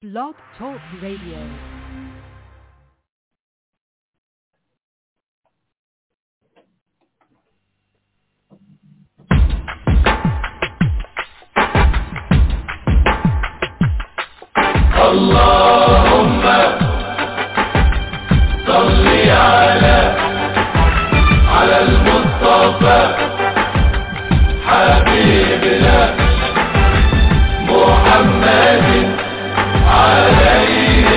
Blog Talk Radio. اللهم صل على على المصطفى حبيبنا محمد عليه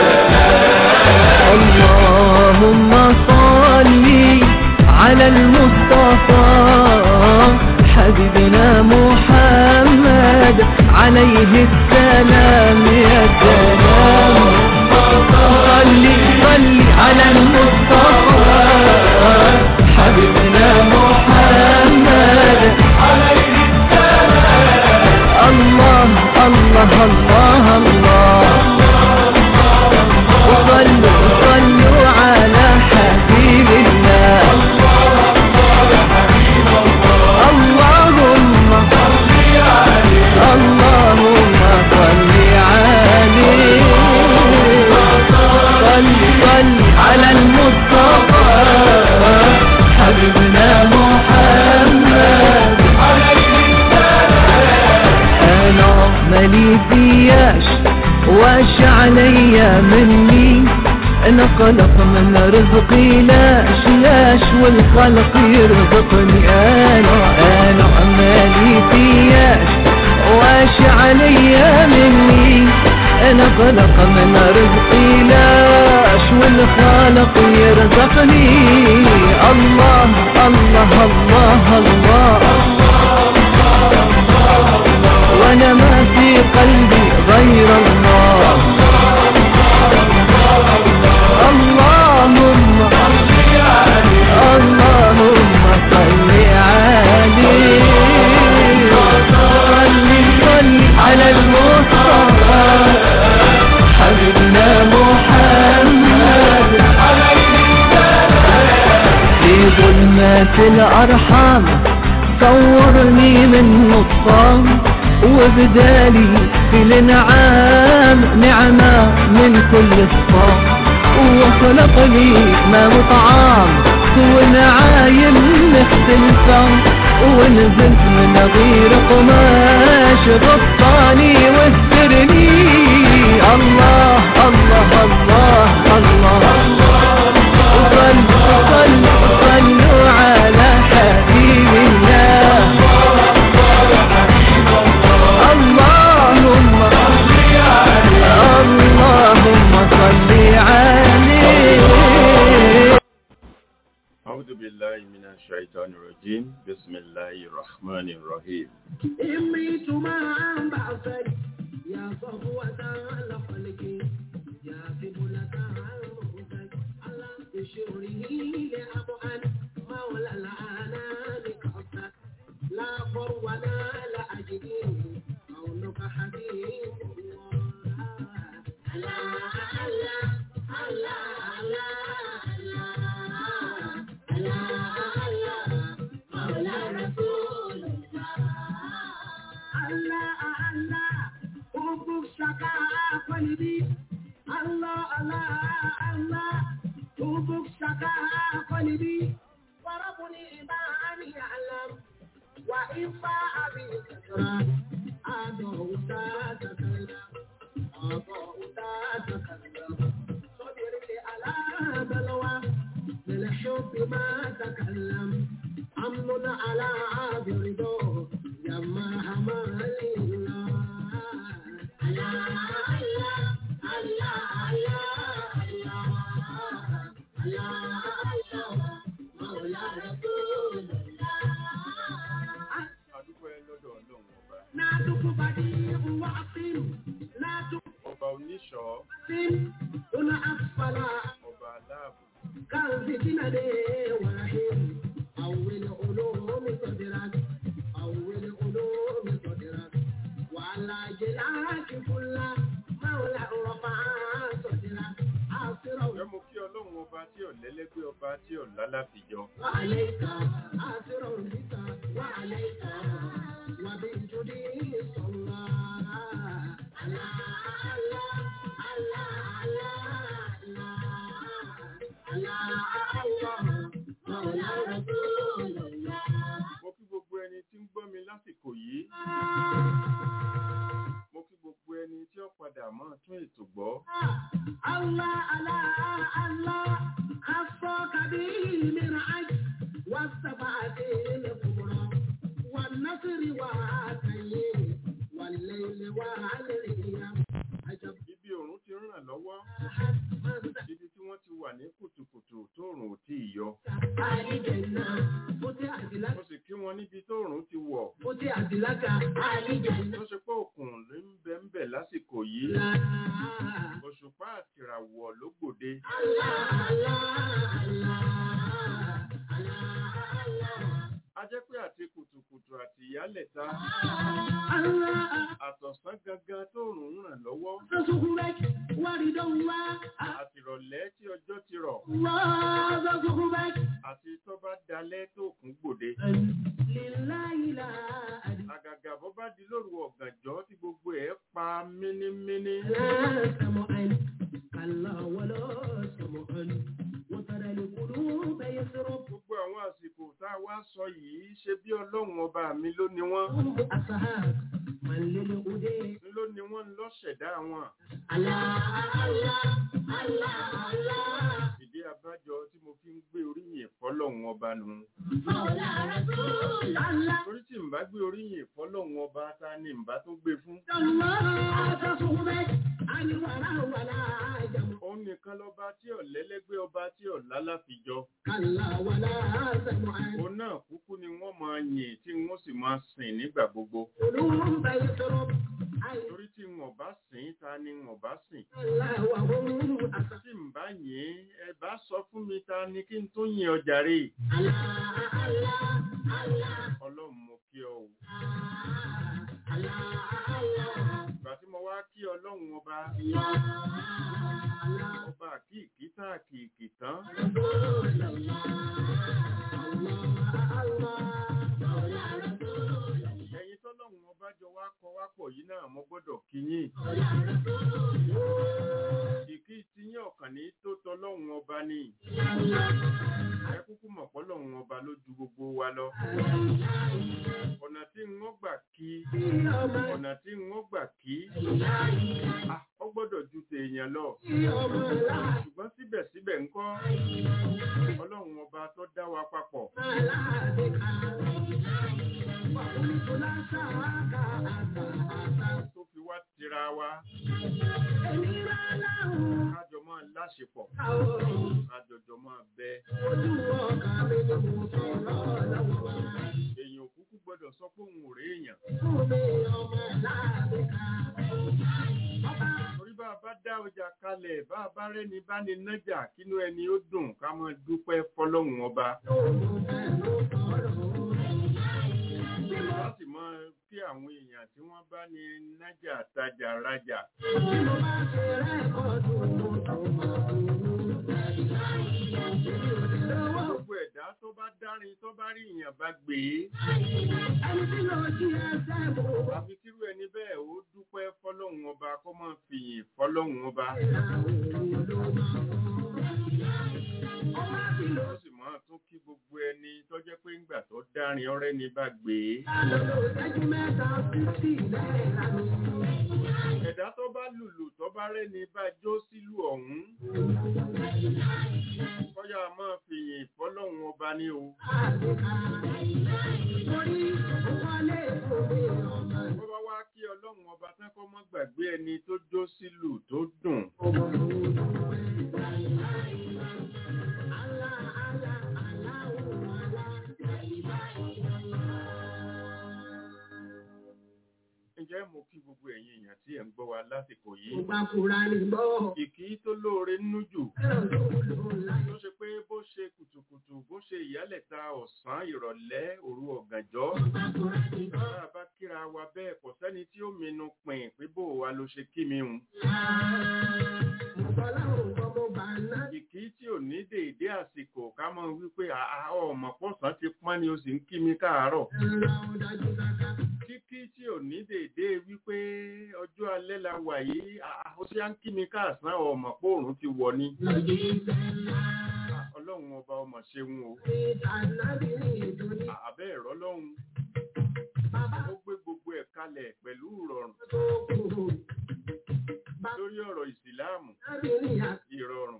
اللهم صل على المصطفى حبيبنا محمد عليه السلام يا سلام صل صل على المصطفى حبيبنا محمد عليه السلام الله الله الله الله وصلوا صلوا على حبيب الله اللهم اللهم صل عليه صل صل على المصطفى حبيبنا محمد انا مالي فياش واش عليا مني انا خلق من رزقي لاش لاش والخلق يرزقني انا انا مالي فياش واش عليا مني انا خلق من رزقي لاش والخالق يرزقني الله الله الله, الله وانا ما في قلبي غير الله اللهم اللهم صل عليه صل صل على المصطفى حبيبنا محمد في ظلمات الأرحام صورني من نصام وبدالي في الانعام نعمة من كل الصام وخلق لي ما مطعام ونعايم مختلفة ونزلت من غير قماش غطاني واسترني الله الله الله الله صلوا صلوا صلوا على حبيب الله اللهم اللهم صل عليه أعوذ بالله من الشيطان الرجيم بسم الله الرحمن الرحيم إميت ما بعثك يا صفوة الخلق يا قبلة عروسك على بشره لأبعد مولى العنان قصدك لا فر ولا لا أجد قولك حبيب الله الله الله الله الله مولى رسول الله الله حبك شكا قلبي الله الله الله حبك شكا قلبي وربني ما أن يعلم وإن فاء بكثرة أضعت تكلم أضعت تكلم صبرت على بلوى بالحب ما تكلم أمن على عاد رضاه يما همال الله الله الله الله الله الله مولى رسول الله adúpẹ́ lọ́dọ̀ ọlọ́run ọba نادك بديع وعصم نادك ọba oníṣọ́ هنا أسفل ọba aláàbò كان فتنة ورحيم أول علوم صدرك أول علوم صدرك وعلى جلاك كل مولى رفع صدرك أسرع ẹ mú kí ọlọ́run ọba tí ò lẹ́lẹ́gbẹ́ ọba tí ò lálàfijọ́ وعليك أسرع بك وعليك وبالجدي صلى الله ó padà mọ́ tún ètò gbọ́. الله الله الله خصك بالمرعج والسبعة الكبرى والنصر والتيم والليل والأيام عجب Ibi òòrùn ti ń ràn lọ́wọ́, من ibi tí wọ́n ti wà ní kùtùkùtù tóòrùn ò tí ì yọ. أهل الجنة فتحت لك Mo sì kí wọn níbi tóòrùn ti wọ̀. فتحت لك أهل الجنة Tó ṣe pé òkun ló ń bẹ ń bẹ̀ lásìkò yìí. لا Òṣùpá àtìràwọ̀ ló gbòde. الله الله الله الله A jẹ́ pé àti kùtùkùtù àti ìyálẹ̀ta الله àtọ̀sán gangan tóòrùn ń ràn lọ́wọ́. تصحبك ورد الله Àtìrọ̀lẹ́ tí ọjọ́ ti rọ̀. الله تصحبك Àti tó bá dalẹ́ tó kún gbòde. لله لا أدري Àgàgà bó bá di lóru ọ̀gànjọ́ tí gbogbo ẹ̀ pa mínímíní. لا سمعا كلا ولا سمعا وترى القلوب يسرب Gbogbo àwọn àsìkò tá a wá sọ yìí ṣe bí ọlọ́run ọba mi ló ní wọ́n. هم أصحاب من للهدى Ló ní wọ́n lọ́ṣẹ̀dá wọn. الله الله الله الله Ìdí abájọ tí mo fi ń gbé oríyìn fọ́lọ́run ọba nù. مولى رسول الله Torí tí n bá gbé oríyìn fọ́lọ́run ọba ta ni n bá tún gbé fún. الله تصحبك عن الورى ولا جمع Òun nìkan lọba tí ọ̀lẹ́lẹ́gbẹ́ ọba tí ọ̀lá láfijọ. كلا ولا سمعا Òun náà kúkú ni wọ́n máa yìn tí wọ́n sì máa sìn nígbà gbogbo. قلوب يسرب أي Torí tí wọ́n bá sìn ta ni wọ́n bá sìn. الله وهم أصحاب Tí n bá yìn ẹ bá sọ fún mi ta ni kí n tó yìn ọjà rè. الله الله الله Ọlọ́run mo kí ọ o. الله الله Ìgbà tí mo wá kí ọlọ́run ọba, ọba àkíkí tá àkíkí tán. Ẹyin tọ́lọ́run ọba jọ wá kọ wá pọ̀ yìí náà mo gbọ́dọ̀ kí yín. Ìkí ti yín ọ̀kàn ní tó tọ́lọ́run ọba ni. Ẹ kúkú mọ̀ pọ́lọ́run ọba ló ju gbogbo wa lọ. Ọ̀nà tí n ó gbà kí, ọ̀nà tí n ó gbà kí, ah, ó gbọ́dọ̀ ju tèèyàn lọ. Ṣùgbọ́n síbẹ̀síbẹ̀ ńkọ́, ọlọ́run ọba tó dá wa papọ̀. tó fi wá tira wa kájọ máa láṣepọ̀ kájọjọ máa bẹ èèyàn kúkú gbọ́dọ̀ sọ pé òun ò rí èèyàn torí bá a bá dá ọjà kalẹ̀ bá a bá rẹ́ni bá ní nájà kínú ẹni ó dùn ká máa dúpẹ́ fọlọ́hun ọba láti máa kí àwọn èèyàn tí wọ́n bá ní nájà tajà rajà gbogbo ẹ̀dá tó bá dárin tó bá rí èèyàn bá gbé e àfi kírú ẹni bẹ́ẹ̀ ó dúpẹ́ fọlọ́hun ọba kó máa fìyìn fọlọ́hun ọba ó sì máa tún kí gbogbo ẹni tó jẹ́ pé ńgbà tó dárin ọ̀rẹ́ ni bá gbé e ẹ̀dá tó bá lùlù tó bá rẹ́ni bá jó sílù ọ̀hún kọ́yà máa fìyìn fọlọ́hun ọba ní o bó bá wá kí ọlọ́run ọba tán kọ́ mọ́ gbàgbé ẹni tó jó sílù tó dùn ǹjẹ́ mo kí gbogbo ẹ̀yin èèyàn tí ẹ̀ ń gbọ́ wa lásìkò yìí ìkí tó lóore nínú jù tó ṣe pé bó ṣe kùtùkùtù bó ṣe ìyálẹ̀ta ọ̀sán ìrọ̀lẹ́ òru ọ̀gànjọ́ bá a bá kíra wa bẹ́ẹ̀ kò sẹ́ni tí ó minú pin pé bó wa ló ṣe kí mi hùn ìkí tí ò ní dèédé àsìkò ká mọ̀ wípé àá ọmọ pọ̀sán ti pọ́n ni o sì ń kí mi káàárọ̀ kíkí tí ò ní dèédé wípé ọjọ́ alẹ́ la wà yìí àá ó sì á ń kí mi káàsán ọmọ pòrùn ti wọ̀ ni ọlọ́run ọba ọmọ ṣeun o àbẹ́ ẹ̀rọ lọ́hùn ó gbé gbogbo ẹ̀ kalẹ̀ pẹ̀lú ìrọ̀rùn ọ̀rọ̀ ìsìláàmù ìrọ̀rùn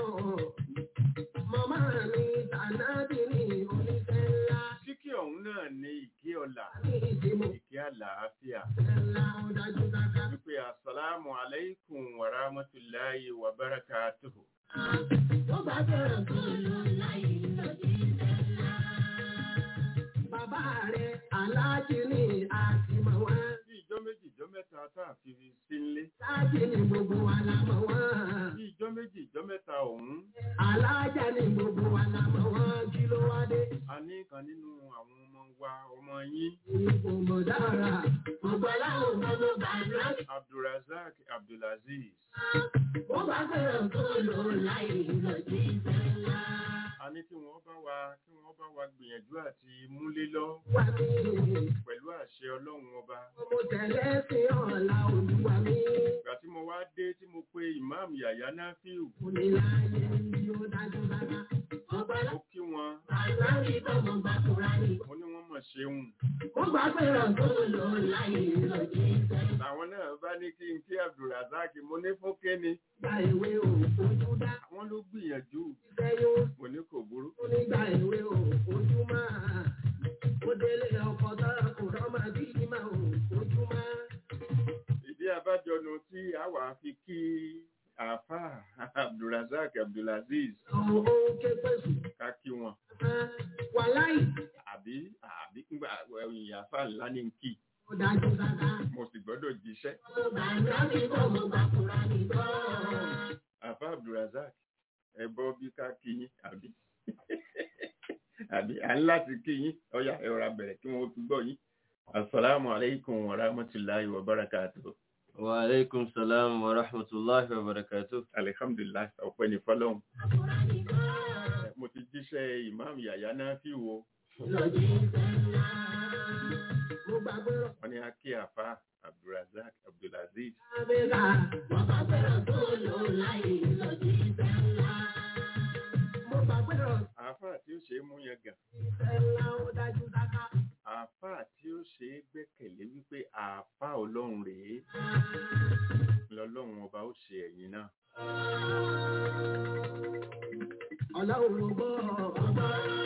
Màmá mi tànàbí ní oníṣẹ́ ńlá kíkí ọ̀hún náà ní ìkí ọ̀la ní ìdìbò ìkí àlàáfíà ńlá ó dájú dáká. wípé assalamu alaikum wa rahmatullahi wa barakatuhu Ó bá bẹ̀rẹ̀ tó lò láyé lòdì ńlá. Bàbá rẹ̀ aláàjì ní àtìmọ̀ wá. bí ìjọ méjì ìjọ mẹ́ta tá a fi sí nlé Láàjì ní gbogbo wa la mọ̀ wá. bí ìjọ méjì ìjọ mẹ́ta ọ̀hún Aláàjà ní gbogbo wa la mọ̀ wá. Kí ló wá dé? a ní kan nínú àwọn ọmọ wa ọmọ yín Ipò mọ̀ dára. Gbogbo aláwọ̀ gbogbo bàbá. abdulrasaq abdulaziz Ó bá bẹ̀rẹ̀ tó lò láyé lòdì ńlá. a ní kí wọ́n bá wa kí wọ́n bá wa gbìyànjú àti múlé lọ Wà mí. pẹ̀lú àṣẹ ọlọ́run ọba Mo tẹ̀lé sí ọ̀la olúwa mi. ìgbà tí mo wá dé tí mo pe imam yàyà náfíù Oníláyé ni ó dájú dára. Ọba ó kí wọn láti tọ́mọ bá kúra ní. mo ní wọ́n mọ̀ ṣeun Ó gbà pẹ̀rọ̀ tó lò láyé lòdì ńlá. làwọn náà bá ní kí n kí abdulrasaq mo ní fún kéne Gba ìwé òfojú dá. àwọn ló gbìyànjú Ìfẹ́ yóò mo ní kò burú fún nígbà ìwé òfojú máa. Ó délé ọkọ̀ tọ́ra kò rọ́mà bí máa òfojú máa. ìdí abájọnu tí a wà fi kí àáfà abdulrasaq abdulaziz Àwọn ohun ké pèsè. ká kí wọn Wà láì. àbí àbí ńgbà ẹ̀yìn àáfà ńlá ní kí Ó dájú dára. mo sì gbọ́dọ̀ jíṣẹ́ Ó bá láti tọ́mọ bá kúra ní bọ́. àáfà abdulrasaq ẹ bọ́ bí ká kí yín àbí àbí à ń láti kí yín ọyà ẹ rọra bẹ̀rẹ̀ kí wọ́n fi gbọ́ yín asalaamu aleykum wa rahmatulahi wa barakatuh Wa alaikum salam wa rahmatullahi wa barakatuh. alihamdulilayi ọpẹ́ ní fọ́lọ́run mo ti jíṣẹ́ imam yàyà náà fi wo Lòdì ńlá. Mo gbàgbọ́ wọ́n ní akí àfa abdulrasaq abdulaziz Abẹ́là, wọ́n bá gbẹ́rọ̀ tó lò láyé lòdì ńlá. Mo bá gbẹ́rọ̀ àáfà tí ó ṣe é mú yẹn gàn ńlá ó dájú dáká. àáfà tí ó ṣe é gbẹ́kẹ̀lé wípé àáfà ọlọ́run rèé lọ́lọ́run ọba ó ṣe ẹ̀yìn náà Ọlọ́run gbọ́ ọgbà.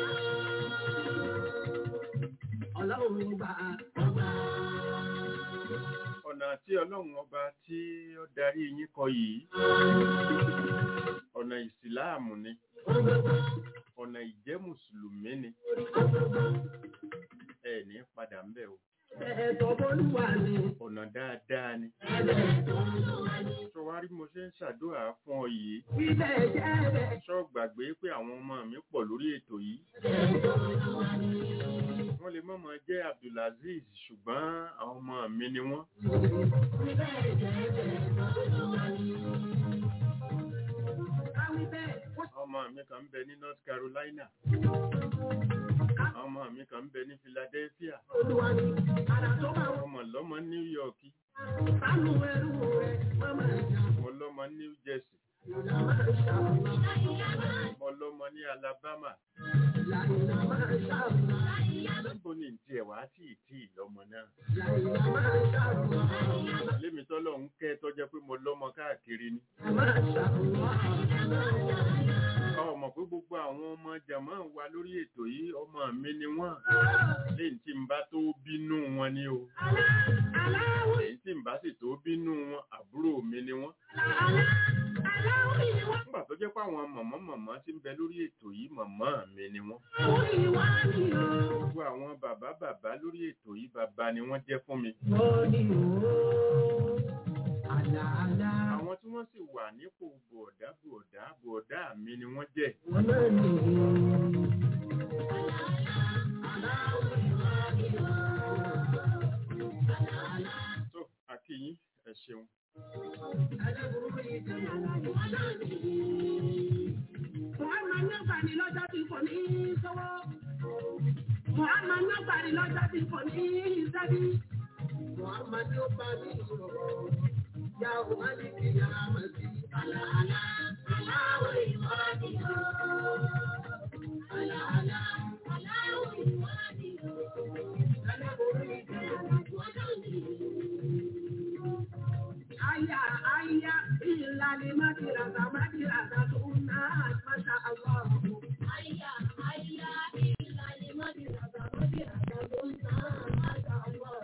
Ọlọ́run gbà ọgbà. ọ̀nà tí ọlọ́run ọba tí ó darí yín kọ yìí ọ̀nà ìsìláàmù ni ọ̀nà ìjẹ́ mùsùlùmí ni ẹ ní padà ń bẹ̀ o Ẹ̀tọ́ bọ́lúwà ni. ọ̀nà dáadáa ni Ẹ̀tọ́ bọ́lúwà ni. tó wá rí mo ṣe ń ṣàdúrà fún ọ yìí Ibẹ̀ jẹ́ ẹ̀bẹ̀. ṣọ́ gbàgbé pé àwọn ọmọ mi pọ̀ lórí ètò yìí Ẹ̀tọ́ bọ́lúwà ni. wọ́n lè mọ̀mọ́ jẹ́ abdulaziz ṣùgbọ́n àwọn ọmọ mi ni wọ́n Ibẹ̀ jẹ́ ẹ̀bẹ̀ bọ́lúwà ni. Káwí bẹ́ẹ̀, wọ́n ọmọ mi kan ń bẹ ní north carolina ọmọ mi kan ń bẹ ní philadelphia olúwa ni. Àrà tó bá wọn ọmọ lọ́mọ new york sánú ẹrú rẹ̀, wọ́n máa jà. mo lọ́mọ new jersey Ìlà máa ṣàlùmá. mo lọ́mọ ní alabama Láìlà máa ṣàlùmá. níbo ni ntí ẹ̀ wá tí ì tí ì lọ́mọ náà Láìlà máa ṣàlùmá. lémi tọ́lọ̀ ń kẹ́ tọ́jẹ́ pé mo lọ́mọ káàkiri ni Máa ṣàlùmá. ọmọ pé gbogbo àwọn ọmọ jàmọ́ wa lórí ètò yìí ọmọ mi ni wọ́n lẹ́yìn tí n bá tó bínú wọn ni o Aláwọ̀ lẹ́yìn tí n bá sì tó bínú wọn àbúrò mi ni wọ́n aláwọ̀ ìwà nígbà tó jẹ́ pé àwọn mọ̀mọ́ mọ̀mọ́ tí ń bẹ lórí ètò yìí mọ̀mọ́ mi ni wọ́n ìwà ni o. gbogbo àwọn bàbá bàbá lórí ètò yìí bàbá ni wọ́n jẹ́ fún mi Wọ́n ní o. Àlàálá. àwọn tí wọ́n sì wà nípò bọ̀ọ̀dá bọ̀ọ̀dá bọ̀ọ̀dá mi ni wọ́n jẹ́ Wọ́n náà ní o. Aláwọ̀ ìwà ni o. Àlàálá. tó akíyín ẹ ṣeun Aláburú yìí ti mọ̀ wọ́n náà ní. Muhammad ní ọgbàdì lọ́jọ́ tí kò ní sọ́wọ́. Muhammad ní ọgbàdì lọ́jọ́ tí kò ní sẹ́bí. Muhammad ní ó bá mi sọ̀rọ̀. Ya ò má ní kí ya má sí. Àlàálá, aláwọ̀ ìwádìí o. Àlàálá, aláwọ̀ ìwádìí o. Aláburú yìí ti mọ̀ wọ́n náà ní. Aya aya illa li madrasa madrasa tunna masha Allah. Aya aya illa li madrasa madrasa tunna masha Allah.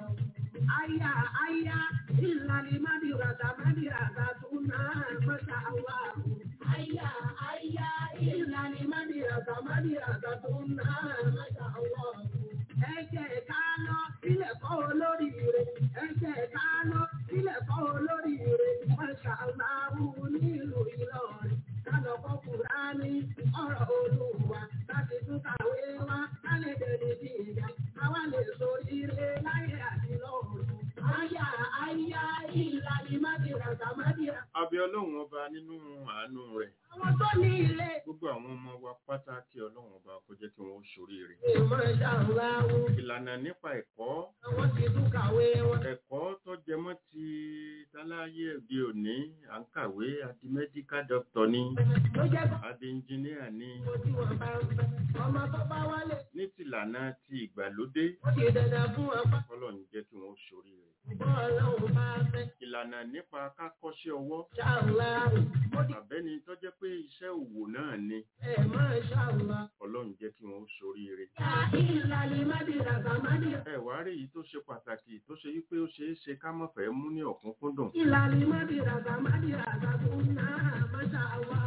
Aya aya illa li madrasa madrasa tunna masha Allah. Aya aya illa li madrasa madrasa tunna masha Allah. Ẹ jẹ́ ká lọ sílẹ̀ kọ́ olóríire. Ẹ jẹ́ ká lọ sílẹ̀ kọ́ olóríire. Masha Allah nílùú Ìlọrin. Ká lọ kọ́ Kùránì ọ̀rọ̀ Olúwa. Láti tún kàwé wá kálẹ̀ dẹ̀ni bí ìyá. Àwa lè so ire láyé àti lọ́run. Àyà àyà ìlànà Mádìràsà Mádìrà. abẹ ọlọ́run ọba nínú àánú rẹ̀ Àwọn tó ní ilé. gbogbo àwọn ọmọ wa pátá kí ọlọ́run ọba kó jẹ́ kí wọ́n ṣoríire Masha Allah. ìlànà nípa ẹ̀kọ́ Àwọn ti tún kàwé wọn. ẹ̀kọ́ tó jẹmọ́ ti táláyé òde òní à ń kàwé àti medical doctor ní Ló jẹ́ kó àti engineer ní tí wọ́n bá ń fẹ́. Ọmọ tó bá wálé. ní tìlànà ti ìgbàlódé Ó ti dandan fún wọn pa. ọlọ́run jẹ́ kí wọ́n ṣoríire Bọ́ọ̀lù bá fẹ́. ìlànà nípa kákọ́ṣẹ́ ọwọ́ Ṣàlá. Ó ti àbẹ́ni tó jẹ́ pé iṣẹ́ òwò náà ni ẹ̀ máa ṣàlá. ọlọ́run jẹ́ kí wọ́n ṣoríire Ìlànà Mádìràsà Mádìrà. ẹ wá rí èyí tó ṣe pàtàkì tó ṣe wípé ó ṣeé ṣe ká má fẹ́ mú ní ọ̀kúnkúndùn Ìlànà Mádìràsà Mádìràsà tó ń ná Masha Allah.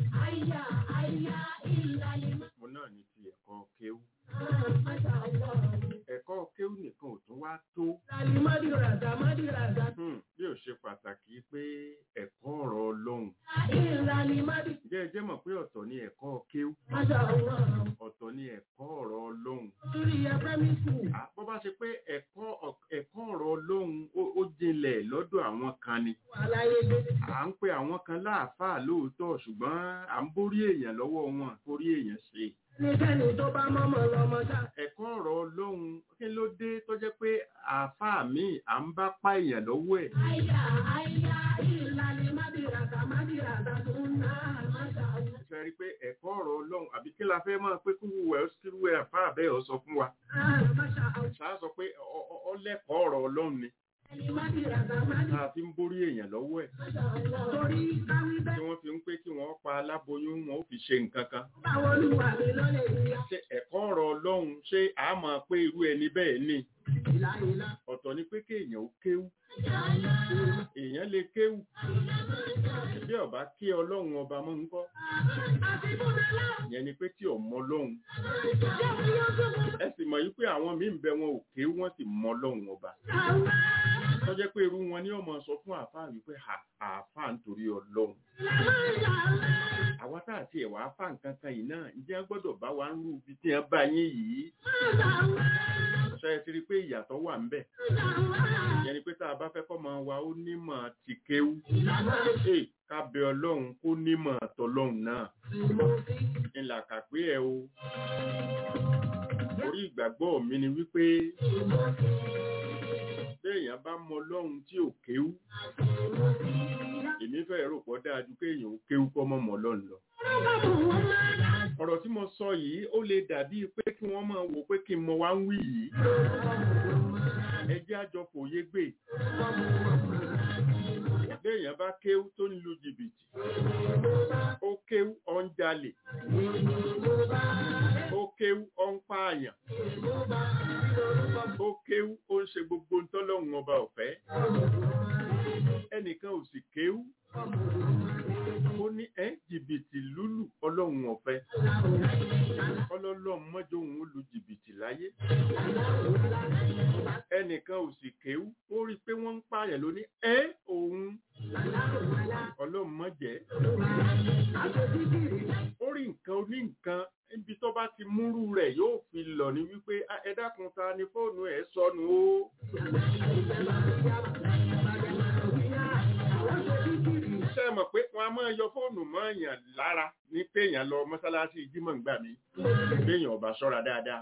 Àyà àyà ìlànà mo náà ní ti ẹ̀kọ́ kéwú Masha Allah. ẹ̀kọ́ kéwú nìkan ò tún wá tó Ìlànà Mádìràsà Mádìràsà. Hmm, bí ó ṣe pàtàkì pé ẹ̀kọ́ ọ̀rọ̀ ọlọ́run Ìlànà Mádìràsà jẹ́ ẹ jẹ́ mọ̀ pé ọ̀tọ̀ ni ẹ̀kọ́ kéwú Masha Allah. ọ̀tọ̀ ni ẹ̀kọ́ ọ̀rọ̀ ọlọ́run Lórí ẹgbẹ́ mi kù. À, bó bá ṣe pé ẹ̀kọ́ ọ̀- ẹ̀kọ́ ọ̀rọ̀ ọlọ́run ó- ó jinlẹ̀ lọ́dọ̀ àwọn kan ni Àlàyé gbé. à ń pe àwọn kan láàfáà lóòótọ́ ṣùgbọ́n à ń borí èèyàn lọ́wọ́ wọn borí èèyàn ṣe Nígbẹ́ni tó bá mọ́mọ́ lọ́mọ ṣá. ẹ̀kọ́ ọ̀rọ̀ ọlọ́run kí ló dé tó jẹ́ pé àáfàá mi à ń bá pa èèyàn lọ́wọ́ ẹ̀ Àyà àyà ìlànà Mádìràsà Mádìràsà tó ń ná Masha Allah. ṣe rí i pé ẹ̀kọ́ ọ̀rọ̀ ọlọ́run àbí kí la fẹ́ máa pé kúrú ẹ̀ kúrú ẹ̀ àfáà bẹ́ẹ̀ ọ sọ fún wa Ah, Masha Allah. ṣáà sọ pé ọ- ọ- ọ lẹ́kọ̀ọ́ ọ̀rọ̀ ọlọ́run ni Mádìràsà Mádìràsà. tá a fi ń borí èèyàn lọ́wọ́ ẹ̀ Torí káwí tí bẹ́ẹ̀ wọ́n fi ń pé kí wọ́n pa aláboyún wọn ó fi ṣe nǹkan kan báwo ló wà mí lọ́lẹ̀ ìyá ṣe ẹ̀kọ́ ọ̀rọ̀ ọlọ́run ṣé a máa pé irú ẹni bẹ́ẹ̀ ni ìlà ìlà. ọ̀tọ̀ ni pé kéèyàn ó kéwú èèyàn lè kéwú bí ọba kí ọlọ́run ọba mọ́ ń kọ́ Àti Bùdálá, yẹn ni pé tí ọmọ ọlọ́run jẹ́ kí yóò tó mọ́ ẹ sì mọ̀ yí pé àwọn míì ń bẹ wọn ò kéwú wọ́n sì mọ ọlọ́run ọba àwọn tó jẹ́ pé irú wọn ni ọmọ sọ fún àáfàá wípé "À- àáfàá nítorí ọlọ́run ìlànà ìlànà. àwa tá àti ẹ̀wà afá nǹkan kan yìí náà ǹjẹ́ wọ́n gbọ́dọ̀ bá wa ń rú ibi tí wọ́n bá yín yìí ṣe é ti rí i pé ìyàtọ̀ wà ń bẹ̀ ìyẹn ni pé tá a bá fẹ́ kọ́ máa wa ó nímọ̀ ti kéwú Ee, ká bẹ ọlọ́run kó nímọ̀ tọlọ́run náà ńlá kàpé ẹ o orí ìgbàgbọ́ mi ni wípé béèyàn bá mọ ọlọ́run tí ò kéwú èmi fẹ́ rò pọ̀ dáa ju kéèyàn ó kéwú kọ́ mọ́ mọ́ ọlọ́run lọ ọ̀rọ̀ tí mo sọ yìí ó lè dàbí pé kí wọ́n máa wò pé kí n mọ wá ń wí yìí ẹ jẹ́ àjọ fòye gbé béèyàn bá kéwú tó ń lu jìbìtì ó kéwú ó ń jalè ó kéwú ó ń pààyàn ó kéwú ó ń ṣe gbogbo ntọ́lọ́hun ọba ọ̀fẹ́ ẹnìkan ò sì kéwú ó ní ẹ́ jìbìtì lúlù ọlọ́run ọ̀fẹ́ ọlọ́lọ́run mọ́jọ́ òun ó lu jìbìtì láyé ẹnìkan ò sì kéwú ó rí i pé wọ́n ń pààyàn lóní ẹ́ òun ọlọ́run mọ́jẹ́ ó rí nǹkan oní nǹkan níbi tó bá ti múrú rẹ̀ yóò fi lọ ní wípé "Ah, ẹ dákun ta ni fóònù ẹ̀ sọnù o ṣe mọ̀ pé wọ́n á máa yọ fóònù mọ́ èèyàn lára ní pé èèyàn lọ mọ́sálásí jímọ̀ ń gbà mí béèyàn ọba ṣọ́ra dáadáa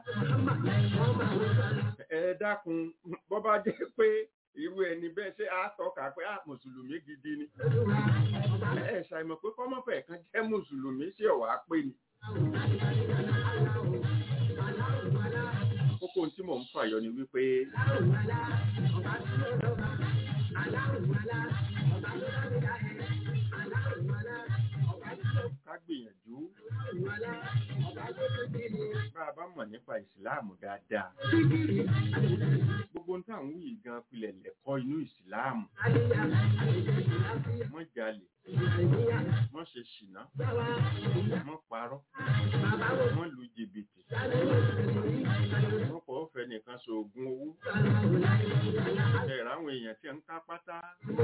ẹ dákun bọ́ bá jẹ́ pé irú ẹni bẹ́ẹ̀ ṣe á tọ́ka pé á mùsùlùmí gidi ni ẹ ṣàìmọ̀ pé kọ́mọ́fẹ̀ kan jẹ́ mùsùlùmí sí ọ̀wá pé ni kókó tí mò ń fàyọ ni wípé ká gbìyànjú bá a bá mọ̀ nípa ìsìláàmù dáadáa gbogbo ń tà ń wí gan pilẹ̀ lẹ́kọ́ inú ìsìláàmù mọ́ jalè mọ́ ṣe ṣìnà mọ́ parọ́ mọ́ lu jìbìtì mọ́ pọ̀ fẹ́ nìkan ṣoògùn owó ẹ̀rọ àwọn èèyàn tí ń ká pátá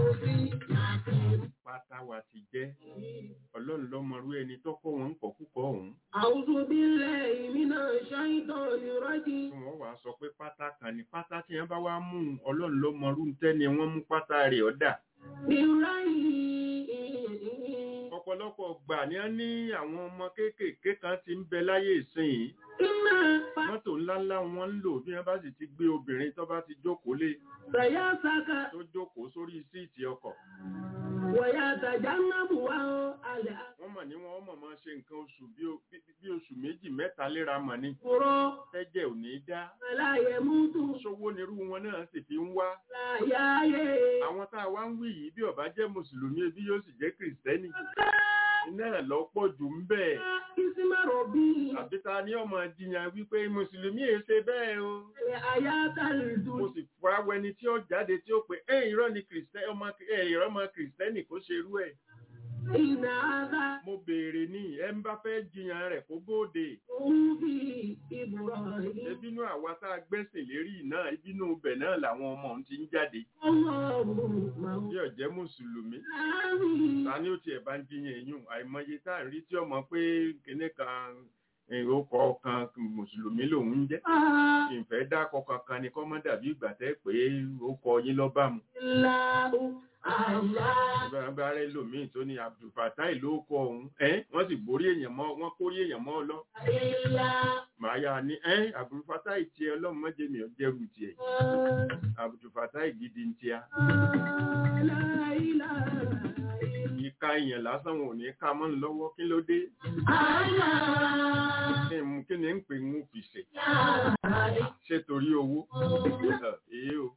pátá wa ti jẹ́ ọlọ́run lọ́mọrú ẹni tó kọ́ wọn ń kọ́ púpọ̀ ọ̀hún أعوذ بالله من الشيطان الرجيم tí wọ́n wàá sọ pé pátá kan ní pátá tí wọ́n bá wá mú un, ọlọ́run lọ́mọrú tẹ́ni wọ́n mú pátá rẹ̀ ọ̀dà بالرأي ọ̀pọ̀lọpọ̀ gbà ní wọ́n ní àwọn ọmọ kéékèèké kan ti ń bẹ láyé ìsinyìí إما mọ́tò ńláńlá wọn ń lò bí wọ́n bá sì ti gbé obìnrin tó bá ti jókòó lé فيسك tó jókòó sórí síìtì ọkọ̀ ويتجنبها الأكبر wọ́n mọ̀ ní wọ́n mọ̀ máa ṣe nǹkan oṣù bí o- bí- bí oṣù méjì mẹ́ta léra mọ̀ ní tẹ́jẹ̀ ò ní dá ولا يموت ṣówó nírú wọn náà sì fi ń wá لا يحيى àwọn tá a wá ń wí yìí bí ó bá jẹ́ mùsùlùmí ebi yóò sì jẹ́ kìrìsìtẹ́nì iná ẹ̀ lọ́pọ̀ jù ń bẹ̀ اسم ربي àbí ta ni ọmọ jiyàn wípé mùsùlùmí èé ṣe bẹ́ẹ̀ o الآيات mo الدنيا sì fura wẹni tí ó jáde tí ó pé ẹ irọ́ ni kìrìsìtẹ́nì ọmọ ẹ irọ́ ọmọ kìrìsìtẹ́nì kó ṣerú ẹ̀ إن هذا mo béèrè ní ẹ ń bá fẹ́ jiyàn rẹ̀ kó bóde في إبراهيم ebínú àwa tá a gbẹ́sìn lérí náà ibínú ibẹ̀ náà làwọn ọmọ òun ti ń jáde الله bí ọ̀jẹ́ mùsùlùmí مولاني ta ni ó tiẹ̀ bá ń jiyàn èyún àìmọye tá à ń rí tí ọmọ pé kinní kan ìrókọ kan mùsùlùmí lòun ń jẹ́ ìfẹ́ dákọ̀ kankan ni kọ́ mọ́ dàbí ìgbà tẹ́ pé ó kọ yín lọ́bà mu الله الله bá rẹ lòmíì tó ní abdulfatai ló kọ òun ẹ́ wọ́n sì borí èèyàn mọ́ wọ́n kórí èèyàn mọ́ ọ lọ إلا màá yá ni ẹ́ abdulfatai tiẹ̀ ọlọ́run mọ́jẹ mi ò jẹ́rù tiẹ̀ abdulfatai gidi ń tiẹ̀ لا إله ìka èèyàn lásán wọn ò ní ká mọ́ ń lọ́wọ́ kí ló dé إلا kí n kí ni ń pè ń fi ṣe ṣé torí owó èé o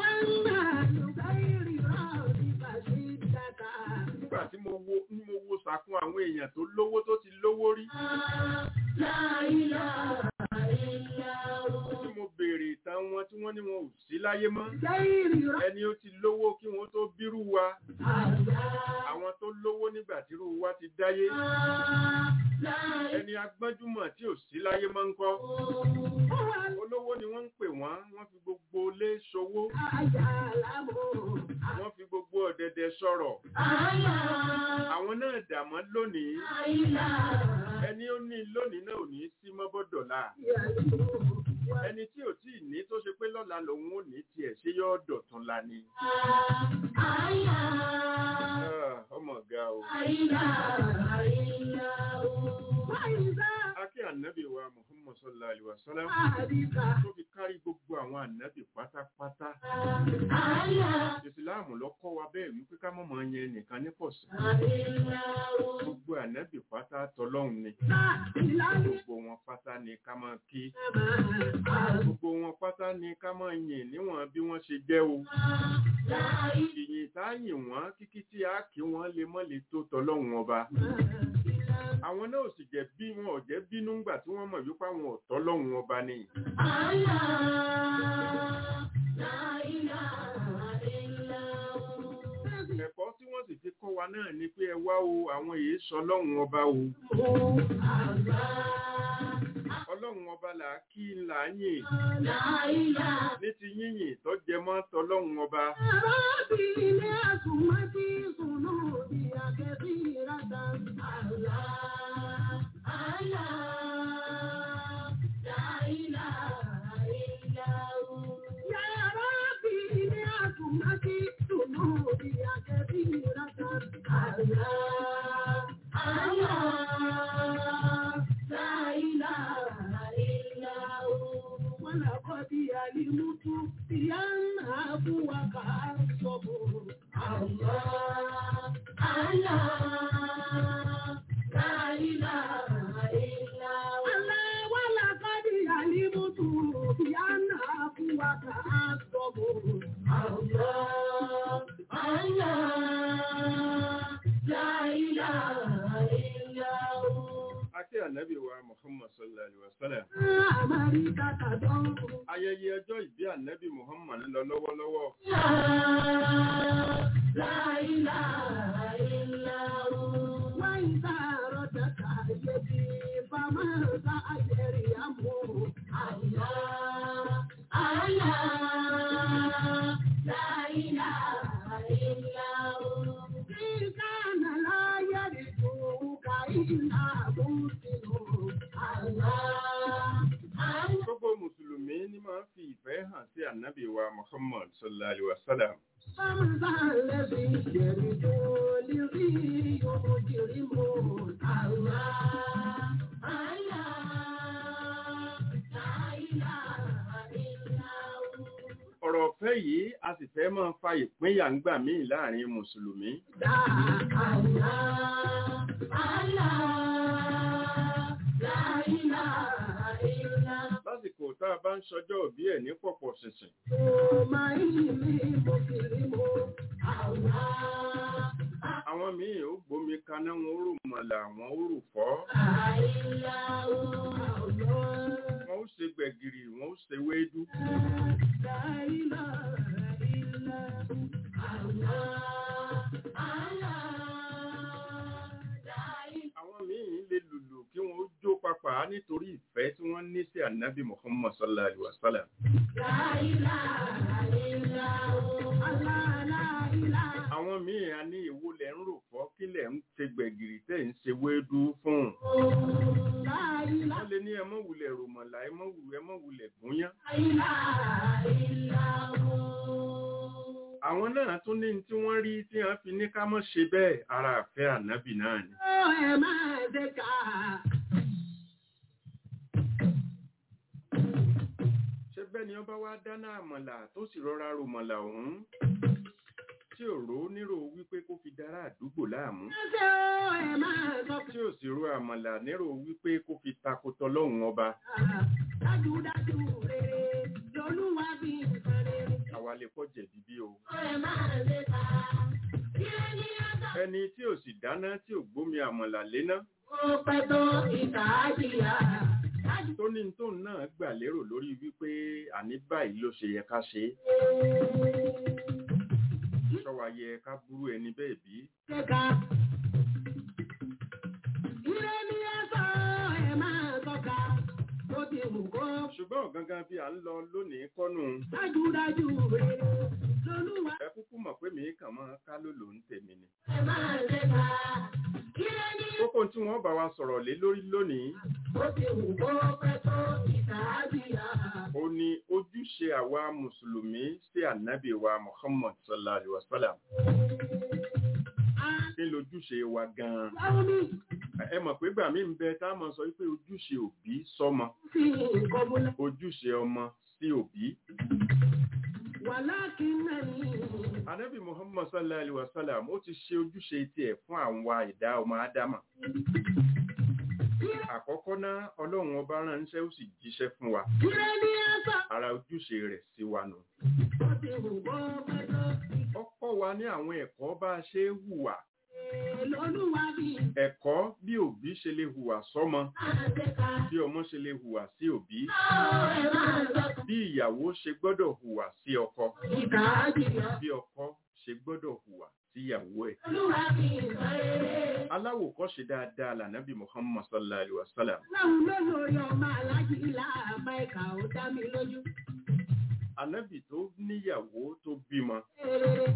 nígbà tí mo wo ní mo wo sàkún àwọn èèyàn tó lówó tó ti lówó rí tí mo béèrè ìtàn wọn tí wọ́n ní wọn ò sí láyé mọ́ ẹni ó ti lówó kí wọ́n tó bírú wa àwọn tó lówó nígbà tí irú wa ti dáyé ẹni agbọ́njúmọ̀ tí ò sí láyé mọ́ ń kọ́ olówó ni wọ́n ń pè wọ́n wọ́n fi gbogbo lé ṣòwò wọ́n fi gbogbo ọ̀dẹ̀dẹ̀ sọ̀rọ̀ àwọn náà dàmọ́ lónìí ẹni ó ní lónìí náà ò ní sí mọ́ bọ́dọ̀là ẹni tí ò tí ì ní tó ṣe pé lọ́la lòun ò ní tiẹ̀ ṣe yọ́ dọ̀tún la ni Ah, ọmọ ọ̀gá o akí ànábì wa muhammad sallallahu alaihi wa sallam tó fi kárí gbogbo àwọn ànábì pátápátá ìsìláàmù ló kọ́ wa bẹ́ẹ̀ wípé ká mọ̀mọ́ yẹn nìkan ní pọ̀sí gbogbo ànábì pátá tọlọ́hun ni gbogbo wọn pátá ni ká máa kí gbogbo wọn pátá ni ká máa yìn níwọ̀n bí wọ́n ṣe jẹ́ o ìyìn tá a yìn wọ́n kíkí tí a kí wọ́n lè mọ́ lè tó tọlọ́hun ọba àwọn náà ò sì jẹ́ bí wọn ò jẹ́ bínú ńgbà tí wọ́n mọ̀ wípé àwọn ò tọlọ́hun ọba ni ẹ̀kọ́ tí wọ́n sì fi kọ́ wa náà ni pé ẹ wá o àwọn èyí sọ lọ́hun ọba o ọlọ́run ọba là á kí ńlá yìn ní ti yíyìn tó jẹ mọ́ tọlọ́hun ọba ولقد علمت بأن أبوك الصبر الله الله لا إله إلا الله ولقد علمت بأن أبوك الصبر الله ànábì wa Muhammad sallallahu alaihi wasallam. Amẹ́ríkà tàdánwò. Ayẹyẹ ọjọ́ ìbí ànábì Muhammad ń lọ lọ́wọ́lọ́wọ́. Gbogbo Mùsùlùmí ní máa ń fi ìfẹ́ hàn sí ànábì wa Muhammad sallallahu alaihi wasallam. Ọ̀rọ̀ ọ̀fẹ́ yìí a sì fẹ́ máa fa ìpínyà ń gbà míì láàrin Mùsùlùmí. Lásìkò tá a bá ń ṣọjọ́ òbí ẹ̀ ní pọ̀pọ̀ ṣìnṣìn. Àwọn míì ó gbómi kaná wọn ó rò mọ̀là wọn ó rò fọ́. Wọ́n ó ṣe gbẹ̀gìrì wọ́n ó ṣe wéédú. Àwọn míì lè lùlù kí wọ́n ó jó papà nítorí ìfẹ́ tí wọ́n ní sí ànábì Muhammad sallallahu alaihi wasallam. Àwọn míì a ní ìwo lẹ̀ ń rò fọ́ kí lẹ̀ ń ṣe gbẹ̀gìrì tẹ̀ ń ṣe wéédú fún un. Wọ́n lè ní ẹ mọ́ wulẹ̀ ròmọ̀là ẹ mọ́ wulẹ̀ ẹ mọ́ wulẹ̀ gúnyán. Àwọn náà tún ní tí wọ́n rí tí wọ́n fi ní ká mọ́ ṣe bẹ́ẹ̀ ara àfẹ́ ànábì náà ni. Ṣé bẹ́ẹ̀ ni ọba wá dáná àmọ̀là tó sì rọra ròmọ̀là ọ̀hún? Tí ò rò ó nírò wípé kó fi dára àdúgbò láàmú. Tí ò sì ro àmọ̀là nírò wípé kó fi takotọ lọ́hùn ọba. Dájúdájú rere lolúwa bí nǹkan rere. Àwa lè kọ́ jẹ̀bi bí o. Ẹ máa lè ta. Ire ní ọ̀tọ̀. Ẹni tí ò sì dáná tí ò gbómi àmọ̀là léná. Ó pẹ́ tó ìkà á jìyà. Dájú Tó ní tóun náà gbà lérò lórí wípé àní báyìí ló ṣe yẹ ká ṣe é. Ṣọ́wa yẹ ká burú ẹni bẹ́ẹ̀ bí. Ṣẹ́ka. Ire ní ọ̀tọ̀ ẹ máa tọ́ka. Ó ti wù kó. Ṣùgbọ́n gangan bí à ń lọ lónìí kọ́nù. Dájúdájú rere lolúwa Ẹ kúkú mọ̀ pé mi kàn máa ká lòlò ń tèmi ni. ẹ máa lè ta. Ire ní Kókó tí wọ́n bá wa sọ̀rọ̀ lé lórí lónìí, ó ti wù kó pẹ́ tó ìkà á jìyà. ó ní ojúṣe àwa Mùsùlùmí sí ànábì wa Muhammad sallallahu alaihi wasallam. Kí lójúṣe wa gan-an? Báwo ni Ẹ mọ̀ pé gbà mí ń bẹ tá a mọ̀ sọ wípé ojúṣe òbí sọ́mọ, fi nǹkan múlẹ̀? ojúṣe ọmọ sí òbí. Wàlákìnnàní. Ànábì Muhammad sallallahu alaihi wasallam ó ti ṣe ojúṣe tiẹ̀ fún àwọn ìdá ọmọ Ádámà. Àkọ́kọ́ náà, Ọlọ́run ọba ránṣẹ́ ó sì jíṣẹ́ fún wa. Ire ní ọ̀tọ̀. Ara ojúṣe rẹ̀ sí wa nù. Ó ti wù kó pẹ́ tó Ó kọ́ wa ní àwọn ẹ̀kọ́ bá a ṣe é hùwà. lolúwa bí Ẹ̀kọ́ bí òbí ṣe lè hùwà sọ́mọ, àṣekà. bí ọmọ ṣe lè hùwà sí òbí, Ó ẹ máa lọ́kọ̀. bí ìyàwó ṣe gbọ́dọ̀ hùwà sí ọkọ, Ìkà á jìyà. bí ọkọ ṣe gbọ́dọ̀ hùwà sí ìyàwó ẹ̀. Olúwa bí nǹkan rere. Aláwòkọ́ṣe dáadáa lànàbì Muhammad sallallahu alaihi wasallam. Láwùn ló lórí ọmọ aláàjì láàbá ìkà ó dá mi lójú. Ànábì tó níyàwó tó bímọ. Rere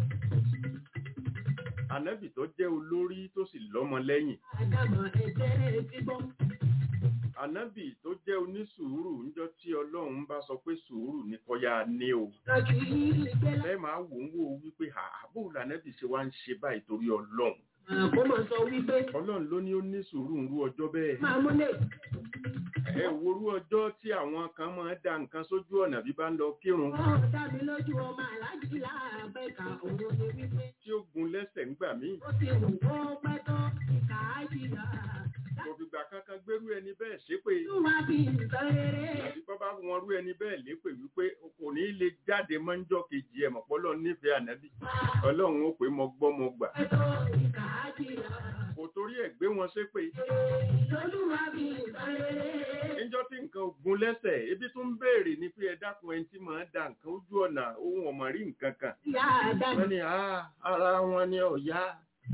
Ànábì tó jẹ́ olórí tó sì lọ́mọ lẹ́yìn. àdàmọ̀ ẹ̀jẹ̀ ti bọ́. Ànábì tó jẹ́ onísùúrù níjọ́ tí Ọlọ́run bá sọ pé sùúrù ní kọ́yá ní o. Lọ́kì yìí gbé Ẹ máa wò ń wò wípé àbò lànàbì ṣe wá ń ṣe báyìí torí Ọlọ́run. Àkó mọ̀ sọ wípé Ọlọ́run ló ní ó ní sùúrù ń rú ọjọ́ bẹ́ẹ̀. máa múlẹ̀. Ẹ worú ọjọ́ tí àwọn kan máa da nǹkan sójú ọ̀nà bí bá ń lọ kírun Ó dá mi lójú ọmọ aláàjì láàbá ìkà òun ni wípé. tí ó gun lẹ́sẹ̀ ńgbà míì. Ó ti wù kó pẹ́ tó ìkà á jìyà. Kò fìgbà kankan gbérú ẹni bẹ́ẹ̀ ṣépè. Olúwa bí nǹkan rere. Àbí bọ́ bá wọn rú ẹni bẹ́ẹ̀ lépè wípé kò ní lè jáde mọ́ńjọ́ kejì ẹ̀ mọ̀pọ́lọ́ nífẹ̀ẹ́ ànábì. Ọlọ́run ó pè é mọ gbọ́ mọ gbà. Pẹ́ tó ìkà á jìyà. Kò torí ẹ̀ gbé wọn wọn ṣépè Olúwa mi ìbárere. níjọ́ tí nǹkan ogun lẹ́sẹ̀ ebi tún ń béèrè ní pé ẹ dákun ẹni tí màá da nǹkan ojú ọ̀nà ohun ọ̀mọ̀ rí nǹkan kan Ìyá Ádámù. wọ́n ní "Ah, ara wọn ni ọ̀yá.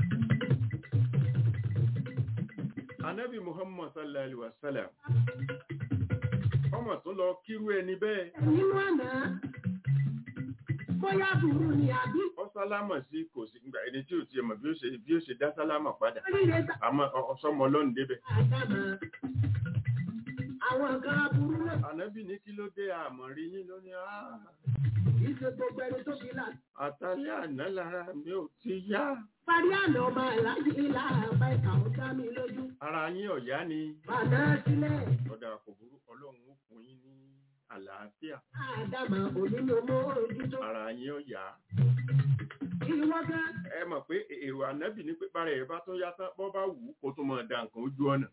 anabi muhammad sallallahu alaihi wa sallam ọmọ tó lọ kírú ẹni bẹ́ẹ̀ Nínú àná, bóyá burú ni àbí ọ sálámà sí kò sí gbà ẹni tí ò tiẹ̀ mọ̀ bí ó ṣe bí ó ṣe dá sálámà padà oríire ta àmọ́ ọ- ọsọmọ ọlọ́run débẹ̀. Ádámù. Àwọn kan aburú náà anabi ní kí ló dé àmọ́ rí yín lónìí "Ah, kì í ṣe gbogbo ẹni tó fi là. àtàlẹ́ àná lára mi ò ti yá Parí àná ọmọ aláàjì ilá àbá ìkà ó dá mi lójú. ara yín ọ̀yá ni Bàdá sílẹ̀. ọ̀dà kò burú ọlọ́run ó fún yín ní àlàáfíà Ádámù òní ni mo ojútó. ara yín ọ̀yá. Ìwọ gan. ẹ mọ̀ pé èrò ànábì ní pé bára ẹ̀ bá tún yá tán bọ́ bá wù ú kó tún máa da nǹkan ojú ọ̀nà.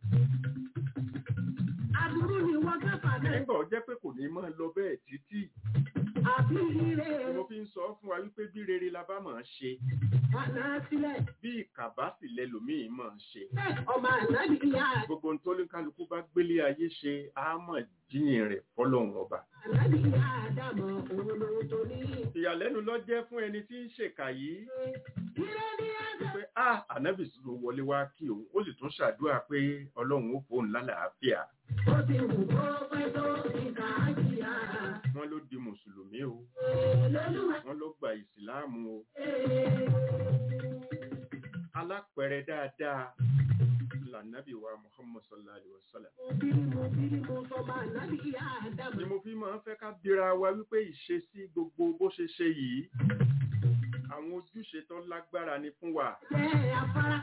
Aburú ni wọ́n gá fàdá. nígbà ó jẹ́ pé kò ní máa lọ bẹ́ẹ̀ títí Àbí ire ni mo fi ń sọ fún wa wípé bí rere la bá máa ṣe bàdá sílẹ̀. bí ìkàbá sì lẹlòmíì máa ṣe. Bẹ́ẹ̀ ọmọ ànábì ìyá gbogbo ohun tó ní kálukú bá gbélé ayé ṣe á mọ̀ jíyìn rẹ̀ fọlọ́run ọba. ànábì ìyá Ádámù òun lòun tó ní. ìyàlẹ́nu ló jẹ́ fún ẹni tí ń ṣèkà yìí Ire ní ẹ̀sẹ̀. pé a ànábì sì ló wọlé wá kí òun ó sì tún ṣàdúrà pé ọlọ́run ó fóun lálàáfíà Ó ti wù kó pẹ́ tó ìkà àjìyà. wọ́n ló di mùsùlùmí o Lọ́lúwa wọ́n ló gba ìsìláàmù o ee. alápẹ̀rẹ̀ dáadáa lànàbì wa muhammad sallallahu alayhi wa sallam. Mo bí mo bí mo sọmọ ànábì ìyá Ádámù. ni mo fi máa ń fẹ́ ká bira wa wípé ìṣesí gbogbo bó ṣe ṣe yìí àwọn ojúṣe tó lágbára ni fún wa Jẹ́ afárá.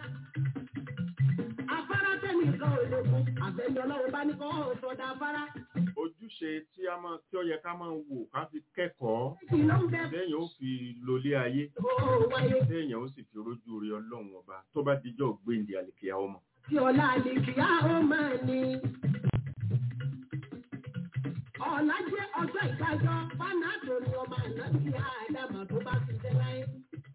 Afárá tẹ̀mí kan ò lè fún. Àbẹ̀yẹ ọlọ́run bá ní kọ́ ọ̀sọ̀dà afárá. ojúṣe tí a máa tí ó yẹ ká máa wò ká fi kẹ́kọ̀ọ́ Kì ló ń bẹ téèyàn ó fi lólé ayé ó wáyé. téèyàn ó sì fi rójú rí ọlọ́run ọba tó bá dijọ́ gbéǹde àlèkèyà ọmọ. Tí ọ̀la àlèkìá ó máa ní. Ọ̀la jẹ́ ọjọ́ ìdájọ́ fánàtò ni ọmọ ànábì Ádámù tó bá ti jẹ́ láyé.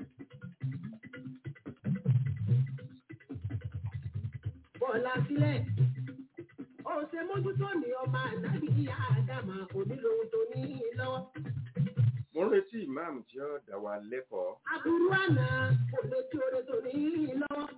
Bọ̀ọ̀la sílẹ̀. Ó ṣe mójútó ní ọmọ ànábì Ádámù onílòun tó ní lọ́wọ́. mo ń retí ìmáàmù tí ó dá wa lẹ́kọ̀ọ́ Aburú àná kò lè tí oore tó ní lọ́wọ́.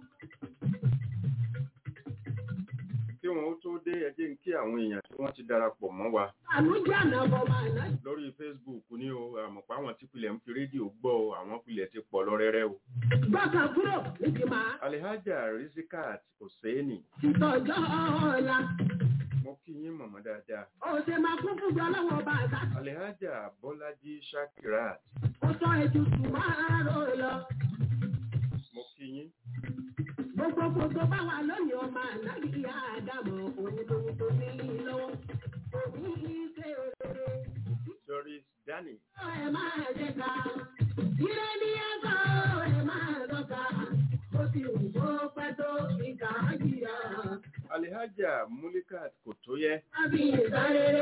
kí wọn ó tó dé ẹ jẹ́ n kí àwọn èèyàn tí wọ́n ti darapọ̀ mọ́ wa Àlùjẹ́ àná ọmọ ànábì. lórí facebook ní o àmọ̀pá àwọn tí pilẹ̀ ń fi rédíò gbọ́ o àwọn pilẹ̀ ti pọ̀ lọ rẹ́rẹ́ o. Gbọ́kàn kúrò níbi màá. alihaja rizikat hosseini Ìtọ́jọ́ ọ̀la. mo kí yín mọ̀mọ́ dáadáa. Ó ṣe máa kún fún jọ lọ́wọ́ ọba àgbà. alihaja bọ́lájí shakirat Ó sọ ètùtù máa rò lọ. mo kí yín. Gbogbo gbogbo bá wà lónìí ọmọ ànábì ìyá Ádámù òun lòun tó ní lọ́wọ́. Òní ṣe òrèrè. doris dani Ẹ máa jẹ ká. Ire ní ẹ̀kọ́ ẹ máa lọ́ka. Ó ti wù kó pẹ́ tó ìkà á jìyà. alihaja mulikat kòtóyẹ Àbí ìsáréré.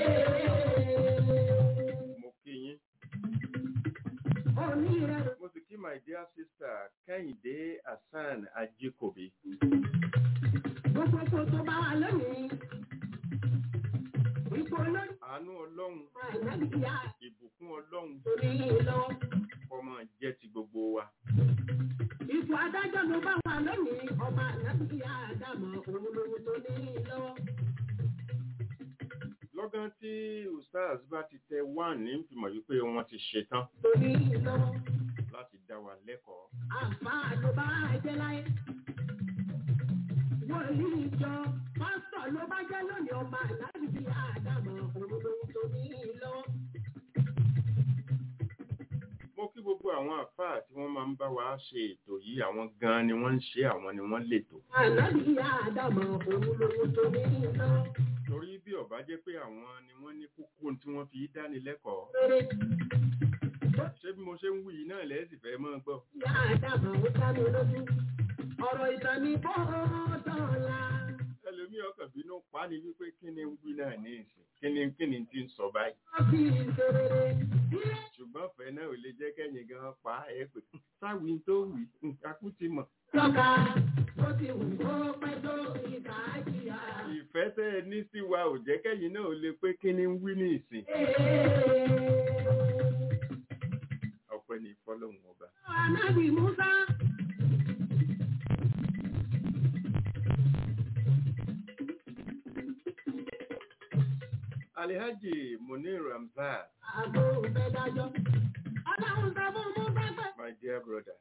mo kí yín. Òní rẹ̀ mo sì kí my dear sister kẹ́hìndé hasan ajikobi. gbogbo gbogbo bá wà lónìí. Ipò olórí àánú ọlọ́run ọmọ ànábì ìyá ìbùkún ọlọ́run tó ní lọ́wọ́. ọmọ jẹ́ ti gbogbo wa. Ipò adájọ́ ló bá wà lónìí ọmọ ànábì ìyá Ádámù òun lòun tó ní lọ́wọ́. lọ́gán tí ustaz bá ti tẹ one ní fìmọ̀ wípé wọ́n ti ṣetán Tó ní lọ́wọ́. láti dá wa lẹ́kọ̀ọ́. Àǹfààní ló bá jẹ́ láyé. Wòlíì ìjọ pásítọ̀ ló bá jẹ́ lónìí ọmọ ànábì ìyá Ádámù òun lòun tó ní lọ́wọ́. mo kí gbogbo àwọn àfáà tí wọ́n máa ń bá wa ṣe ètò yìí àwọn gan ni wọ́n ń ṣe àwọn ni wọ́n lètò. Ànábì ìyá Ádámù òun lòun tó ní lọ́wọ́. torí bí ọba jẹ́ pé àwọn ni wọ́n ní kókó tí wọ́n fi dáni lẹ́kọ̀ọ́. Rere ṣé bí mo ṣe ń wí yìí náà lẹ́sìn fẹ́ mọ́ gbọ́. ìyá Ádámù ó dá mi lójú. Ọ̀rọ̀ ìtàn ni bọ́ọ̀dọ̀la. ẹlòmíì ọkàn bínú pa ni wípé kí ni ń wí náà ní ìsìn kí ni kí ni ti ń sọ báyìí. Ọ̀bí ìṣerere. Ilé ṣùgbọ́n fẹ́ náà ò lè jẹ́ kẹ́yìn gan pa ẹ pé sáwì tó wì nǹkan kú ti mọ̀. lọ́ka. Ó ti wù kó pẹ́ tó ẹ ní sí wa ò jẹ́ kẹ́yìn náà lè pé kí ni ń wí ní ìsìn ọpẹ́ ní fọ́lọ́hún ọba. Ànábì Musa. Alhaji Munir Ramzat, Àgbo òfẹ́ dájọ́. Ọlọ́run sọ fún Musa pé my dear brother.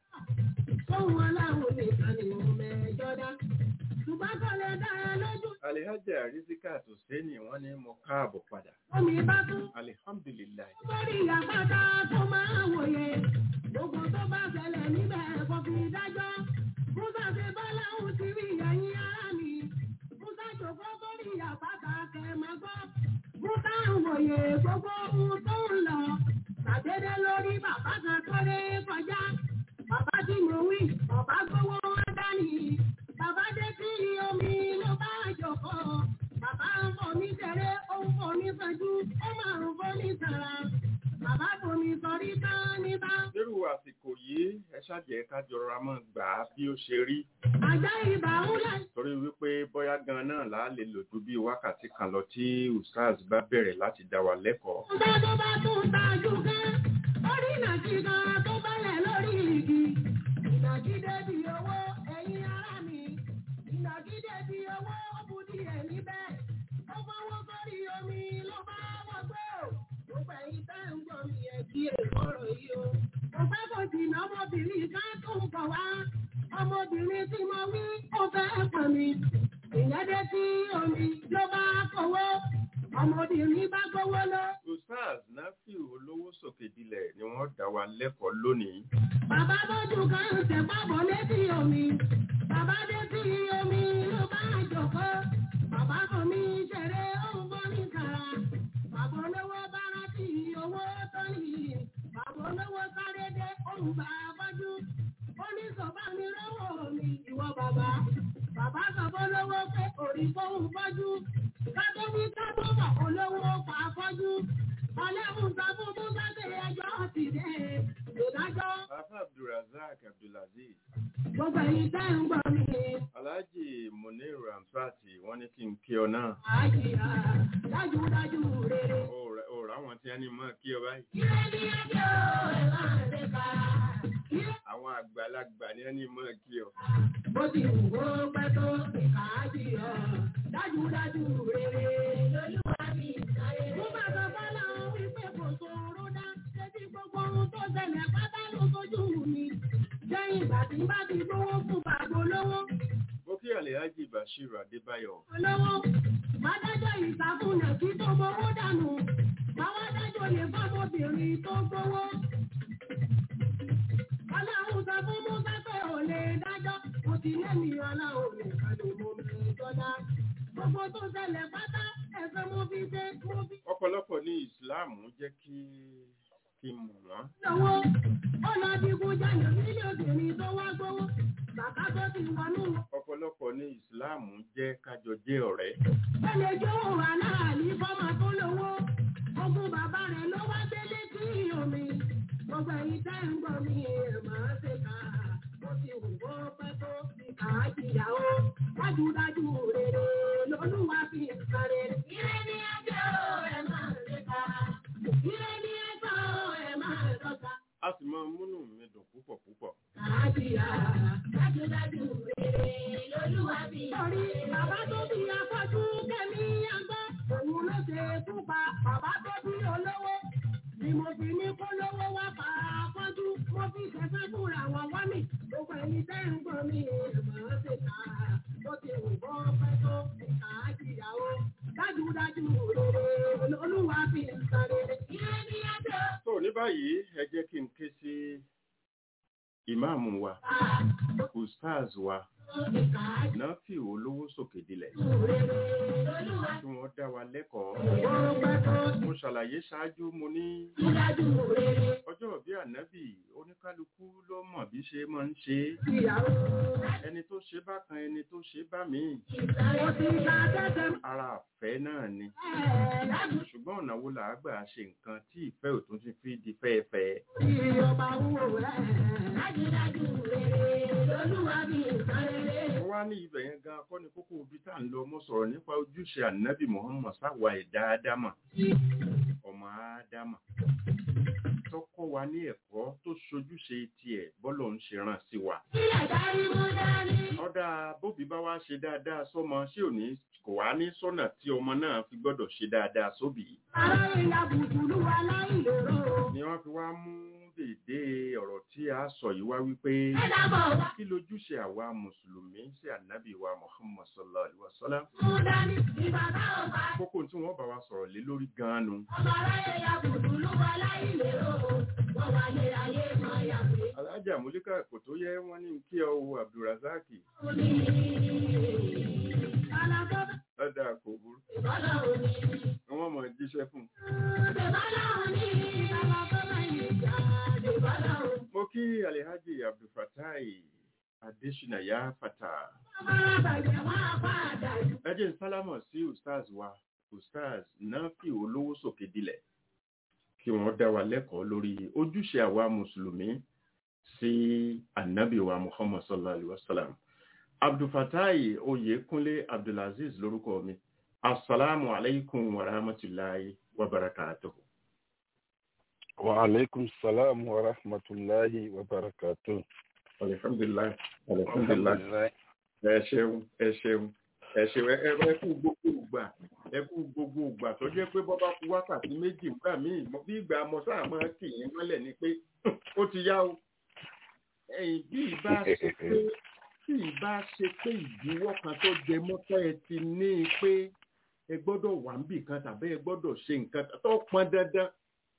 Fóun aláwọ̀ nìkan ni mo mẹ́jọ dá. Ṣùgbọ́n kò lè dá ẹ lójú. Alhaji Rizika Hussaini wọ́n ní mo káàbọ̀ padà. Omi bá tún. Alihamdulilayi. Lórí àpáta tó máa wòye. Gbogbo tó bá ṣẹlẹ̀ níbẹ̀ kò fi dájọ́. Musa ṣe bọ́lá òun ti rí ẹ̀yìn ara mi. Musa jòkó sórí àpáta kẹ̀ máa gbọ́. Musa ń wòye gbogbo ohun tó ń lọ. Ṣàdédé lórí bàbá kan tó lé kọjá. Bàbá tí mo wí, bàbá gbowó wọn dání. Bàbá dé sí omi ló bá jòkó. Bàbá ń fò mí tẹ̀lé, ó ń fò mí sẹ́jú, ó máa ń fò mí sàrà. Bàbá fò mí sọrí tán níta. Lérò àsìkò yìí, ẹ ṣàjẹ́ ká jọra mọ́ gbà á bí ó ṣe rí. Àjá ìbà ń lẹ̀. Torí wípé bóyá gan náà là á lè lò ju bí wákàtí kan lọ tí Ustaz bá bẹ̀rẹ̀ láti dá wa lẹ́kọ̀ọ́. Musa tó bá tún tajú kẹ́, ó rí ìnàkí kan tó bálẹ̀ lórí igi. Ìnàkí débi owó ẹ̀yin ará mi. Ìnàkí débi owó ó bu díẹ̀ níbẹ̀. Ó fọwọ́ sórí omi ló bá wọgbó. Gbogbo ẹ̀yin tẹ́ ń gbọ́ mi ẹ̀ kí èkóró yìí o. Mo fẹ́ kò jìnnà ọmọbìnrin kan tó ń bọ̀ wá. Ọmọbìnrin tí mo wí ó fẹ́ pọ̀ mi. Ìyẹn dé sí omi ló bá fọwọ́. Ọmọbìnrin bá gbówó lọ. Ustaz Nafiu olówó sòkè dilẹ̀ ni wọ́n dá wa lẹ́kọ̀ọ́ lónìí. Bàbá bójú kan ń tẹ̀ pábọ̀ létí omi. Bàbá dé sí omi ló bá jòkó. Bàbá kò mí ṣeré òun bọ́ ní kàrà. Bàbá olówó bá rántí owó tó ní. Bàbá olówó sáré dé òun bá bọ́jú. Ó ní sọ̀bá mi lọ́wọ́ mi ìwọ bàbá. Bàbá sọ fún olówó pé òrì fóun bọ́jú. Kátó wí kátó bọ̀ olówó pa fọ́jú. Ọlẹ́hùn sọ fún Musa pé ẹjọ́ ti dé. Ìdájọ́ Afa Abdulrazak Abdulaziz, gbogbo ẹ̀yin tẹ́ ń gbọ́ mi. Alhaji Munir Ramzat wọ́n ní kí n kí ọ náà. Àjìyà dájúdájú rere. Ó rà- ó rà wọn tí wọ́n ní mọ́ kí ọ báyìí. Ire ni ẹjọ́ ẹ̀ máa ṣe ká. Ire Àwọn àgbàlagbà ni wọ́n ní mọ́ kí ọ. bó ti wù ó pẹ́ tó ìkà àjìyà dájúdájú rere. Lolúwa mi sáré. Mo bá sọ fọ́lá wípé kò sòro dá. Ṣébí gbogbo ohun tó ṣẹlẹ̀ pátá ló sojú mi. Lẹ́yìn ìgbà tí bá ti gbówó fún bàbá olówó. Mo kí Alhaji Bashir Adébáyọ̀. olówó mádájọ́ ìsàkúnà kí tó gbowó dànù báwa dájọ́ lè fọ́mọbìnrin tó gbowó. ọlọ́run sọ fún musa pé ò lè dájọ́ mo ti lẹ́mìí ọlọ́run nìkan ló mọ mi jọdá. gbogbo tó ṣẹlẹ̀ pátá ẹ̀fẹ̀ mo fi ṣe mo fi Ọ̀pọ̀lọpọ̀ ní Ìsìláàmù jẹ́ kí kí n mọ̀ wọ́n. lọ́wọ́. ó lọ digun jalè nílé obìnrin tó wá gbowó. bàbá tó ti wọnú Ọ̀pọ̀lọpọ̀ ní Ìsìláàmù jẹ́ kájọ jẹ́ ọ̀rẹ́. ó lè jó aláàlí fọ́mọ tó lówó ogún bàbá rẹ̀ ló wá délé sí omi gbogbo ẹ̀yin tẹ́ ń gbọ́ mi ẹ̀ máa ṣe ká ó ti wù ó pẹ́ tó fi kà á jìyàwó dájúdájú rere lolúwa fi ń sáré. ire ni ẹjọ́ ẹ máa ṣe ká ire ni ẹjọ́ ẹ máa dọ́ta. A sì máa ń múnú mi dùn púpọ̀ púpọ̀. Àjíyá dájúdájú rere lolúwa bí. Torí bàbá tó bí afọ́jú kẹ́mi àgbọ̀, òun ló ṣe fún pa bàbá tó bí olówó. Ni mo fi ní kó lówó wá pa afọ́jú, mo fi ṣẹ̀fẹ́ fúnra wọn wá mi. Gbogbo ẹni tẹ́ ń gbọ́ mi mọ̀ ọ́ ṣe ká. Bó ti wù bọ́ pẹ́ tó ìka àjíyá o. Dájúdájú rere lolúwa bí ń sáré. Ilé ní ẹjọ́. Tó ní báyìí, ẹ jẹ́ kí n ké sí ìmáàmù wa, Ustaz wa, Ìka àjíyá Nafiu olówó sòkè dilẹ̀. rere lolúwa Tí wọ́n dá wa lẹ́kọ̀ọ́. bọ́ pẹ́ tó. Mo ṣàlàyé ṣáájú mo ní Dájú rere ọjọ́ bí ànábì oníkálukú ló mọ̀ bí ṣe máa ń ṣe é. ìyàwó. ẹni tó ṣe bá kan ẹni tó ṣe bá míì Mo ti ka tẹ́tẹ́ ara àfẹ́ náà ni ẹ̀ láti ṣùgbọ́n ọ̀nà wo là á gbà ṣe nǹkan tí ìfẹ́ ò tún ti fi di fẹ́ẹ́fẹ́ fi ọba wúwo rẹ̀. Dájúdájú rere lolúwa bí nǹkan rere. mo wá wá ní ibẹ̀ yẹn gan kọ́ ni kókó ibi tá à ń lọ mo sọ̀rọ̀ nípa ojúṣe ànábì Muhammad sáwa ẹ̀dá ádámà ọmọ ádámà tó kọ́ wa ní ẹ̀kọ́ tó ṣojúṣe tiẹ̀ bọ́lọ̀ ń ṣe ràn sí wa. ọ̀dà bóbi bá wá ṣe dáadáa sọ́mọ ṣé ò ní kò wá ní sọ́nà tí ọmọ náà fi gbọ́dọ̀ ṣe dáadáa sóbì. ni wọ́n fi wá mú dèdè ọ̀rọ̀ tí a sọ yìí wá wípé kí lójúṣe àwa mùsùlùmí sí ànábì wa Muhammad sallallahu alaihi wasallam. kókó tí wọ́n bá wa sọ̀rọ̀ lé lórí gan-an nu. alájà múlíkà kò tó yẹ wọ́n ní kí ọ wo abdulrasaki. lọ́dà kò burú. wọ́n mọ̀ jíṣẹ́ fún un. mo kí alihaji abdulfatai adesina ya fata. ẹ jẹ́ sálámọ̀ sí ustaz wa ustaz nafi olówó sókè dilẹ̀ kí wọ́n dá wa lẹ́kọ̀ọ́ lórí ojúṣe àwa mùsùlùmí sí ànábì wa muhammad sallallahu alaihi wasallam abdulfatai oyèkúnlé abdulaziz lórúkọ mi assalamu alaikum wa rahmatulahi wa barakatuhu. wa alaikum salam wa rahmatulahi wa barakatuhu. alhamdulilayi alhamdulilayi ẹ ṣeun ẹ ṣeun ẹ ṣeun ẹ kú gbogbo ìgbà ẹ kú gbogbo ìgbà tó jẹ́ pé bọba kú wákàtí méjì nígbà míì bí ìgbà mọsáà máa kì í mọ́lẹ̀ ni pé ó ti yá o ẹ̀yìn bí ìbá ṣe pé bí ìbá ṣe pé ìdíwọ́ kan tó jẹ mọ́tọ́ ẹ ti ní i pé ẹ gbọ́dọ̀ wà níbì kan tàbí ẹ gbọ́dọ̀ ṣe nǹkan tó pọn dandan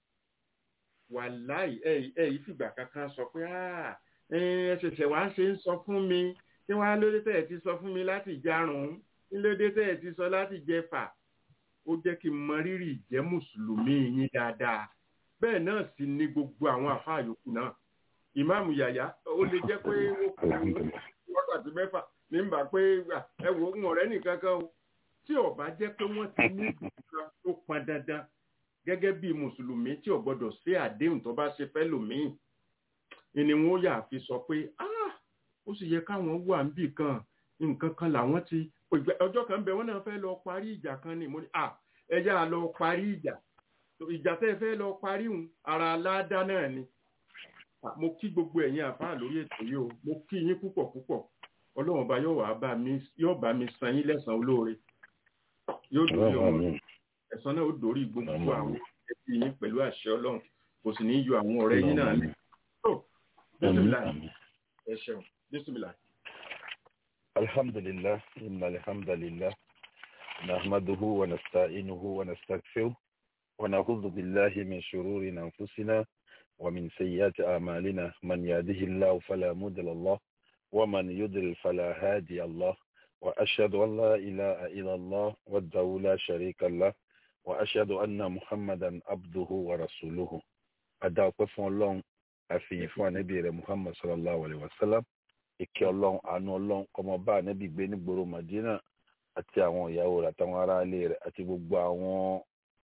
wàláì ẹ ẹ yìí fìgbà kankan sọ pé ẹ ṣẹ̀ṣẹ̀ wá ṣe ń sọ fún mi kí wọ́n á lóde tẹ̀ ẹ ti sọ fún mi láti jarun kí lóde tẹ̀ ẹ ti sọ láti jẹfà ó jẹ́ kí n mọ rírì ìjẹ́ mùsùlùmí yín dáadáa bẹ́ẹ̀ náà sì ni gbogbo àwọn àfáà yòókù náà ìmáàmù yàyà ó lè jẹ́ pé ó kù wákàtí mẹ́fà nígbà pé ẹ wò ń ọ̀rẹ́ nìkan kan o tí ó bá jẹ́ pé wọ́n ti ní ìdúrà tó pọn dandan gẹ́gẹ́ bí mùsùlùmí tí ò gbọ́dọ̀ ṣe àdéhùn tó bá ṣe fẹ́ lòmíì ni wọ́n yà fi sọ pé ó sì yẹ káwọn wà níbì kan nǹkan kan làwọn ti ọjọ́ kan bẹ wọ́n náà fẹ́ lọ parí ìjà kan ni mo ní ẹ yá lọ parí ìjà ìjà tẹ́ fẹ́ lọ parí hùn ara aládá náà ni mo kí gbogbo ẹ̀yin àfáà lórí ètò yìí o mo kí yín púpọ̀ púpọ̀ ọlọ́run ọba yóò wá bá mi yóò bá mi san yín lẹ́san olóore yóò dórí ọmọ ẹ̀san náà ó dórí gbogbo àwọn ẹbí yín pẹ̀lú àṣẹ ọlọ́run kò sì ní yọ àwọn ọ̀rẹ́ yín náà lẹ̀ tó bísímìlà ẹ ṣeun bísímìlà. alhamdulillah inna alhamdulillah nahmaduhu wa nasta'inuhu wa nastaghfiruh wa na'udhu billahi min shururi anfusina ومن سيئات أعمالنا من يهده الله فلا مضل له ومن يضلل فلا هادي الله وأشهد أن لا إله إلا الله وحده لا شريك له وأشهد أن محمدا عبده ورسوله أدعو فون لون أفي فون نبي محمد صلى الله عليه وسلم ìkẹ́ ọlọ́run àánú ọlọ́run kọ́mọ bá ànábì gbé nígboro Madina àti àwọn ìyàwó rẹ̀ àtàwọn aráalé rẹ̀ àti gbogbo àwọn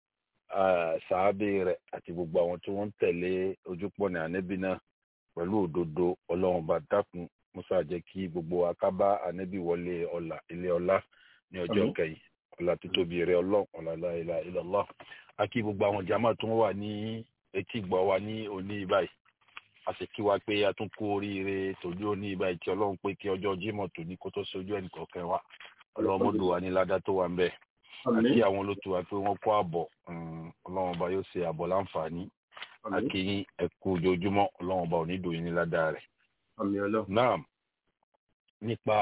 sàábé rẹ̀ àti gbogbo àwọn tí wọ́n ń tẹ̀lé ojúpọ̀nà ànábì náà pẹ̀lú òdodo ọlọ́run bá dákun musa jẹ́ kí gbogbo akábá ànábì wọlé ọlá ilé ọlá ní ọjọ́ kẹyìn ọlá títóbi rẹ̀ ọlọ́run ọlá la ilaha illallah àkí gbogbo àwọn jàmá tó wà ní etí gbọ́ wa ní òní báyìí a sì kí wa pé a tún kú oríire tòjú òní báyìí tí ọlọ́run pé kí ọjọ́ Jímọ̀ tòní kó tó sojú ẹnì kọ̀ọ̀kan wa ọlọ́run mọ́dún wa ní ládá tó wà ń bẹ́ẹ̀ àti àwọn olótú wa pé wọ́n kó àbọ̀ ọlọ́run ọba yóò ṣe àbọ̀ láǹfààní akínyìn ẹ̀kú ojoojúmọ́ ọlọ́run ọba ò ní dòyìn ní ládàá rẹ̀. náà nípa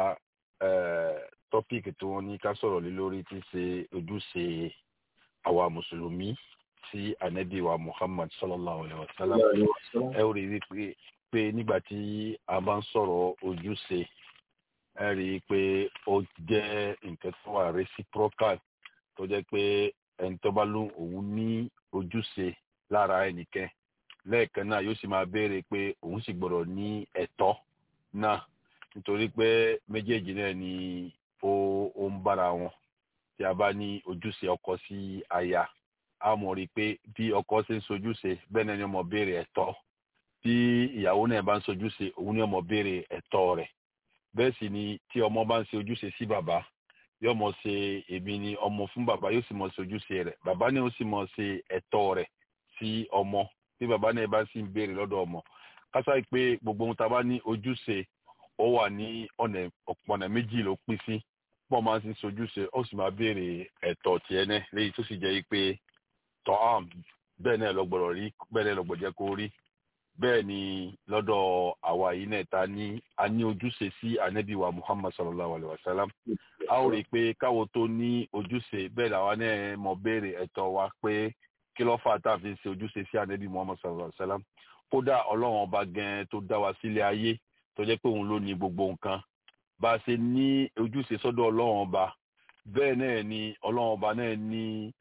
tọ́píìkì tí wọ́n ní ká sọ̀rọ̀ lé lórí tí ṣe ojúṣe àwa mùsùlùmí sí ànábì wa Muhammad sallallahu alayhi wa sallam ẹ rí i pé pé nígbà tí a bá ń sọ̀rọ̀ ojúṣe ẹ rí i pé ó jẹ́ nǹkan tó wà reciprocal tó jẹ́ pé ẹni tó bá lóun òun ní ojúṣe lára ẹnìkan lẹ́ẹ̀kan náà yóò sì máa béèrè pé òun sì gbọ́dọ̀ ní ẹ̀tọ́ náà nítorí pé méjèèjì náà ni ó ó ń bára wọn tí a bá ní ojúṣe ọkọ sí aya a mọ̀ rí i pé bí ọkọ ṣe ń sojúṣe bẹ́ẹ̀ náà ni ọmọ béèrè ẹ̀tọ́ bí ìyàwó náà bá ń sojúṣe òun ni ọmọ béèrè ẹ̀tọ́ rẹ̀ bẹ́ẹ̀ sì ni tí ọmọ bá ń ṣe ojúṣe sí bàbá yóò mọ̀ ṣe èmi ni ọmọ fún bàbá yóò sì mọ̀ ṣe ojúṣe rẹ̀ bàbá ni ó sì mọ̀ ṣe ẹ̀tọ́ rẹ̀ sí ọmọ bí bàbá náà bá sì ń béèrè lọ́dọ̀ ọmọ kásá pé gbogbo ohun tá a bá ní ojúṣe ó wà ní ọ̀nà ọ̀pọ̀nà méjì ló pín sí pọ̀ máa ń ṣe ojúṣe ó sì máa béèrè ẹ̀tọ́ tiẹ̀ náà léyìí tó sì jẹ́ pé tọ́ àm bẹ́ẹ̀ náà lọ́gbọ̀rọ̀ rí bẹ́ẹ̀ náà lọ́gbọ̀ jẹ́ kó rí bẹ́ẹ̀ ni lọ́dọ̀ àwa yìí náà ta ní a ní ojúṣe sí anabi wa muhammad sallallahu alayhi wa sallam a ó rí i pé káwo tó ní ojúṣe bẹ́ẹ̀ làwa náà mọ̀ béèrè ẹ̀tọ́ wa pé kí ló fà tá a fi ṣe ojúṣe sí anabi muhammad sallallahu alayhi wa sallam kódà ọlọ́run ọba gan tó dá wa sílé ayé tó jẹ́ pé òun ló ní gbogbo nǹkan bá a ṣe ní ojúṣe sọ́dọ̀ ọlọ́run ọba bẹ́ẹ̀ náà ni ọlọ́run ọba náà ní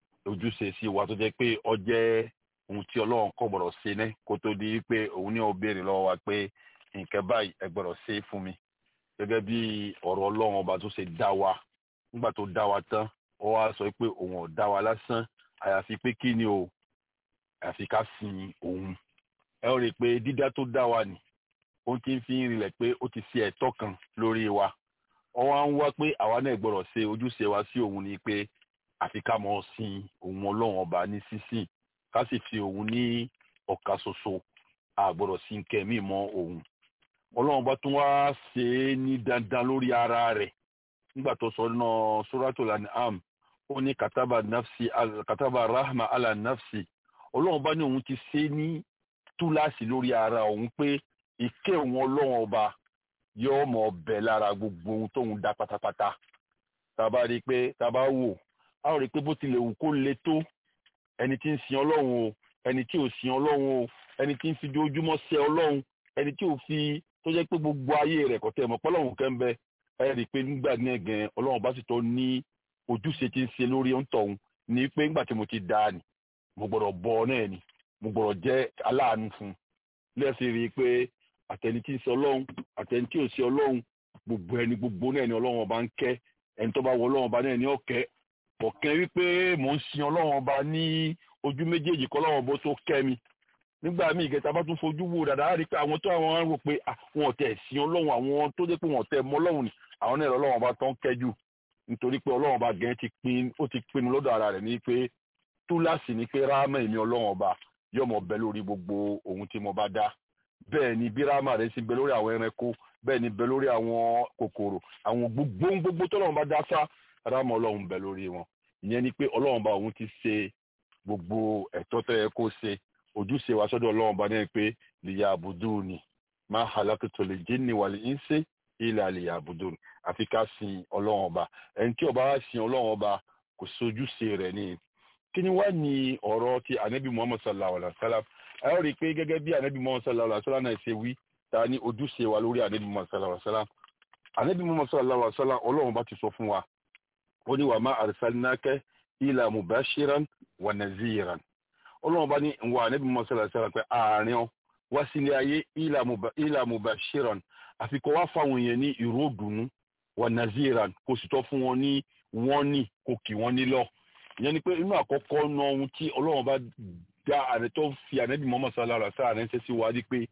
ojúṣe sí wa tó jẹ́ pé ó jẹ́ ohun tí ọlọ́run kò gbọ́dọ̀ ṣe ní kó tó di pé òun ní ó béèrè lọ́wọ́ wa pé nǹkan báyìí ẹ gbọ́dọ̀ ṣe fún mi gẹ́gẹ́ bí ọ̀rọ̀ ọlọ́run ọba tó ṣe dá wa nígbà tó dá wa tán ó wá sọ pé òun ò dá wa lásán àyàfi pé kí ni o àyàfi ká sin òun ẹ ó rí i pé dídá tó dá wa nì ó ti ń fi ń rinlẹ̀ pé ó ti ṣe ẹ̀tọ́ kan lórí wa ó wá ń wá pé àwa náà gbọ́dọ̀ ṣe ojúṣe wa sí òun ni pé àfi ká mọ̀ sin òun ọlọ́run ọba ní sísìn ká sì fi òun ní ọ̀ka ṣoṣo àgbọ̀dọ̀ sí nkẹ́mí mọ́ òun ọlọ́run bá tún wá ṣe é ní dandan lórí ara rẹ̀ nígbà tó sọ náà suratul an'am ó ní kataba nafsi kataba rahma ala nafsi ọlọ́run bá ní òun ti ṣe é ní túláàsì lórí ara òun pé ìké òun ọlọ́run ọba yóò mọ̀ ọbẹ̀ lára gbogbo ohun tóun dá pátápátá tá a bá rí i pé tá a bá wò a ó rí i pé bó tilẹ̀ wù kó le tó ẹni tí ń sin ọlọ́run o ẹni tí ò sin ọlọ́run o ẹni tí ń fi ojoojúmọ́ ṣe ọlọ́run ẹni tí ò fi tó jẹ́ pé gbogbo ayé rẹ̀ kọ̀tẹ́ mọ̀ pọ́lọ́run kẹ́ ń bẹ ẹ rí i pé nígbà náà gan ọlọ́run bá sì tó ní ojúṣe tí ń ṣe lórí ọ̀ǹtọ̀hún ní pé nígbà tí mo ti dá ni mo gbọ́dọ̀ bọ náà ni mo gbọ́dọ̀ jẹ́ aláàánú fún un lẹ́sìn rí i pé àtẹni tí ń ṣe ọlọ́run àtẹni tí ò ṣe ọlọ́run gbogbo ẹni gbogbo náà ni ọlọ́run ọba ń kẹ́ ẹni tó bá wọ ọlọ́run ọba náà ni ọ̀kẹ́ ọ̀kẹ́ wípé mò ń sin ọlọ́run ọba ní ojú méjèèjì kọ́ ọlọ́run ọba tó kẹ́ mi nígbà míì ìkẹta bá tún fojú wo dàda á rí i pé àwọn tó àwọn á rò pé àwọn ọ̀tẹ̀ sin ọlọ́run àwọn tó dé pé wọn ọ̀tẹ̀ mọ ọlọ́run ni àwọn náà ọlọ́run ọba tó ń kẹ́jù nítorí pé ọlọ́run ọba gẹ̀ẹ́ ti pin ó ti pinnu lọ́dọ̀ ara rẹ̀ ní pé túláàsì ni pé ráàmà èmi ọlọ́run ọba yóò mọ̀ bẹ lórí gbogbo ohun tí mo bá dá bẹ́ẹ̀ ni bí ráàmà rẹ̀ sì bẹ lórí àwọn ẹranko bẹ́ẹ̀ ni bẹ lórí àwọn kòkòrò àwọn gbogbo gbogbo tọ́lọ́run bá dá sá ráàmà ọlọ́run bẹ lórí wọn ìyẹn ni pé ọlọ́run bá òun ti ṣe gbogbo ẹ̀tọ́ tó yẹ kó ṣe ojúṣe wa sọ́dọ̀ ọlọ́run bá náà pé lìyà àbùdù ni máa halakito lè jí ni wàlẹ̀ ń ṣe ilẹ̀ àlìyà àbùdù ni àfi ká sin ọlọ́run ọba ẹni tí ọba wá sin ọlọ́run ọba kò sojúṣe rẹ̀ ni kí ni wá ní ọ̀rọ̀ ti anabi muhammad sallallahu alayhi wa sallam ẹ ó rí i pé gẹ́gẹ́ bí anabi muhammad sallallahu alayhi wa sallam náà ṣe wí ta ní ojúṣe wa lórí anabi muhammad sallallahu alayhi wa sallam anabi muhammad sallallahu alayhi wa sallam ọlọ́run bá ti sọ fún wa ó ní wa ma arsalnaka ila mubashiran wa naziran ọlọ́run bá ní wà anabi muhammad sallallahu alayhi wa sallam pé àárín ọ wá sílé ayé ila mubashiran àfi kó wá fáwọn èèyàn ní ìró dùnú wa naziran kó sì tọ́ fún wọn ní wọ́n ní kó kì wọ́n nílọ ìyẹn ni pé inú àkọ́kọ́ náà ohun tí ọlọ́run bá dá àrẹ tó fi ànábì Muhammad sallallahu alaihi wasallam ránṣẹ́ sí wa di pé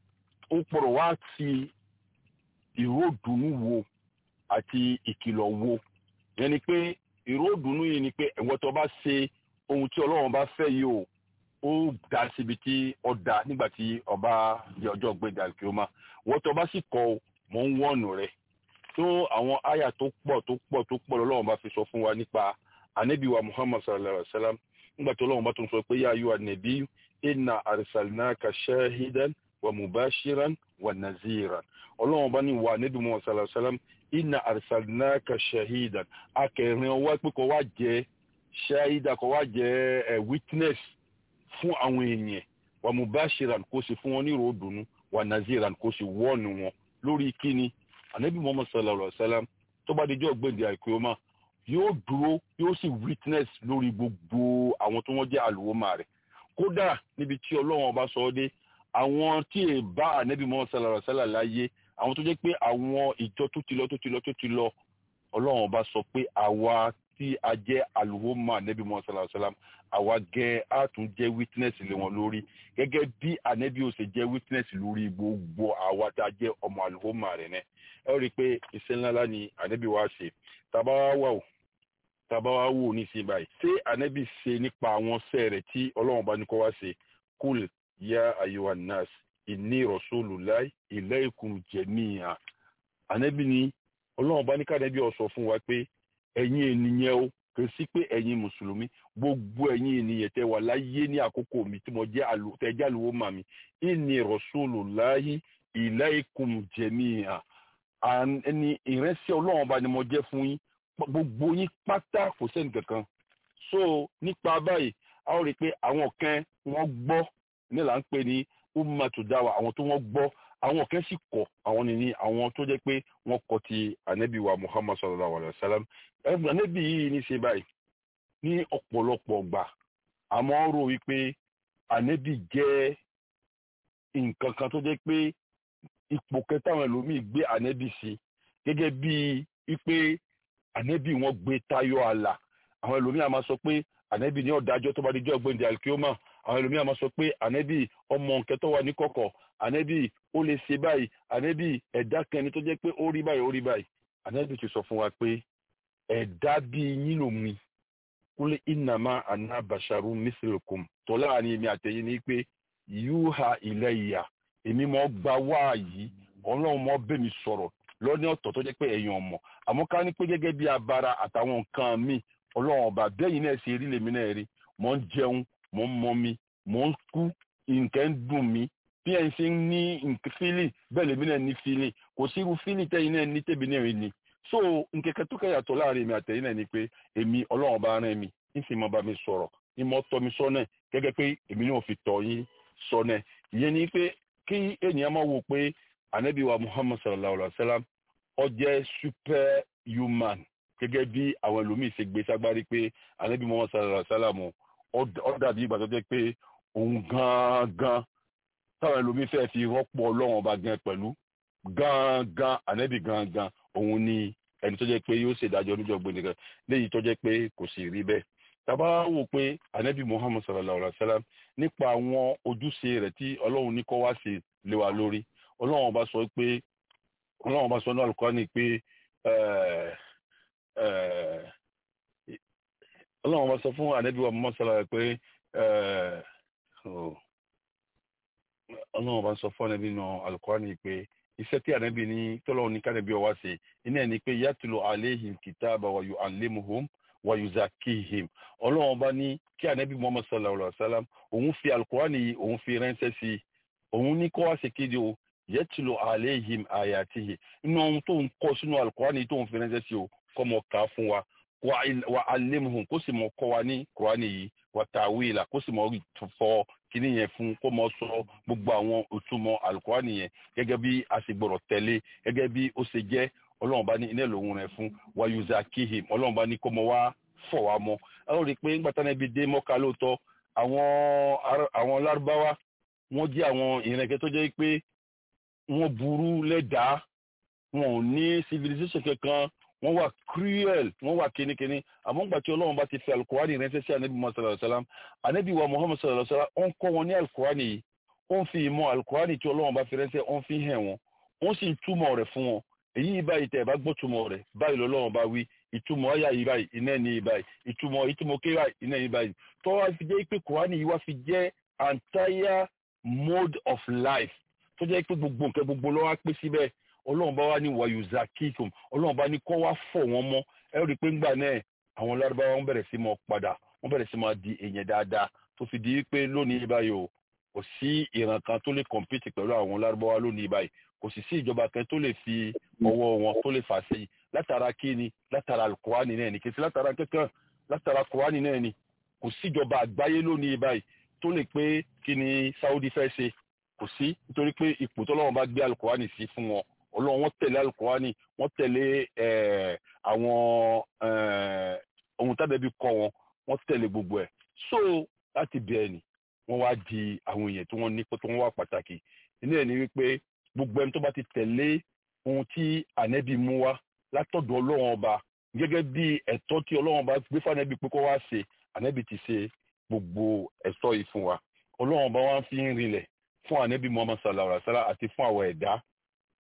ó pọ̀rọ̀ wá ti ìró ìdùnnú wo àti ìkìlọ̀ wo ìyẹn ni pé ìró ìdùnnú yìí ni pé ẹ̀wọ́n tó bá ṣe ohun tí ọlọ́run bá fẹ́ yìí o ó dá síbi tí ó dá nígbà tí ọba di ọjọ́ gbẹ̀dẹ̀ àlùkìyọ́mà wọ́n tó bá sì kọ́ mọ̀ ń wọ̀nù rẹ̀ tó àwọn àyà tó pọ̀ tó pọ̀ tó pọ̀ lọ́lọ́run bá fi sọ fún wa nípa anabi wa muhammad sallallahu alaihi wa sallam nígbà tó lọ́wọ́ bá tún sọ pé yá ayú anabi inna arsalnaka shahidan wa mubashiran wa naziran ọlọ́wọ́ bá ní wa anabi muhammad sallallahu alaihi wa sallam inna arsalnaka shahidan akẹrin ọwọ́ pé kó wá jẹ́ shahida kó wá jẹ́ ẹ witness fún àwọn èèyàn wa mubashiran kó sì fún wọn ní ròdùnú wa naziran kó sì wọ́ọ̀nù wọn lórí kíni anabi muhammad sallallahu alaihi wa sallam tó bá dijọ́ gbẹ̀ndẹ̀ àìkúyọ́mà yóò dúró yóò sì witness lórí gbogbo àwọn tó wọ́n jẹ́ àlùwọ́mà rẹ̀ kódà níbi tí ọlọ́run ọba sọ ọ́ dé àwọn tí è bá ànẹ́bí mọ́ sàlàrà sàlà láyé àwọn tó jẹ́ pé àwọn ìjọ tó ti lọ tó ti lọ tó ti lọ ọlọ́run ọba sọ pé àwa tí a jẹ́ àlùwọ́mà ànẹ́bí mọ́ sàlàrà sàlà àwa gẹ́ á tún jẹ́ witness lé wọn lórí gẹ́gẹ́ bí ànẹ́bí ò ṣe jẹ́ witness lórí gbogbo àwa tá a jẹ́ ọmọ àlùwọ́mà rẹ̀ náà ẹ ó rí i pé iṣẹ́ ńláńlá ni ànábì wa ṣe tàbá wá wà ó tàbá wá wò ní sí báyìí ṣé ànábì ṣe nípa àwọn ṣẹ́ rẹ̀ tí ọlọ́run bá ní kó wá ṣe kúl yá ayuwa nas inni rasulullah ilaykum jami'a ànábì ni ọlọ́run bá ní kànábì ó sọ fún wa pé ẹ̀yin ènìyàn o kò sí pé ẹ̀yin mùsùlùmí gbogbo ẹ̀yin ènìyàn tẹ wà láyé ní àkókò mi tí mo jẹ́ àlù tẹ jẹ́ àlùwò mà mí inni rasulullahi ilaykum jami'a ẹni ìrẹsì ọlọ́run bá ni mo jẹ́ fún yín gbogbo yín pátá kò sẹ́ni kankan so nípa báyìí a ó rí i pé àwọn kan wọ́n gbọ́ ní là ń pè ní ummatu dawa àwọn tó wọ́n gbọ́ àwọn kan sì kọ̀ àwọn nìní àwọn tó jẹ́ pé wọ́n kọ̀ ti ànábì wa muhammad sallallahu alayhi wa sallam ànábì yìí ní ṣe báyìí ní ọ̀pọ̀lọpọ̀ gbà àmọ́ rò wípé ànábì jẹ́ nǹkan kan tó jẹ́ pé ipò kẹta àwọn ẹlòmíì gbé ànábì sí gẹ́gẹ́ bí wípé ànábì wọn gbé tayọ àlà àwọn ẹlòmíì a máa sọ pé ànábì ní ọ̀dájọ́ tó bá di jọ́ gbẹ̀ndẹ̀ alkioma àwọn ẹlòmíì a máa sọ pé ànábì ọmọ nǹkan tó wà ní kọ̀kọ̀ ànábì ó lè ṣe báyìí ànábì ẹ̀dá kẹni tó jẹ́ pé ó rí báyìí ó rí báyìí ànábì ti sọ fún wa pé ẹ̀dá bíi yín ló mi kúlẹ̀ ìnàmá àná bàṣàrú mísìlùkùm tọ́lá àní èmi àtẹ̀yìn ní pé yúhà ilẹ̀ ìyà èmi mọ̀ gba wáàyí ọlọ́run mọ̀ bẹ́ mi sọ̀rọ̀ lọ́ní ọ̀tọ̀ tó jẹ́ pé ẹ̀yin ọmọ àmọ́ ká ní pé gẹ́gẹ́ bí abara àtàwọn nǹkan mi ọlọ́run ọba bẹ́yìn náà ṣe rí lèmi náà rí mò ń jẹun mò ń mọ mi mò ń kú nǹkan ń dùn mí bí ẹ̀ ń ṣe ń ní fílì bẹ́ẹ̀ lèmi náà ní fílì kò sí irú fílì tẹ́yìn náà ní tèmi náà ní so nkẹ̀kẹ́ tó kẹ́yàtọ̀ láàrin èmi àtẹ̀yìn náà ni pé èmi ọlọ́run ọba rán mi ń sì mọ bá mi sọ̀rọ̀ ń mọ tọ́ mi sọ́nà gẹ́gẹ́ pé èmi náà fi tọ́ yín sọ́nà ìyẹn ni pé kí ènìyàn máa wò pé anabi wa muhammad sallallahu alaihi wa sallam ó jẹ́ super human gẹ́gẹ́ bí àwọn ẹlòmíì ṣe gbé ságbárí pé anabi muhammad sallallahu alaihi wa sallam ó dàbí ìgbà tó jẹ́ pé òun gangan táwọn ẹlòmíì fẹ́ẹ́ fi rọ́pò ọlọ́run ọba gan pẹ̀lú gangan anabi gangan òun ni ẹni tó jẹ́ pé yóò ṣèdájọ́ oníjọ́ gbẹ̀nìkan léyìí tó jẹ́ pé kò sì rí bẹ́ẹ̀ tàbá wò pé anabi muhammad sallallahu alaihi wa sallam nípa àwọn ojúṣe rẹ̀ tí ọlọ́run ní kó wá ṣe lé wa lórí ọlọ́run bá sọ pé ọlọ́run bá sọ ní Al-Qur'ani pé ọlọ́run bá sọ fún anabi wa muhammad sallallahu alaihi pé ọlọ́run bá sọ fún anabi nínú Al-Qur'ani pé iṣẹ́ tí anabi ní tọ́lọ́run ní kánàbí ọwá ṣe iná ẹni pé yatlu alayhim kitaba wa yu'allimuhum wayuzakihim ọlọ́run bá ní kí anabi muhammad sallallahu alaihi wa sallam òun fi alukurani yìí òun fi ránṣẹ́ sí i òun ní kó wá ṣe kéde o yẹtìlọ aleihim ayatihi inú ohun tó ń kọ sínú alukurani yìí tó ń fi ránṣẹ́ sí o kọ́ mọ̀ ká fún wa wa alimuhum kó sì mọ̀ kọ́ wa ní kurani yìí wa tawila kó sì mọ̀ fọ kíní yẹn fún kó mọ̀ sọ gbogbo àwọn òtúmọ̀ alukurani yẹn gẹ́gẹ́ bí a sì gbọ́dọ̀ tẹ̀lé gẹ́gẹ́ bí ó ṣe jẹ́ ọlọ́run bá ní iná lòun rẹ̀ fún wayuza kihim ọlọ́run bá ní kó mọ wá fọ̀ wá mọ́ ẹ ó rí i pé ńgbà tán ẹbí dé mọ́ká lóòótọ́ àwọn àwọn lárúbáwá wọ́n jẹ́ àwọn ìrìnkẹ́ tó jẹ́ pé wọ́n burú lẹ́dàá wọn ò ní civilization kankan wọ́n wà cruel wọ́n wà kínníkínní àmọ́ ńgbà tí ọlọ́run bá ti fi alukurani ránṣẹ́ sí anabi muhammad sallallahu alayhi wa sallam anabi wa muhammad sallallahu alayhi wa sallam ó ń kọ́ wọn ní alukurani yìí ó ń fi ìmọ̀ alukurani tí ọlọ́run bá fi ránṣẹ́ ó ń fi hàn wọn ó sì ń túmọ̀ rẹ̀ fún wọn èyí báyìí tẹ̀ ẹ̀ bá gbọ́ túmọ̀ rẹ̀ báyìí lọ́lọ́run bá wí ìtumọ̀ ọ̀yà yìí báyìí iná ní báyìí ìtumọ̀ ìtumọ̀ ké báyìí iná ní báyìí tó wá fi jẹ́ pé kùránì yìí wá fi jẹ́ entire mode of life tó jẹ́ pé gbogbo nǹkan gbogbo ló wá pé síbẹ̀ ọlọ́run bá wá ní wàyùzà kíkùn ọlọ́run bá ní kó wá fọ̀ wọ́n mọ́ ẹ rí i pé ńgbà náà àwọn lárúbáwá wọn bẹ̀rẹ̀ sí máa padà wọ́n bẹ̀rẹ̀ sí máa di èèyàn dáadáa tó fi di pé lónìí báyìí o kò sí ìran kan tó lè compete pẹ̀lú àwọn lárúbáwá lónìí báyìí kò sì sí ìjọba kan tó lè fi ọwọ́ wọn tó lè fà sí látara kíni látara alukurani náà ni kìí sí látara kankan látara kurani náà ni kò síjọba àgbáyé lónìí báyìí tó lè pé kí ni Saudi fẹ́ ṣe kò sí nítorí pé ipò tó lọ́wọ́ bá gbé alukurani sí fún wọn ọlọ́run wọ́n tẹ̀lé alukurani wọ́n tẹ̀lé àwọn ohun tábẹ́bí kọ́ wọn wọ́n tẹ̀lé gbogbo ẹ̀ so láti bẹ̀ẹ̀ ni wọ́n wá di àwọn èèyàn tí wọ́n ní pé tí wọ́n wà pàtàkì nínú ẹ̀ ni wípé gbogbo ẹni tó bá ti tẹ̀lé ohun tí ànẹ́bí mú wá látọ̀dọ̀ ọlọ́run ọba gẹ́gẹ́ bí ẹ̀tọ́ tí ọlọ́run ọba gbé fún ànẹ́bí pé kó wá ṣe ànẹ́bí ti ṣe gbogbo ẹ̀tọ́ yìí fún wa ọlọ́run ọba wa fi ń rinlẹ̀ fún ànẹ́bí muhammad sallallahu alaihi wa sallam àti fún àwọn ẹ̀dá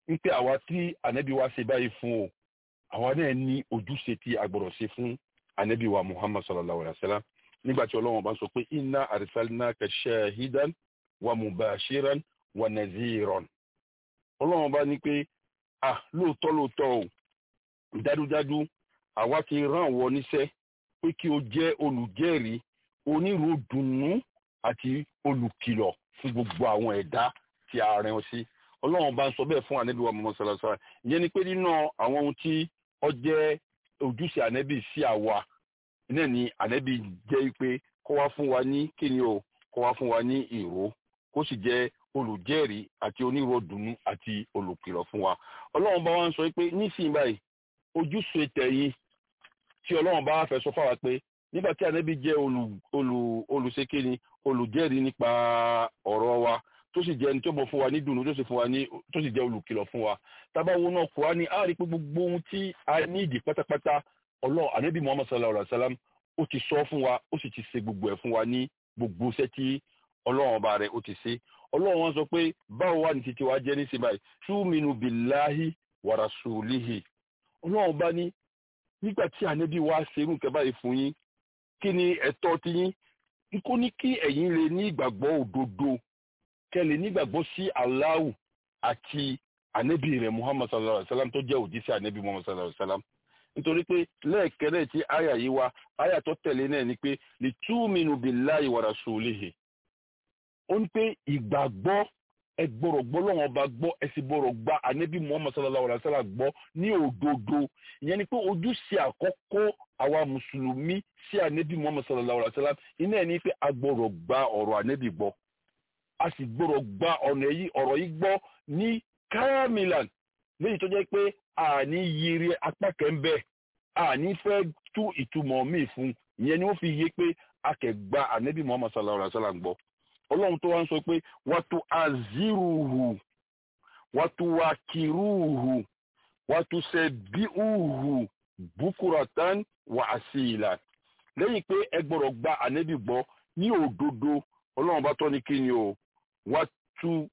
ń pé àwa tí ànábì wa ṣe báyìí fún o àwa náà ní ojúṣe tí a gbọ́dọ̀ ṣe fún ànábì wa muhammad sallallahu alayhi wa sallam nígbà tí ọlọ́run bá sọ pé inna arsalnaka shahidan wa mubashiran wa naziran ọlọ́run bá ní pé ah lóòótọ́ lóòótọ́ o dájúdájú àwa ti rán wọ níṣẹ́ pé kí o jẹ́ olùjẹ́rìí onírò dùnnú àti olùkìlọ̀ fún gbogbo àwọn ẹ̀dá tí a rán ọ sí ọlọ́run bá ń sọ bẹ́ẹ̀ fún ànábì wa muhammad sallallahu alayhi wa sallam ìyẹn ni pé nínú àwọn ohun tí ó jẹ́ ojúṣe ànábì sí àwa náà ni ànábì jẹ́ pé kó wá fún wa ní kíni o kó wá fún wa ní ìró kó sì jẹ́ olùjẹ́rìí àti oníròdùnú àti olùkìlọ̀ fún wa ọlọ́run bá wa ń sọ pé nísìnyí báyìí ojúṣe tẹ̀yìn tí ọlọ́run bá fẹ́ sọ fáwa pé nígbà tí ànábì jẹ́ olù olù olùṣèkéni olùjẹ́rìí nípa ọ̀rọ̀ wa tó sì jẹ́ ẹni tó mọ̀ fún wa ní dùnú tó sì fún wa ní tó sì jẹ́ olùkìlọ̀ fún wa tábàwọn náà kọ́ wa ní a rí pé gbogbo ohun tí a ní ìdí pátápátá ọlọ́run ànábì muhammad sallallahu alayhi wa sallam ó ti sọ fún wa ó sì ti ṣe gbogbo ẹ̀ fún wa ní gbogbo iṣẹ́ tí ọlọ́run ọba rẹ̀ ó ti ṣe ọlọ́run wọn sọ pé báwo wà ní títí wa jẹ́ ní síbáyìí túmínú bíláhi wa rasulihi ọlọ́run bá ní nígbà tí ànábì wa ṣerú nǹkan báyìí fún yín kí ni ẹ̀tọ́ ti yín kó ní kí ẹ̀yin lè ní ìgbàgbọ́ òdodo kẹ́ lè ní ìgbàgbọ́ sí Allahu àti ànábì rẹ̀ muhammad sallallahu alayhi wa sallam tó jẹ́ òjíṣẹ́ ànábì muhammad sallallahu alayhi wa sallam nítorí pé lẹ́ẹ̀kẹ́rẹ́ tí àyà yìí wá àyà tó tẹ̀lé náà ni pé lè túmínú billahi wa rasulihi ó ní pé ìgbàgbọ́ ẹ gbọ́dọ̀ gbọ́ lọ́wọ́n ọba gbọ́ ẹ sì gbọ́dọ̀ gba ànábì muhammad sallallahu alayhi wa sallam gbọ́ ní òdodo ìyẹn ni pé ojúṣe àkọ́kọ́ àwa mùsùlùmí sí ànábì muhammad sallallahu alayhi wa sallam iná ẹ̀ ní pé a gbọ́dọ̀ gba ọ̀rọ̀ ànábì gbọ́ a sì gbọ́dọ̀ gba ọ̀nà yìí ọ̀rọ̀ yìí gbọ́ ní káramilan léyìí tó jẹ́ pé àní yiri apá kẹ́ńbẹ́ àní fẹ́ tú ìtumọ̀ míì fún ìyẹn ni wọ́n fi yé pé a kẹ̀ gba ànábì muhammad sallallahu alayhi wa sallam gbọ́ ọlọ́run tó wá ń sọ pé wàtú aziruhu wàtú wakiruhu wàtú sẹbíuhu bukuratan wà asila lẹ́yìn pé ẹ gbọ́dọ̀ gba ànábì gbọ́ ní òdodo ọlọ́run bá tọ́ ní kí ni o wàtú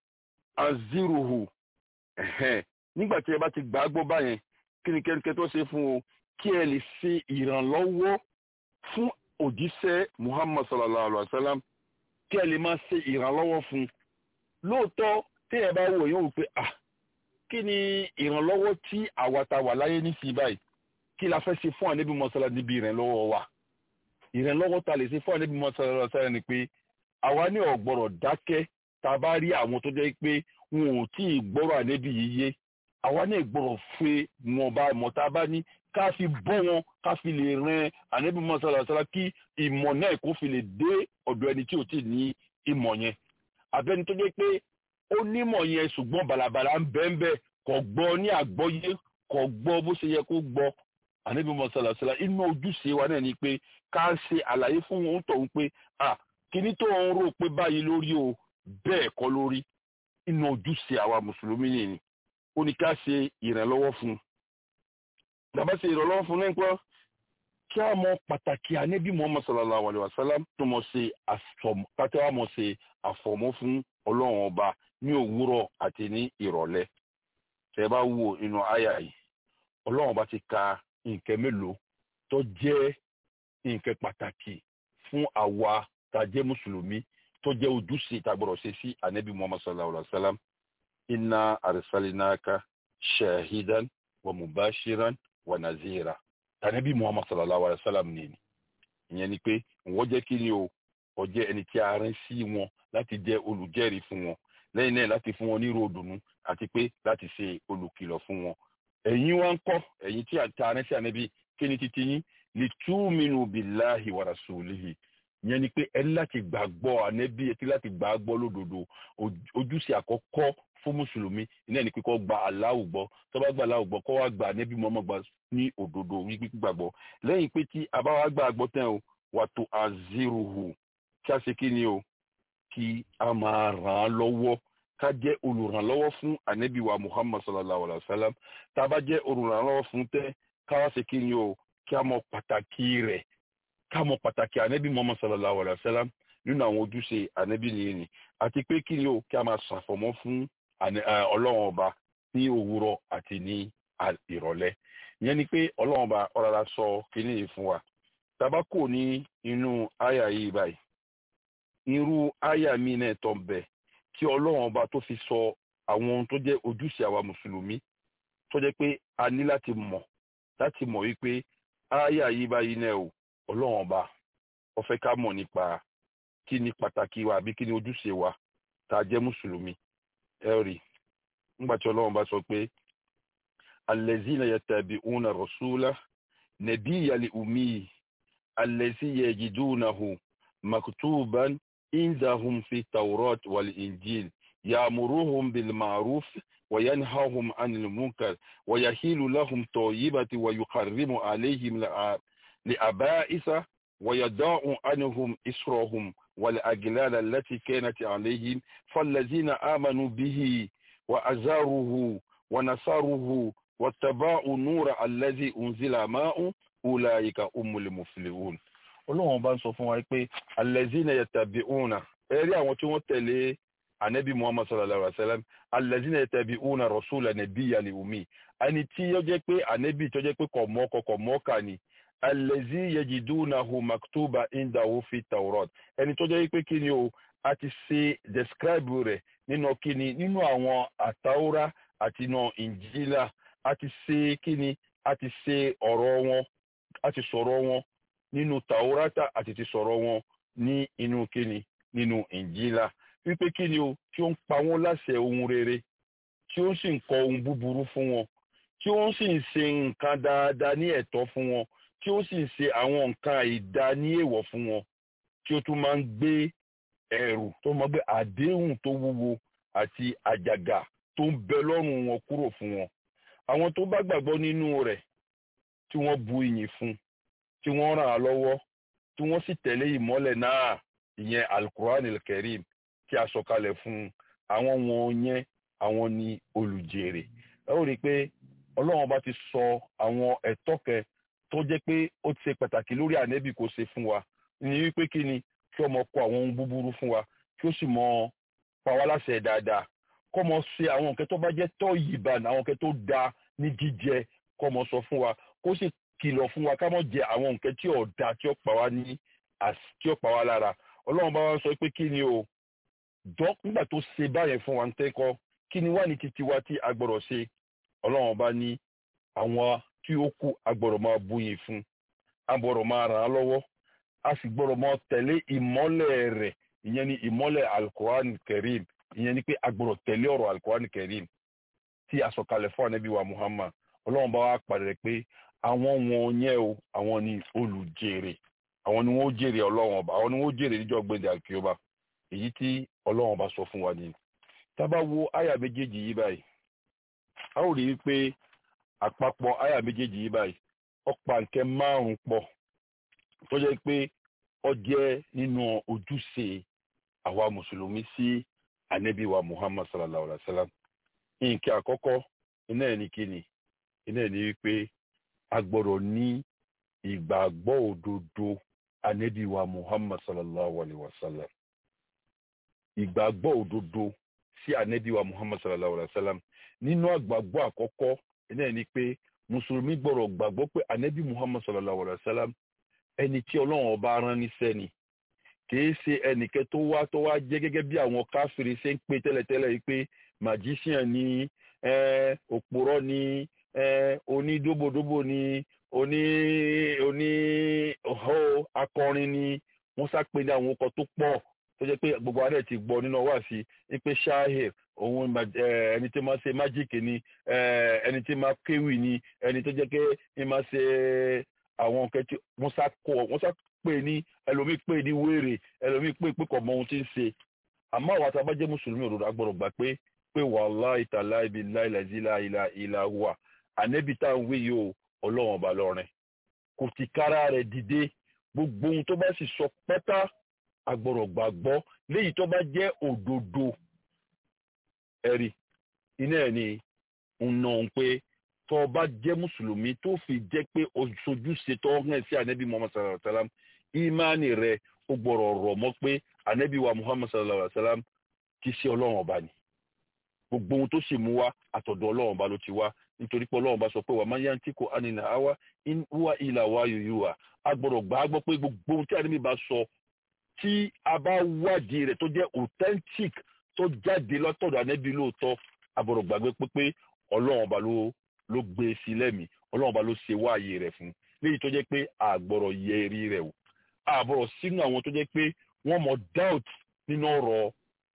aziruhu ẹ̀hẹ́n nígbà tí ẹ bá ti gbà á gbọ́ báyẹn kí ni kẹ́nikẹ́ tó ṣe fún o kí ẹ lè ṣe ìrànlọ́wọ́ fún òjíṣẹ́ muhammad sallallahu alaihi wa sallam kí ẹ lè máa ṣe ìrànlọ́wọ́ fún un lóòótọ́ tí ẹ bá wò yóò pé ah kí ni ìrànlọ́wọ́ tí àwa ta wà láyé nísìnyí báyìí kí la fẹ́ ṣe fún ànábì mọ́sálá níbi ìrànlọ́wọ́ wa ìrànlọ́wọ́ ta lè ṣe fún ànábì mọ́sálá sáyà ni pé àwa ní ọ̀gbọ̀rọ̀ dákẹ́ tá a bá rí àwọn tó jẹ́ pé wọn ò tí ì gbọ́rọ̀ ànábì yìí yé àwa ní ìgbọ́rọ̀ fẹ́ wọn bá mọ̀ tá a bá ní ká fi bọ́ wọn ká fi lè ran ànábì mọ́sálá sára kí ìmọ̀ náà kó fi lè dé ọ̀dọ̀ ẹni tí ò tí ì ní ìmọ̀ yẹn abẹ́ni tó jẹ́ pé ó nímọ̀ yẹn ṣùgbọ́n bàlàbàlà ń bẹ́ẹ̀ bẹ́ẹ̀ kò gbọ́ ní àgbọ́yé kò gbọ́ bó ṣe yẹ kó gbọ́ ànábì mọ́sálá sára inú ojúṣe wa náà ni pé ká ṣe àlàyé fún wọn tọ̀hún pé ah kíní tó ń rò pé báyìí lórí o bẹ́ẹ̀ kọ́ lórí inú ojúṣe àwa mùsùlùmí nìyí ó ní ká ṣe ìrànlọ́wọ́ fún un bàbá ṣe ìrànlọ́wọ́ fún un nípa kí a mọ pàtàkì ànábì muhammad sallallahu alayhi wa sallam tó mọ ṣe àfọmọ káté wa mọ ṣe àfọmọ fún ọlọ́run ọba ní òwúrọ̀ àti ní ìrọ̀lẹ́ tẹ́ bá wò nínú àyà yìí ọlọ́run ọba ti ka nǹkan mélòó tó jẹ́ nǹkan pàtàkì fún àwa tá a jẹ́ mùsùlùmí tó jẹ́ ojúṣe tá a gbọ́dọ̀ ṣe sí ànábì muhammad sallallahu alayhi wa sallam inna arsalinaka shahidan wa mubashiran wa nazira tànàbí muhammad sallallahu alayhi wa sallam ni ni ìyẹn ni pé wọ́n jẹ́ kí ni o ó jẹ́ ẹni tí a rán sí wọn láti jẹ́ olùjẹ́rìí fún wọn lẹ́yìn náà láti fún wọn ní ròdùnú àti pé láti ṣe olùkìlọ̀ fún wọn ẹ̀yin wá ń kọ́ ẹ̀yin tí a rán sí ànábì kí ni títí yín li túmínú billahi wa rasulihi ìyẹn ni pé ẹni láti gbàgbọ́ ànábì ẹtí láti gbàgbọ́ lódodo ojúṣe àkọ́kọ́ fún mùsùlùmí iná ẹni pé kó gba aláwù gbọ́ tó bá gba aláwù gbọ́ kó wá gba ànábì mọ́mọ́ gba ní òdodo wípé gbàgbọ́ lẹ́yìn pé tí a bá wá gbà gbọ́ tán o wà tó aziruhu kí a ṣe kí ni o kí a máa ràn án lọ́wọ́ ká jẹ́ olùrànlọ́wọ́ fún ànábì wa muhammad sallallahu alayhi wa sallam tá a bá jẹ́ olùrànlọ́wọ́ fún tẹ́ ká wá ṣe kí ni o kí a mọ pàtàkì rẹ̀ ká mọ pàtàkì ànábì muhammad sallallahu alayhi wa sallam nínú àwọn ojúṣe ànábì nìyẹn ni àti pé kí ni o kí a máa ṣàfọ̀mọ́ fún ọlọ́run ọba ní òwúrọ̀ àti ní ìrọ̀lẹ́ ìyẹn ni pé ọlọ́run ọba ọ̀rọ̀ sọ kínní yìí fún wa tabako ní inú àyà yìí báyìí irú àyà mi náà tó ń bẹ tí ọlọ́run ọba tó fi sọ àwọn ohun tó jẹ́ ojúṣe àwa mùsùlùmí tó jẹ́ pé a ní láti mọ̀ láti mọ̀ wípé àyà yìí báyìí náà o ọlọ́run ọba ó fẹ́ ká mọ̀ nípa kí ni pàtàkì wa àbí kí ni ojúṣe wa tá a jẹ́ mùsùlùmí ẹ rí nígbà tí ọlọ́run bá sọ pé allazina yattabi'una rasula nabiyyal ummi allazi yajidunahu maktuban indahum fi tawrat wal injil ya'muruhum bil ma'ruf wa yanhahum 'anil munkar wa yahilu lahum tayyibati wa yuharrimu 'alayhim li'aba'isa wa yada'u 'anhum israhum والأجلال التي كانت عليهم فالذين آمنوا به وأزاروه ونصروه واتبعوا النور الذي أنزل معه أولئك هم المفلحون Ọlọ́run bá ń sọ fún wa pé alẹ́zínà yattabi'una ẹ̀rí àwọn tí wọ́n tẹ̀lé anabi muhammad sallallahu alaihi wa sallam alẹ́zínà yattabi'una rasula nabiyyal ummi ẹni tí yóò jẹ́ pé anabi tó jẹ́ pé kò mọ́kọ kò mọ́kà ni alẹ́zí yajidunahu maktuba indahu fi taurat ẹni tó jẹ́ pé kí ni o a ti ṣe describe rẹ̀ nínú kí ni nínú àwọn àtàwọ́rá àti inú ìnjílà a ti ṣe kí ni a ti ṣe ọ̀rọ̀ wọn a ti sọ̀rọ̀ wọn nínú tàwọ́rátà àti ti sọ̀rọ̀ wọn ní inú kí ni nínú ìnjílà wípé kí ni o tí ó ń pa wọ́n láṣẹ ohun rere tí ó sì ń kọ ohun búburú fún wọn tí ó sì ń ṣe nǹkan dáadáa ní ẹ̀tọ́ fún wọn tí ó sì ń ṣe àwọn nǹkan àìdá ní èèwọ̀ fún wọn tí ó tún máa ń gbé ẹrù tó máa gbé àdéhùn tó wúwo àti àjàgà tó ń bẹ lọ́rùn wọn kúrò fún wọn. àwọn tó bá gbàgbọ́ nínú rẹ̀ tí wọ́n bu ìyìn fún tí wọ́n ràn án lọ́wọ́ tí wọ́n sì tẹ̀lé ìmọ́lẹ̀ náà ìyẹn alukur'an elkerim tí a sọ̀kalẹ̀ fún àwọn wọn yẹn àwọn ni olùjèrè. ẹ ó rí i pé ọlọ́run bá ti sọ àwọn ẹ̀tọ́ kẹ tó jẹ́ pé ó ti ṣe pàtàkì lórí ànẹ́bì kò ṣe fún wa ní wípé kí ni kí ọmọ kọ àwọn ohun búburú fún wa kí ó sì mọ pa wá láṣẹ dáadáa kọ́ mọ ṣe àwọn nǹkan tó bá jẹ́ tọ́ yìbàn àwọn nǹkan tó da ní jíjẹ kọ́ mọ sọ fún wa kó sì kìlọ̀ fún wa ká mọ̀ jẹ àwọn nǹkan tí ò da tí ó pa wá ní tí ó pa wá lára ọlọ́run bá wá sọ pé kí ni o dọ́ nígbà tó ṣe báyẹn fún wa ń tẹ́kọ́ kí ni wá ní títí wa tí a gbọ́dọ̀ ṣe ọlọ́run bá ní àwọn tí ó kú agbọ́dọ̀ máa búyin fún agbọ́dọ̀ máa ràn án lọ́wọ́ a sì gbọ́dọ̀ máa tẹ̀lé ìmọ́lẹ̀ rẹ̀ ìyẹn ni ìmọ́lẹ̀ alukoran kerim ìyẹn ni pé agbọ́dọ̀ tẹ̀lé ọ̀rọ̀ alukoran kerim tí a sọ̀kalẹ̀ fún anabi wa muhammad ọlọ́run bá wa pàdé pé àwọn wọn yẹn o àwọn ni olùjèrè àwọn ni wọn ó jèrè ọlọ́run ọba àwọn ni wọn ó jèrè níjọ́ gbẹ̀dẹ̀ àkíyọba èyí tí ọlọ́run ọba sọ fún wa ni tá bá wo àyà méjèèjì yìí báyìí a ó rí i pé àpapọ̀ àyà méjèèjì yìí báyìí ọ̀pá nkẹ́ márùn-ún pọ̀ tó jẹ́ pé ó jẹ́ nínú ojúṣe àwa mùsùlùmí sí ànábì wa muhammad sallallahu alaihi wa sallam nǹkan àkọ́kọ́ iná ẹ̀ ní kíni iná ẹ̀ ní wípé a gbọ́dọ̀ ní ìgbàgbọ́ òdodo ànábì wa muhammad sallallahu alaihi wa sallam ìgbàgbọ́ òdodo sí ànábì wa muhammad sallallahu alaihi wa sallam nínú àgbàgbọ́ àkọ́kọ́ iná ẹ̀ ní pé mùsùlùmí gbọ́dọ̀ gbàgbọ́ pé ànábì muhammad sallallahu alaihi wa sallam ẹni tí ọlọ́run ọba rán níṣẹ́ ni kìí ṣe ẹnìkẹ́ tó wá tó wá jẹ́ gẹ́gẹ́ bí àwọn káfíìrì ṣe ń pè tẹ́lẹ̀tẹ́lẹ̀ yìí pé magician ni òpòrọ́ ni onídóbòdóbò ni oní oní ọ̀họ́ akọrin ni wọ́n sápè ní àwọn ọkọ̀ tó pọ̀ tó jẹ́ pé gbogbo adé ti gbọ́ nínú ọwọ́ àti pé shahir òun ẹni tí máa ṣe májíìkì ni ẹni tí máa kéwì ni ẹni tó jẹ́ pé ní máa ṣe àwọn nǹkan tí wọ́n sá kọ́ wọ́n sá pè ní ẹlòmíì pè ní wéèrè ẹlòmíì pè pé kò mọ ohun tí ń ṣe àmọ́ àwọn àtàbá jẹ́ mùsùlùmí òdodo agbọ́dọ̀ gbà pé pé wallahi ta'ala ibi láìláìsí láìlá ìlà wà ànẹ́bí tá à ń wí yìí o ọlọ́run ọba lọ́rin kò ti kára rẹ̀ dìde gbogbo ohun tó bá sì sọ pátá agbọ́dọ̀ gbàgbọ́ léyìí tó bá jẹ́ òdodo ẹ̀rí iná ẹ̀ ni ń nà ń pé tó o bá jẹ́ mùsùlùmí tó fi jẹ́ pé ojúṣe tó hàn sí ànábì muhammad sallallahu alayhi wa sallam ìmánì rẹ̀ ó gbọ́dọ̀ rọ̀ mọ́ pé ànábì wa muhammad sallallahu alayhi wa sallam kì í ṣe ọlọ́run ọba ni gbogbo ohun tó sì mú wá àtọ̀dọ̀ ọlọ́run bá ló ti wá nítorí pé ọlọ́run bá sọ pé wà máa yá ń tí kò ánìlà áwá wá ìlà wá yòyò wá a gbọ́dọ̀ gbà á gbọ́ pé gbogbo ohun tí àdébí bá sọ tí a bá wádìí rẹ̀ tó jẹ́ authentic tó jáde lọ́tọ̀dọ̀ ànẹ́bí lóòótọ́ a gbọ́dọ̀ gbàgbé pé pé ọlọ́run bá ló ló gbé e sí lẹ́mìí ọlọ́run bá ló ṣe wáàyè rẹ̀ fún léyìí tó jẹ́ pé a gbọ́dọ̀ yẹ eré rẹ̀ wò a gbọ́dọ̀ sínú àwọn tó jẹ́ pé wọ́n mọ doubt nínú ọ̀rọ̀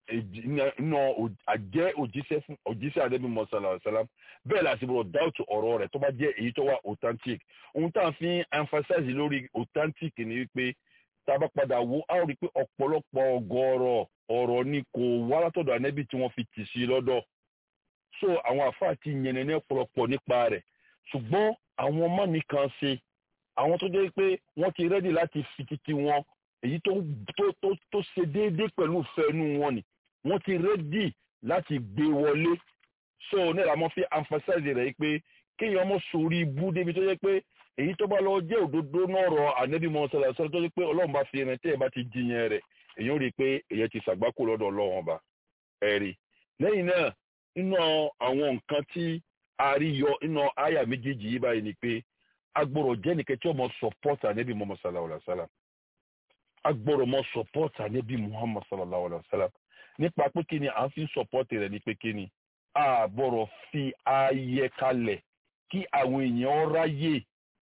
nínú àjẹ́ òjíṣẹ́ fún òjíṣẹ́ àdébí mọ́sálà ọ̀sálàm bẹ́ẹ̀ la sì gbọ́dọ̀ doubt ọ̀rọ̀ rẹ̀ tó bá jẹ́ èyí tó wà authentic ohun tá à ń fi emphasize lórí authentic ni wípé tá a bá padà wo a ó rí i pé ọ̀pọ̀lọpọ̀ ọgọ́rọ̀ ọ̀rọ̀ ni kò wá látọ̀dọ̀ ànẹ́bí tí wọ́n fi tì sí lọ́dọ̀ so àwọn àfáà ti yẹnẹ ní ọ̀pọ̀lọpọ̀ nípa rẹ̀ ṣùgbọ́n àwọn ọmọ nìkan ṣe àwọn tó jẹ́ pé wọ́n ti rẹ́dì láti fi titi wọn èyí tó tó tó tó ṣe déédéé pẹ̀lú ìfẹ́nu wọn ni wọ́n ti rẹ́dì láti gbé wọlé so nílà mọ́ fi emphasize rẹ̀ pé kéèyàn mọ́ sórí ibú débi tó jẹ́ pé èyí tó bá lọ jẹ́ òdodo náà rọ ànẹ́bí mọ́ sọ̀rọ̀ sọ̀rọ̀ tó jẹ́ pé ọlọ́run bá fi ẹran tẹ́ ẹ bá ti jiyàn rẹ̀ èyí ó rí i pé èyí ti ṣàgbákò lọ́dọ̀ ọlọ́run ọba ẹ̀rí lẹ́yìn náà nínú àwọn nǹkan tí a rí yọ nínú àyà méjèèjì yìí báyìí ni pé agbọ̀rọ̀ jẹ́ nìkan tí ọmọ support ànẹ́bí Muhammad sallallahu alayhi wa sallam agbọ̀rọ̀ mọ support ànẹ́bí Muhammad sallallahu alayhi wa sallam nípa pé kí ni à ń fi support rẹ̀ ní pé kí ni àbọ̀rọ̀ fi ààyè kalẹ̀ kí àwọn èèyàn ráyè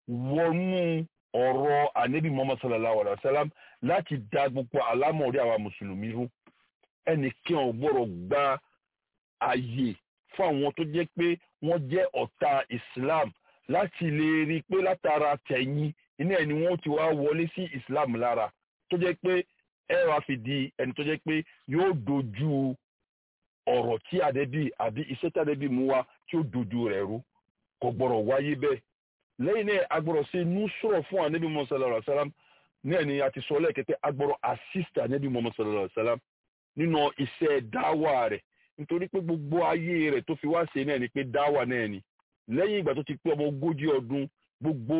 wọnú ọ̀rọ̀ ànẹ́bí Muhammad sallallahu alayhi wa sallam láti da gbogbo àlámọ̀rí àwa mùsùlùmí rú ẹnìkan ò gbọ́dọ̀ gba àyè fún àwọn tó jẹ́ pé wọ́n jẹ́ ọ̀tá Islam láti lè rí i pé látara tẹ̀yìn iná ẹni wọ́n ti wá wọlé sí Islam lára tó jẹ́ pé ẹ wá fi di ẹni tó jẹ́ pé yóò dojú ọ̀rọ̀ tí àdẹ́bí àbí iṣẹ́ tí àdẹ́bí mú wá tí ó dojú rẹ̀ rú kò gbọ́dọ̀ wáyé bẹ́ẹ̀ lẹ́yìn náà agbọ́dọ̀ ṣe nusrọ̀ fún ànábì Muhammad sallallahu alaihi wasallam ní ẹni àti sọ lẹ́ẹ̀kẹ́tẹ́ agbọ́dọ̀ assist ànábì Muhammad sallallahu alaihi wasallam nínú iṣẹ́ dáwà rẹ̀ nítorí pé gbogbo ayé rẹ̀ tó fi wá ṣe náà ni pé dáwà náà ni lẹ́yìn ìgbà tó ti pé ọmọ ogójì ọdún gbogbo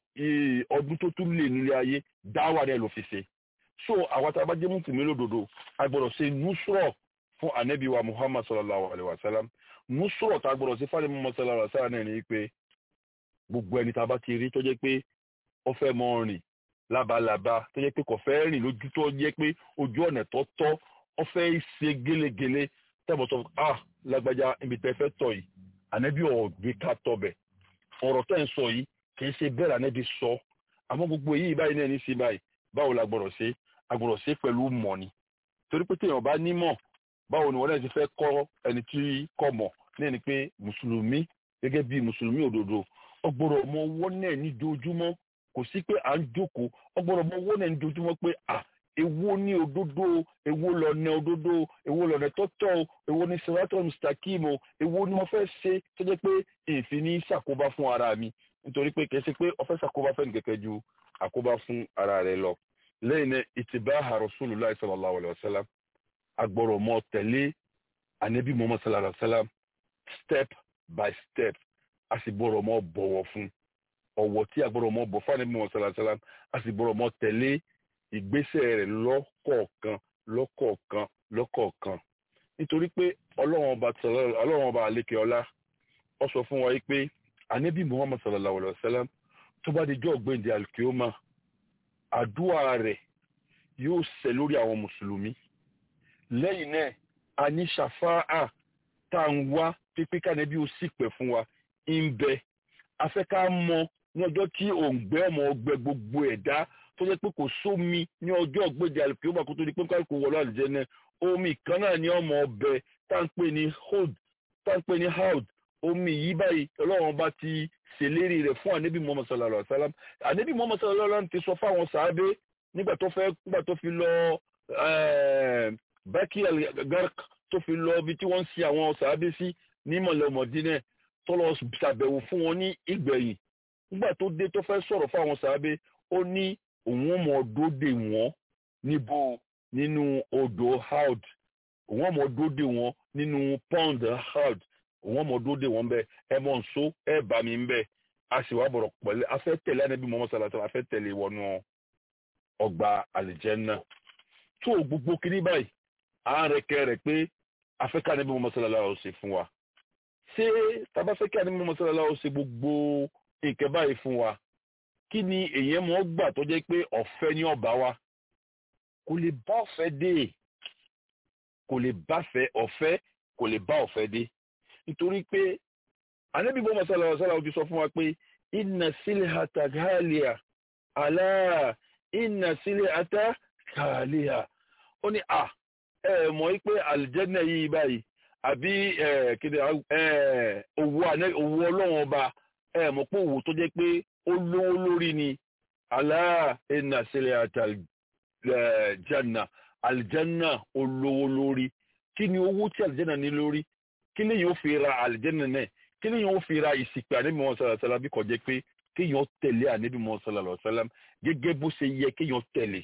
ọdún tó tún lè nílé ayé dáwà náà ló fi ṣe so àwọn tá a bá jẹ́ mùsùlùmí lódodo agbọ́dọ̀ ṣe nusrọ̀ fún ànábì wa Muhammad sallallahu alaihi wasallam nusrọ̀ tá a gbọ́dọ̀ ṣe fáwọn Muhammad sallallahu alaihi wasallam náà ni pé gbogbo ẹni tá a bá ti rí tó jẹ́ pé ó fẹ́ mọ rìn lábalábá tó jẹ́ pé kò fẹ́ rìn lójú tó jẹ́ pé ojú ọ̀nà tó tọ́ ó fẹ́ ṣe gélégélé tẹ́bọ̀tọ̀ ah lágbájá ibi tẹ́ fẹ́ tọ̀ yìí ànábì ọ̀gbìn ká tọbẹ̀ ọ̀rọ̀ tẹ́ ń sọ yìí kì í ṣe bẹ́ẹ̀ ànábì sọ àmọ́ gbogbo èyí báyìí náà ní sí báyìí báwo la gbọ́dọ̀ ṣe a gbọ́dọ̀ ṣe pẹ̀lú mọ̀ ni torí pé téèyàn bá nímọ̀ báwo ni wọ́n náà ti fẹ́ kọ́ ẹni tí kò mọ̀ náà ni pé mùsùlùmí gẹ́gẹ́ bí mùsùlùmí òdodo ọgbọ́dọ̀ mọ owó náà ní dojúmọ́ kò sí pé à ń jókòó ọgbọ́dọ̀ mọ owó náà ní dojúmọ́ pé à èwo ní òdodo èwo lọ̀nà òdodo èwo lọ̀nà tọ́tọ́ èwo ní siratul mustaqim o èwo ni mo fẹ́ ṣe tó jẹ́ pé èéfín ní ṣàkóbá fún ara mi nítorí pé kìí ṣe pé ó fẹ́ ṣàkóbá fẹ́ni kẹ̀kẹ́ ju àkóbá fún ara rẹ̀ lọ lẹ́yìn náà ìtìbáhà rasulullah sallallahu alayhi wa sallam agbọ́dọ̀ mọ tẹ̀lé anabi muhammad sallallahu alayhi wa sallam step by step a sì gbọ́dọ̀ mọ bọ̀wọ̀ fún ọ̀wọ̀ tí a gbọ́dọ̀ mọ bọ̀ fún anabi muhammad sallallahu alayhi wa sallam a sì gbọ́dọ̀ mọ tẹ̀lé ìgbésẹ̀ rẹ̀ lọ́kọ̀ọ̀kan lọ́kọ̀ọ̀kan lọ́kọ̀ọ̀kan nítorí pé ọlọ́run ọba ọlọ́run ọba àlékè ọlá ó sọ fún wa yìí pé anabi muhammad sallallahu alayhi wa sallam tó bá di jọ́ ọ̀gbẹ́ndì alkioma àdúrà rẹ̀ yóò ṣẹ lórí àwọn mùsùlùmí lẹ́yìn náà a ní ṣàfáà tá à ń wá pípé kánẹ́bí ó sì pẹ̀ fún wa ń bẹ afẹ́ ká mọ ní ọjọ́ tí òǹgbẹ ọmọ ọgbẹ gbogbo ẹ̀dá tó jẹ́ pé kò sómi ní ọjọ́ ọ̀gbẹ́dẹ àlùkìyọ́mà kó tó di pé kálukú wọlé àlùjẹ́nẹ́ omi kan náà ní ọmọ ọbẹ̀ tá à ń pè ní hold tá à ń pè ní haud omi yìí báyìí ọlọ́run bá ti ṣèlérí rẹ̀ fún ànábì muhammad sallallahu alayhi wa sallam ànábì muhammad sallallahu alayhi wa sallam ti sọ fáwọn sàábé nígbà tó fẹ́ nígbà tó fi lọ bákí algark tó fi lọ ibi tí wọ́n ń sin àwọn sàábé sí ní mọ̀lẹ́mọ̀dínẹ̀ tó lọ ṣàbẹ̀wò fún wọn ní ìgbẹ̀yìn nígbà tó dé tó fẹ́ sọ̀rọ̀ fáwọn sàábé ó ní òun ọmọ ọdọdẹ wọn níbo nínú odò haud òun ọmọ ọdọdẹ wọn nínú pond haud òun ọmọ ọdọdẹ wọn bẹ ẹ mọ nso ẹ bá mi bẹ a sì wá bọ̀rọ̀ pẹ̀lẹ́ a fẹ́ tẹ̀lé Ànábì Muhammad sallallahu alaihi wasallam a fẹ́ tẹ̀lé wọnú ọgbà àlìjẹ́nnà tó gbogbo kiri báyìí à ń rẹkẹ rẹ pé afẹ́ká ànábì Muhammad sallallahu alaihi wasallam ṣe fún wa ṣé tábà fẹ́ kí ànábì Muhammad sallallahu alaihi wasallam ṣe gbogbo nǹkan báyìí fún wa kí ni èyàn mọ́ gbà tó jẹ́ pé ọ̀fẹ́ ní ọba wa kò lè bá ọ̀fẹ́ dé kò lè bá fẹ́ ọ̀fẹ́ kò lè bá ọ̀fẹ́ dé nítorí pé ànábì Muhammad sallallahu alaihi wasallam ti sọ fún wa pé inna silhata ghaliya ala inna silhata ghaliya ó ní à ẹ mọ̀ wípé àlìjẹ́nà yìí báyìí àbí kéde owó ọlọ́run ọba ẹ mọ̀ pé òwò tó jẹ́ pé ó lówó lórí ni ala inna silhata janna aljanna ó lówó lórí kí ni owó tí aljanna ní lórí kí ni yóò fi ra aljanna náà kí ni yóò fi ra ìsìnkú ànábì mọ́ sọ́lá sọ́lá bí kò jẹ́ pé kéèyàn tẹ̀lé ànábì mọ́ sọ́lá sọ́lá gẹ́gẹ́ bó ṣe yẹ kéèyàn tẹ̀lé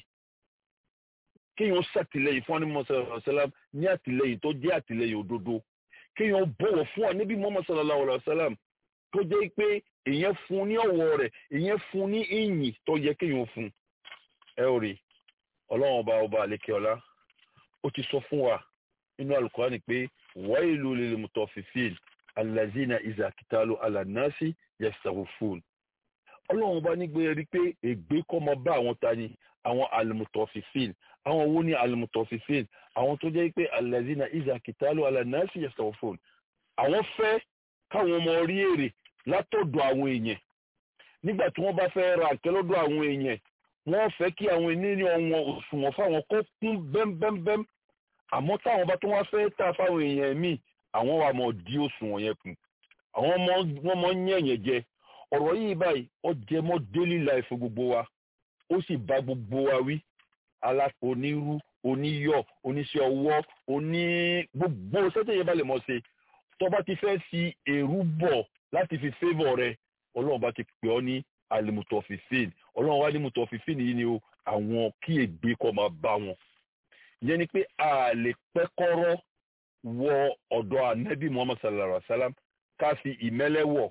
kéèyàn ṣàtìlẹ́yìn fún ànábì mọ́ sọ́lá sọ́lá ní àtìlẹ́yìn tó jẹ́ àtìlẹ́yìn òdodo kéèyàn bọ̀wọ̀ fún ànábì mọ́ sọ́lá sọ́lá tó jẹ́ pé èèyàn fún ní ọ̀wọ̀ rẹ̀ èèyàn fún ní ìyìn tó yẹ kéèyàn fún ẹ ò rí ọlọ́run ọba ọba àlekè ọlá ó ti sọ fún wa nínú Al-Qur'ani pé wailu lil mutaffifin alazina izakitalu alanasi yastawfun ọlọ́run bá nígbé rí pé ègbé kọ́ mọ bá àwọn ta ni àwọn alimutọfifin àwọn wo ni alimutọfifin àwọn tó jẹ́ pé alazina izakitalu alanasi yastawfun àwọn fẹ́ káwọn ọmọ rí èrè látọ̀dọ̀ àwọn èèyàn nígbà tí wọ́n bá fẹ́ ra àkẹ́ lọ́dọ̀ àwọn èèyàn wọ́n fẹ́ kí àwọn ènìyàn wọn òṣùwọ̀n fáwọn kó kún bẹ́mbẹ́mbẹ́m àmọ́ táwọn bá tó wá fẹ́ tà fáwọn èèyàn míì àwọn wa mọ̀ dí òṣùwọ̀n yẹn kù àwọn wọ́n mọ̀ ń yẹ̀yẹ̀ jẹ ọ̀rọ̀ yìí báyìí ó jẹ mọ́ daily life gbogbo wa ó sì bá gbogbo wa wí alápò onírú oníyọ̀ oníṣẹ́ ọwọ́ oní gbogbo sẹ́tẹ̀ yẹn bá lè mọ̀ ṣe tó bá ti fẹ́ fi èrú bọ̀ láti fi favour rẹ ọlọ́run bá ti pè ọ́ ní alimutọ̀fífìn ọlọ́run wá ní mutọ̀fífìn yìí ni o àwọn kí ègbé kọ́ máa bá wọn ìyẹn ni pé a lè pẹ́ kọ́rọ́ wọ ọ̀dọ̀ anabi muhammad sallallahu alaihi wa sallam ká fi ìmẹ́lẹ́ wọ̀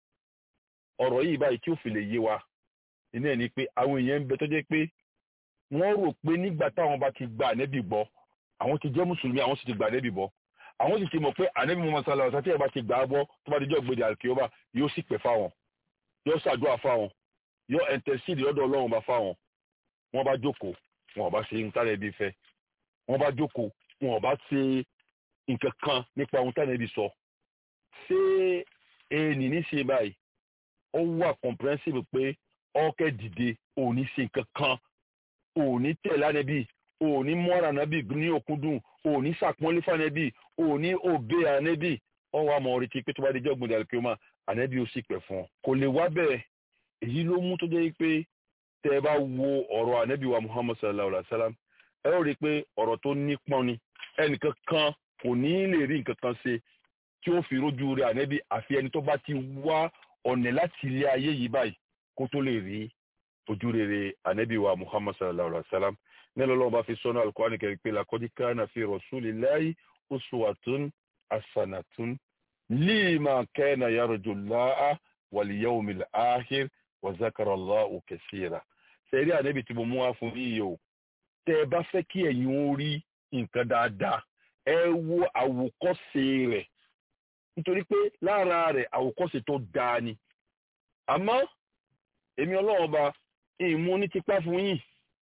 ọ̀rọ̀ yìí báyìí tí ó fi lè yé wa iná ẹ̀ ni pé àwọn èèyàn ń bẹ tó jẹ́ pé wọ́n rò pé nígbà táwọn bá ti gba anabi gbọ́ àwọn ti jẹ́ mùsùlùmí àwọn sì ti gba anabi gbọ́ àwọn sì ti mọ̀ pé anabi muhammad sallallahu alaihi wa sallam tí ẹ̀ bá ti gbà á gbọ́ tó bá dijọ́ gbèdé àlùkìyọ́bà yóò sì pẹ̀ fáwọn yóò ṣàdúrà fáwọn yóò ẹ̀ńtẹ̀síìdì lọ́dọ̀ ọlọ́run bá fáwọn wọ́n bá jókòó wọn ò bá ṣe nǹkan ẹbí fẹ́ wọ́n bá jókòó wọn ò bá ṣe nǹkan kan nípa ohun táwọn ẹbí sọ ṣé ẹnì ní ṣe báyìí ó wà comprehensive pé ọkẹ́ dìde òní ṣe nǹkan kan òní tẹ̀lé ànẹ́bí òní mọ́ra ànẹ́bí ní òkúndùn òní ṣàpọ́nlé fànẹ́bí òní òbí ànẹ́bí ọwọ́ àmọ́ orí ti pé tó bá dé jọ́gbọ̀n dàlùkì ọmọ ànẹ́bí ó sì pẹ̀ fún ọ kò lè wá bẹ́ẹ̀ èyí ló mú tó jẹ́ pé tẹ́ ẹ bá wo ọ̀rọ̀ ànẹ́bí wa Muhammad sallallahu alaihi wa sallam ẹ ó rí i pé ọ̀rọ̀ tó nípọn ni ẹnìkan kan kò ní lè rí nǹkan kan ṣe tí ó fi rójú rẹ̀ ànẹ́bí àfi ẹni tó bá ti wá ọ̀nà láti ilé ayé yìí báyìí kó tó lè rí ojú rere ànẹ́bí wa Muhammad sallallahu alaihi wa sallam nílò lọ́wọ́ bá fi sọ́nà Al-Qur'ani kẹrin pé laqad kana fi rasulillahi uswatun hasanatun liman kana yarjullaha wal yawmil akhir wa zakara Allahu kaseera sẹ́rí ànẹ́bí tí mo mú wá fún yíyí o tẹ́ ẹ bá fẹ́ kí ẹ̀yin ó rí nǹkan dáadáa ẹ wo àwòkọ́ṣe rẹ̀ nítorí pé lára rẹ̀ àwòkọ́ṣe tó dáa ni àmọ́ èmi ọlọ́run ba ìmú ní tipa fún yín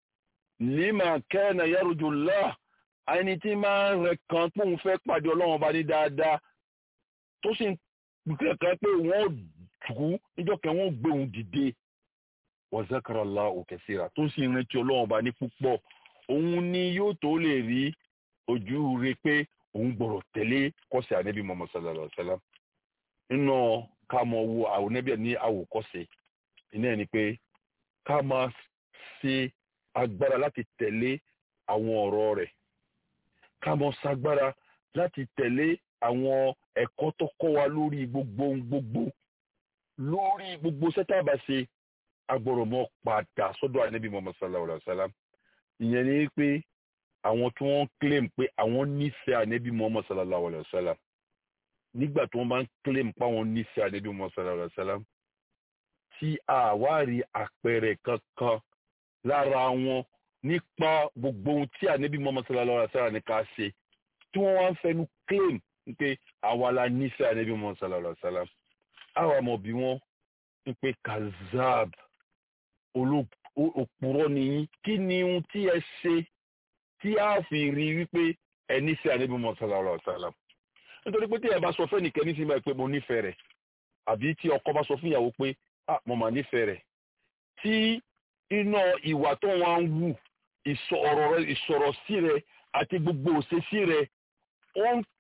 lima kana yarjullah ẹni tí máa ń rẹ kan pé òun fẹ́ pàdé ọlọ́run ba ní dáadáa tó sì ń kẹ́kẹ́ pé wọ́n dùkú níjọ́ kẹ́ wọ́n gbé òun dìde wa zakara Allahu kaseera tó sì ń rántí ọlọ́run ba ní púpọ̀ òun ni yóò tó lè rí ojú rẹ pé òun gbọ́dọ̀ tẹ̀lé kọ́sẹ̀ ànábì Muhammad sallallahu alaihi wasallam nínú ká mọ wo àwọn ànábì ní àwòkọ́ṣe iná ẹ̀ ni pé ká máa ṣe agbára láti tẹ̀lé àwọn ọ̀rọ̀ rẹ̀ ká máa ṣagbára láti tẹ̀lé àwọn ẹ̀kọ́ tó kọ́ wa lórí gbogbo ohun gbogbo lórí gbogbo sẹ́tàbà ṣe agbọ̀rọ̀ mọ́ padà sọ́dọ̀ ànábì Muhammad sallallahu alaihi wasallam ìyẹn ni pé àwọn tí wọ́n claim pé àwọn nífẹ̀ẹ́ ànábì Muhammad sallallahu alaihi wasallam nígbà tí wọ́n bá ń claim pé àwọn nífẹ̀ẹ́ ànábì Muhammad sallallahu alaihi wasallam tí àwárí àpẹẹrẹ kankan lára wọn nípa gbogbo ohun tí ànábì Muhammad sallallahu alaihi wasallam ní ká ṣe tí wọ́n wá ń fẹnu claim pé àwa la nífẹ̀ẹ́ ànábì Muhammad sallallahu alaihi wasallam àwa mọ̀ bí wọ́n ń pé kazab òpùrọ̀ nìyí kí ni ohun tí ẹ ṣe tí a fi rí wípé ẹ nífẹ̀ẹ́ ànábì Muhammad sallallahu alaihi wasallam nítorí pé tí ẹ bá sọ fẹ́ nìkan ní sinmi pé mo nífẹ̀ẹ́ rẹ̀ àbí tí ọkọ bá sọ fún ìyàwó pé ah mo mà nífẹ̀ẹ́ rẹ̀ tí iná ìwà tó wọn ń wù ìsọ̀rọ̀ sí rẹ̀ àti gbogbo òṣèṣì rẹ̀ ó ń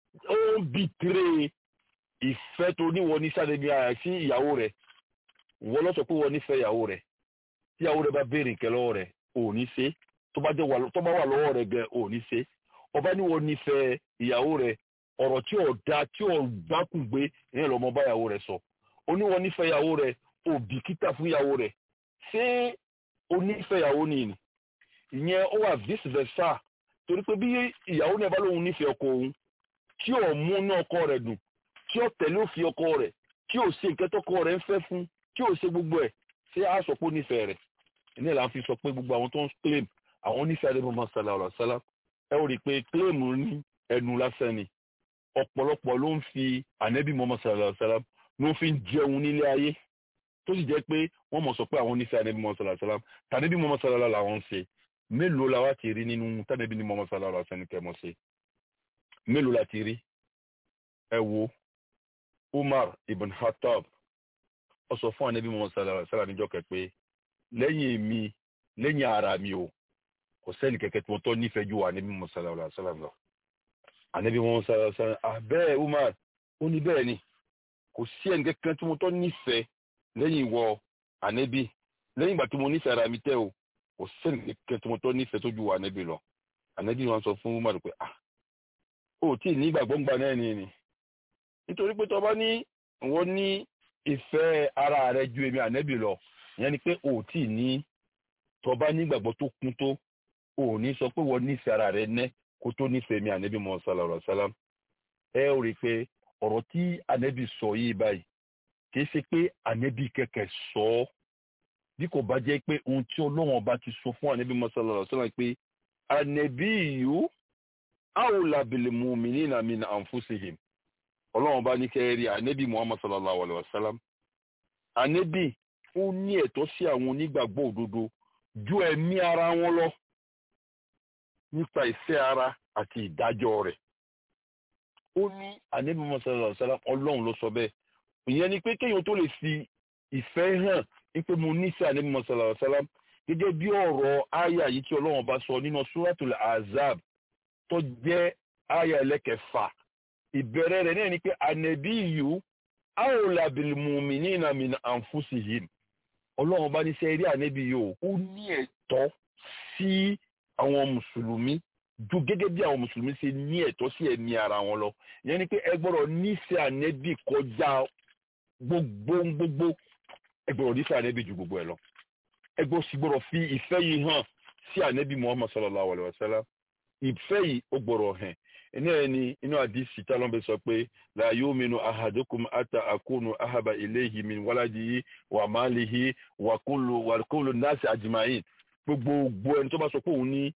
bìtìrè ìfẹ́ tó níwọ ní sádẹ́bí ara sí ìyàwó rẹ̀ wọ́n lọ sọ pé wọ́n nífẹ̀ẹ́ ìyàwó rẹ̀ tí ìyàwó rẹ̀ bá béèrè nǹkan lọ́wọ́ rẹ̀ ò ní ṣe tó bá wà lọ́wọ́ rẹ̀ gẹ̀ ò ní ṣe ọba ní wọ́n nífẹ̀ẹ́ ìyàwó rẹ̀ ọ̀rọ̀ tí ò da tí ò gbákùn gbé ìyẹn lọ́mọ bá ìyàwó rẹ̀ sọ oníwọ́n nífẹ̀ẹ́ ìyàwó rẹ̀ ò bìkítà fún ìyàwó rẹ̀ ṣé onífẹ̀ẹ́ ìyàwó nìyí ìyẹn ó wà vice versa torí pé bí ìyàwó náà bá lóun nífẹ̀ẹ́ ọkọ òun tí ò mú ní ọkọ rẹ̀ dùn tí ò tẹ̀lé òfin ọkọ rẹ̀ tí ò ṣe nǹkan tọkọ rẹ̀ ń fẹ́ fún tí ò ṣe gbogbo ẹ̀ ṣé a sọ pé ó nífẹ̀ẹ́ rẹ̀ ìní ẹ̀ là ń fi sọ pé gbogbo àwọn tó ń claim àwọn onífẹ̀ẹ́ adébọ̀ máa ṣàlà ọ̀rọ̀ ṣálá ẹ ò rí i pé claim ní ẹnu lásán ni ọ̀pọ̀lọpọ̀ ló ń fi ànẹ́bí mọ́mọ́ ṣàlà ọ̀rọ̀ ṣálá ló fi ń jẹun nílé ayé tó sì jẹ́ pé wọ́n mọ̀ sọ pé àwọn onífẹ̀ẹ́ ànẹ́bí mọ́mọ́ ṣàlà ọ̀rọ̀ ṣálá tànẹ́bí mọ́mọ́ ṣàlà ọ̀rọ̀ làwọn ń ṣe mélòó la wá ti rí nínú tànẹ́bí ní mọ́mọ́ ṣàlà ọ̀rọ̀ ṣẹ́ni kẹ́mọ́ ṣe mélòó la ti rí ẹ wo Umar ibn Khattab ó sọ fún ànẹ́bí mọ́mọ́ ṣàlà ọ̀rọ̀ ṣálá níjọ́ kẹ́ pé lẹ́yìn mi lẹ́yìn ara mi o kò sẹ́ni kẹ̀kẹ́ tí wọ́n tọ́ nífẹ̀ẹ́ ju ànẹ́bí mọ́mọ́ ṣàlà ọ̀rọ̀ ṣálá lọ ànẹ́bí mọ́mọ́ ṣàlà ọ̀rọ̀ ṣálá àbẹ́ẹ̀ Umar ó ní bẹ́ẹ̀ ni kò sí ẹnì kẹ́kẹ́ tí mo tọ́ nífẹ̀ẹ́ lẹ́yìn ìwọ ànẹ́bí lẹ́yìn ìgbà tí mo nífẹ̀ẹ́ ara mi tẹ́ o kò sẹ́ni kẹ́kẹ́ tí mo tọ́ nífẹ̀ẹ́ tó ju ànẹ́bí lọ ànẹ́bí wọn sọ fún Umar pé ah ó tí ì ní ìgbàgbọ́ ńgbà náà ni ni nítorí pé tó bá ní wọ́n ní ìfẹ́ ara rẹ ju èmi ànẹ́bí lọ ìyẹn ni pé ó tí ì ní tó bá ní ìgbàgbọ́ tó kún tó ó ní sọ pé wọ́n nífẹ̀ẹ́ ara rẹ nẹ́ kó tó nífẹ̀ẹ́ mi ànẹ́bí mọ́ sálàrọ̀ sálám ẹ ó rí i pé ọ̀rọ̀ tí ànẹ́bí sọ yìí báyìí kìí ṣe pé ànẹ́bí kẹ̀kẹ́ sọ ọ́ bí kò bá jẹ́ pé ohun tí ọlọ́run ọba ti sọ fún ànẹ́bí mọ́ sálàrọ̀ sálám pé ànẹ́bí yìí awla bil mu'minina min anfusihim ọlọ́run bá ní kẹ́rì ànẹ́bí muhammad sallallahu alayhi wa sallam ànẹ́bí ó ní ẹ̀tọ́ sí àwọn onígbàgbọ́ òdodo ju ẹ̀mí ara wọn lọ nípa ìfẹ́ ara àti ìdájọ́ rẹ̀ ó ní ànẹ́bí muhammad sallallahu alayhi wa sallam ọlọ́run ló sọ bẹ́ẹ̀ ìyẹn ni pé kéèyàn tó lè fi ìfẹ́ hàn wípé mo nífẹ̀ẹ́ ànẹ́bí muhammad sallallahu alayhi wa sallam gẹ́gẹ́ bí ọ̀rọ̀ àyà yìí tí ọlọ́run bá sọ nínú suratul azab tó jẹ́ àyà ẹlẹ́kẹfà ìbẹ̀rẹ̀ rẹ̀ náà ni pé ànẹ̀bí yìí awla bil mu'minina min anfusihim ọlọ́run bá ní sẹ́ rí ànẹ́bí yìí ó ní ẹ̀tọ́ sí àwọn mùsùlùmí ju gẹ́gẹ́ bí àwọn mùsùlùmí ṣe ní ẹ̀tọ́ sí ẹ̀mí ara wọn lọ ìyẹn ni pé ẹ gbọ́dọ̀ nífẹ̀ẹ́ ànẹ́bí kọjá gbogbo gbogbo ẹ gbọ́dọ̀ nífẹ̀ẹ́ ànẹ́bí ju gbogbo ẹ̀ lọ ẹ gbọ́dọ̀ sì gbọ́dọ̀ fi ìfẹ́ yìí hàn sí ànẹ́bí muhammad sallallahu alayhi wa sallam ìfẹ́ yìí ó gbọ́dọ̀ hàn iná ẹni inú àdìsí tálọ́mbẹ sọ pé la yu'minu ahadukum ata akunu ahaba ilayhi min waladihi wa malihi wa kullu wa kullu nasi ajma'in gbogbo ẹni tó bá sọ pé òun ní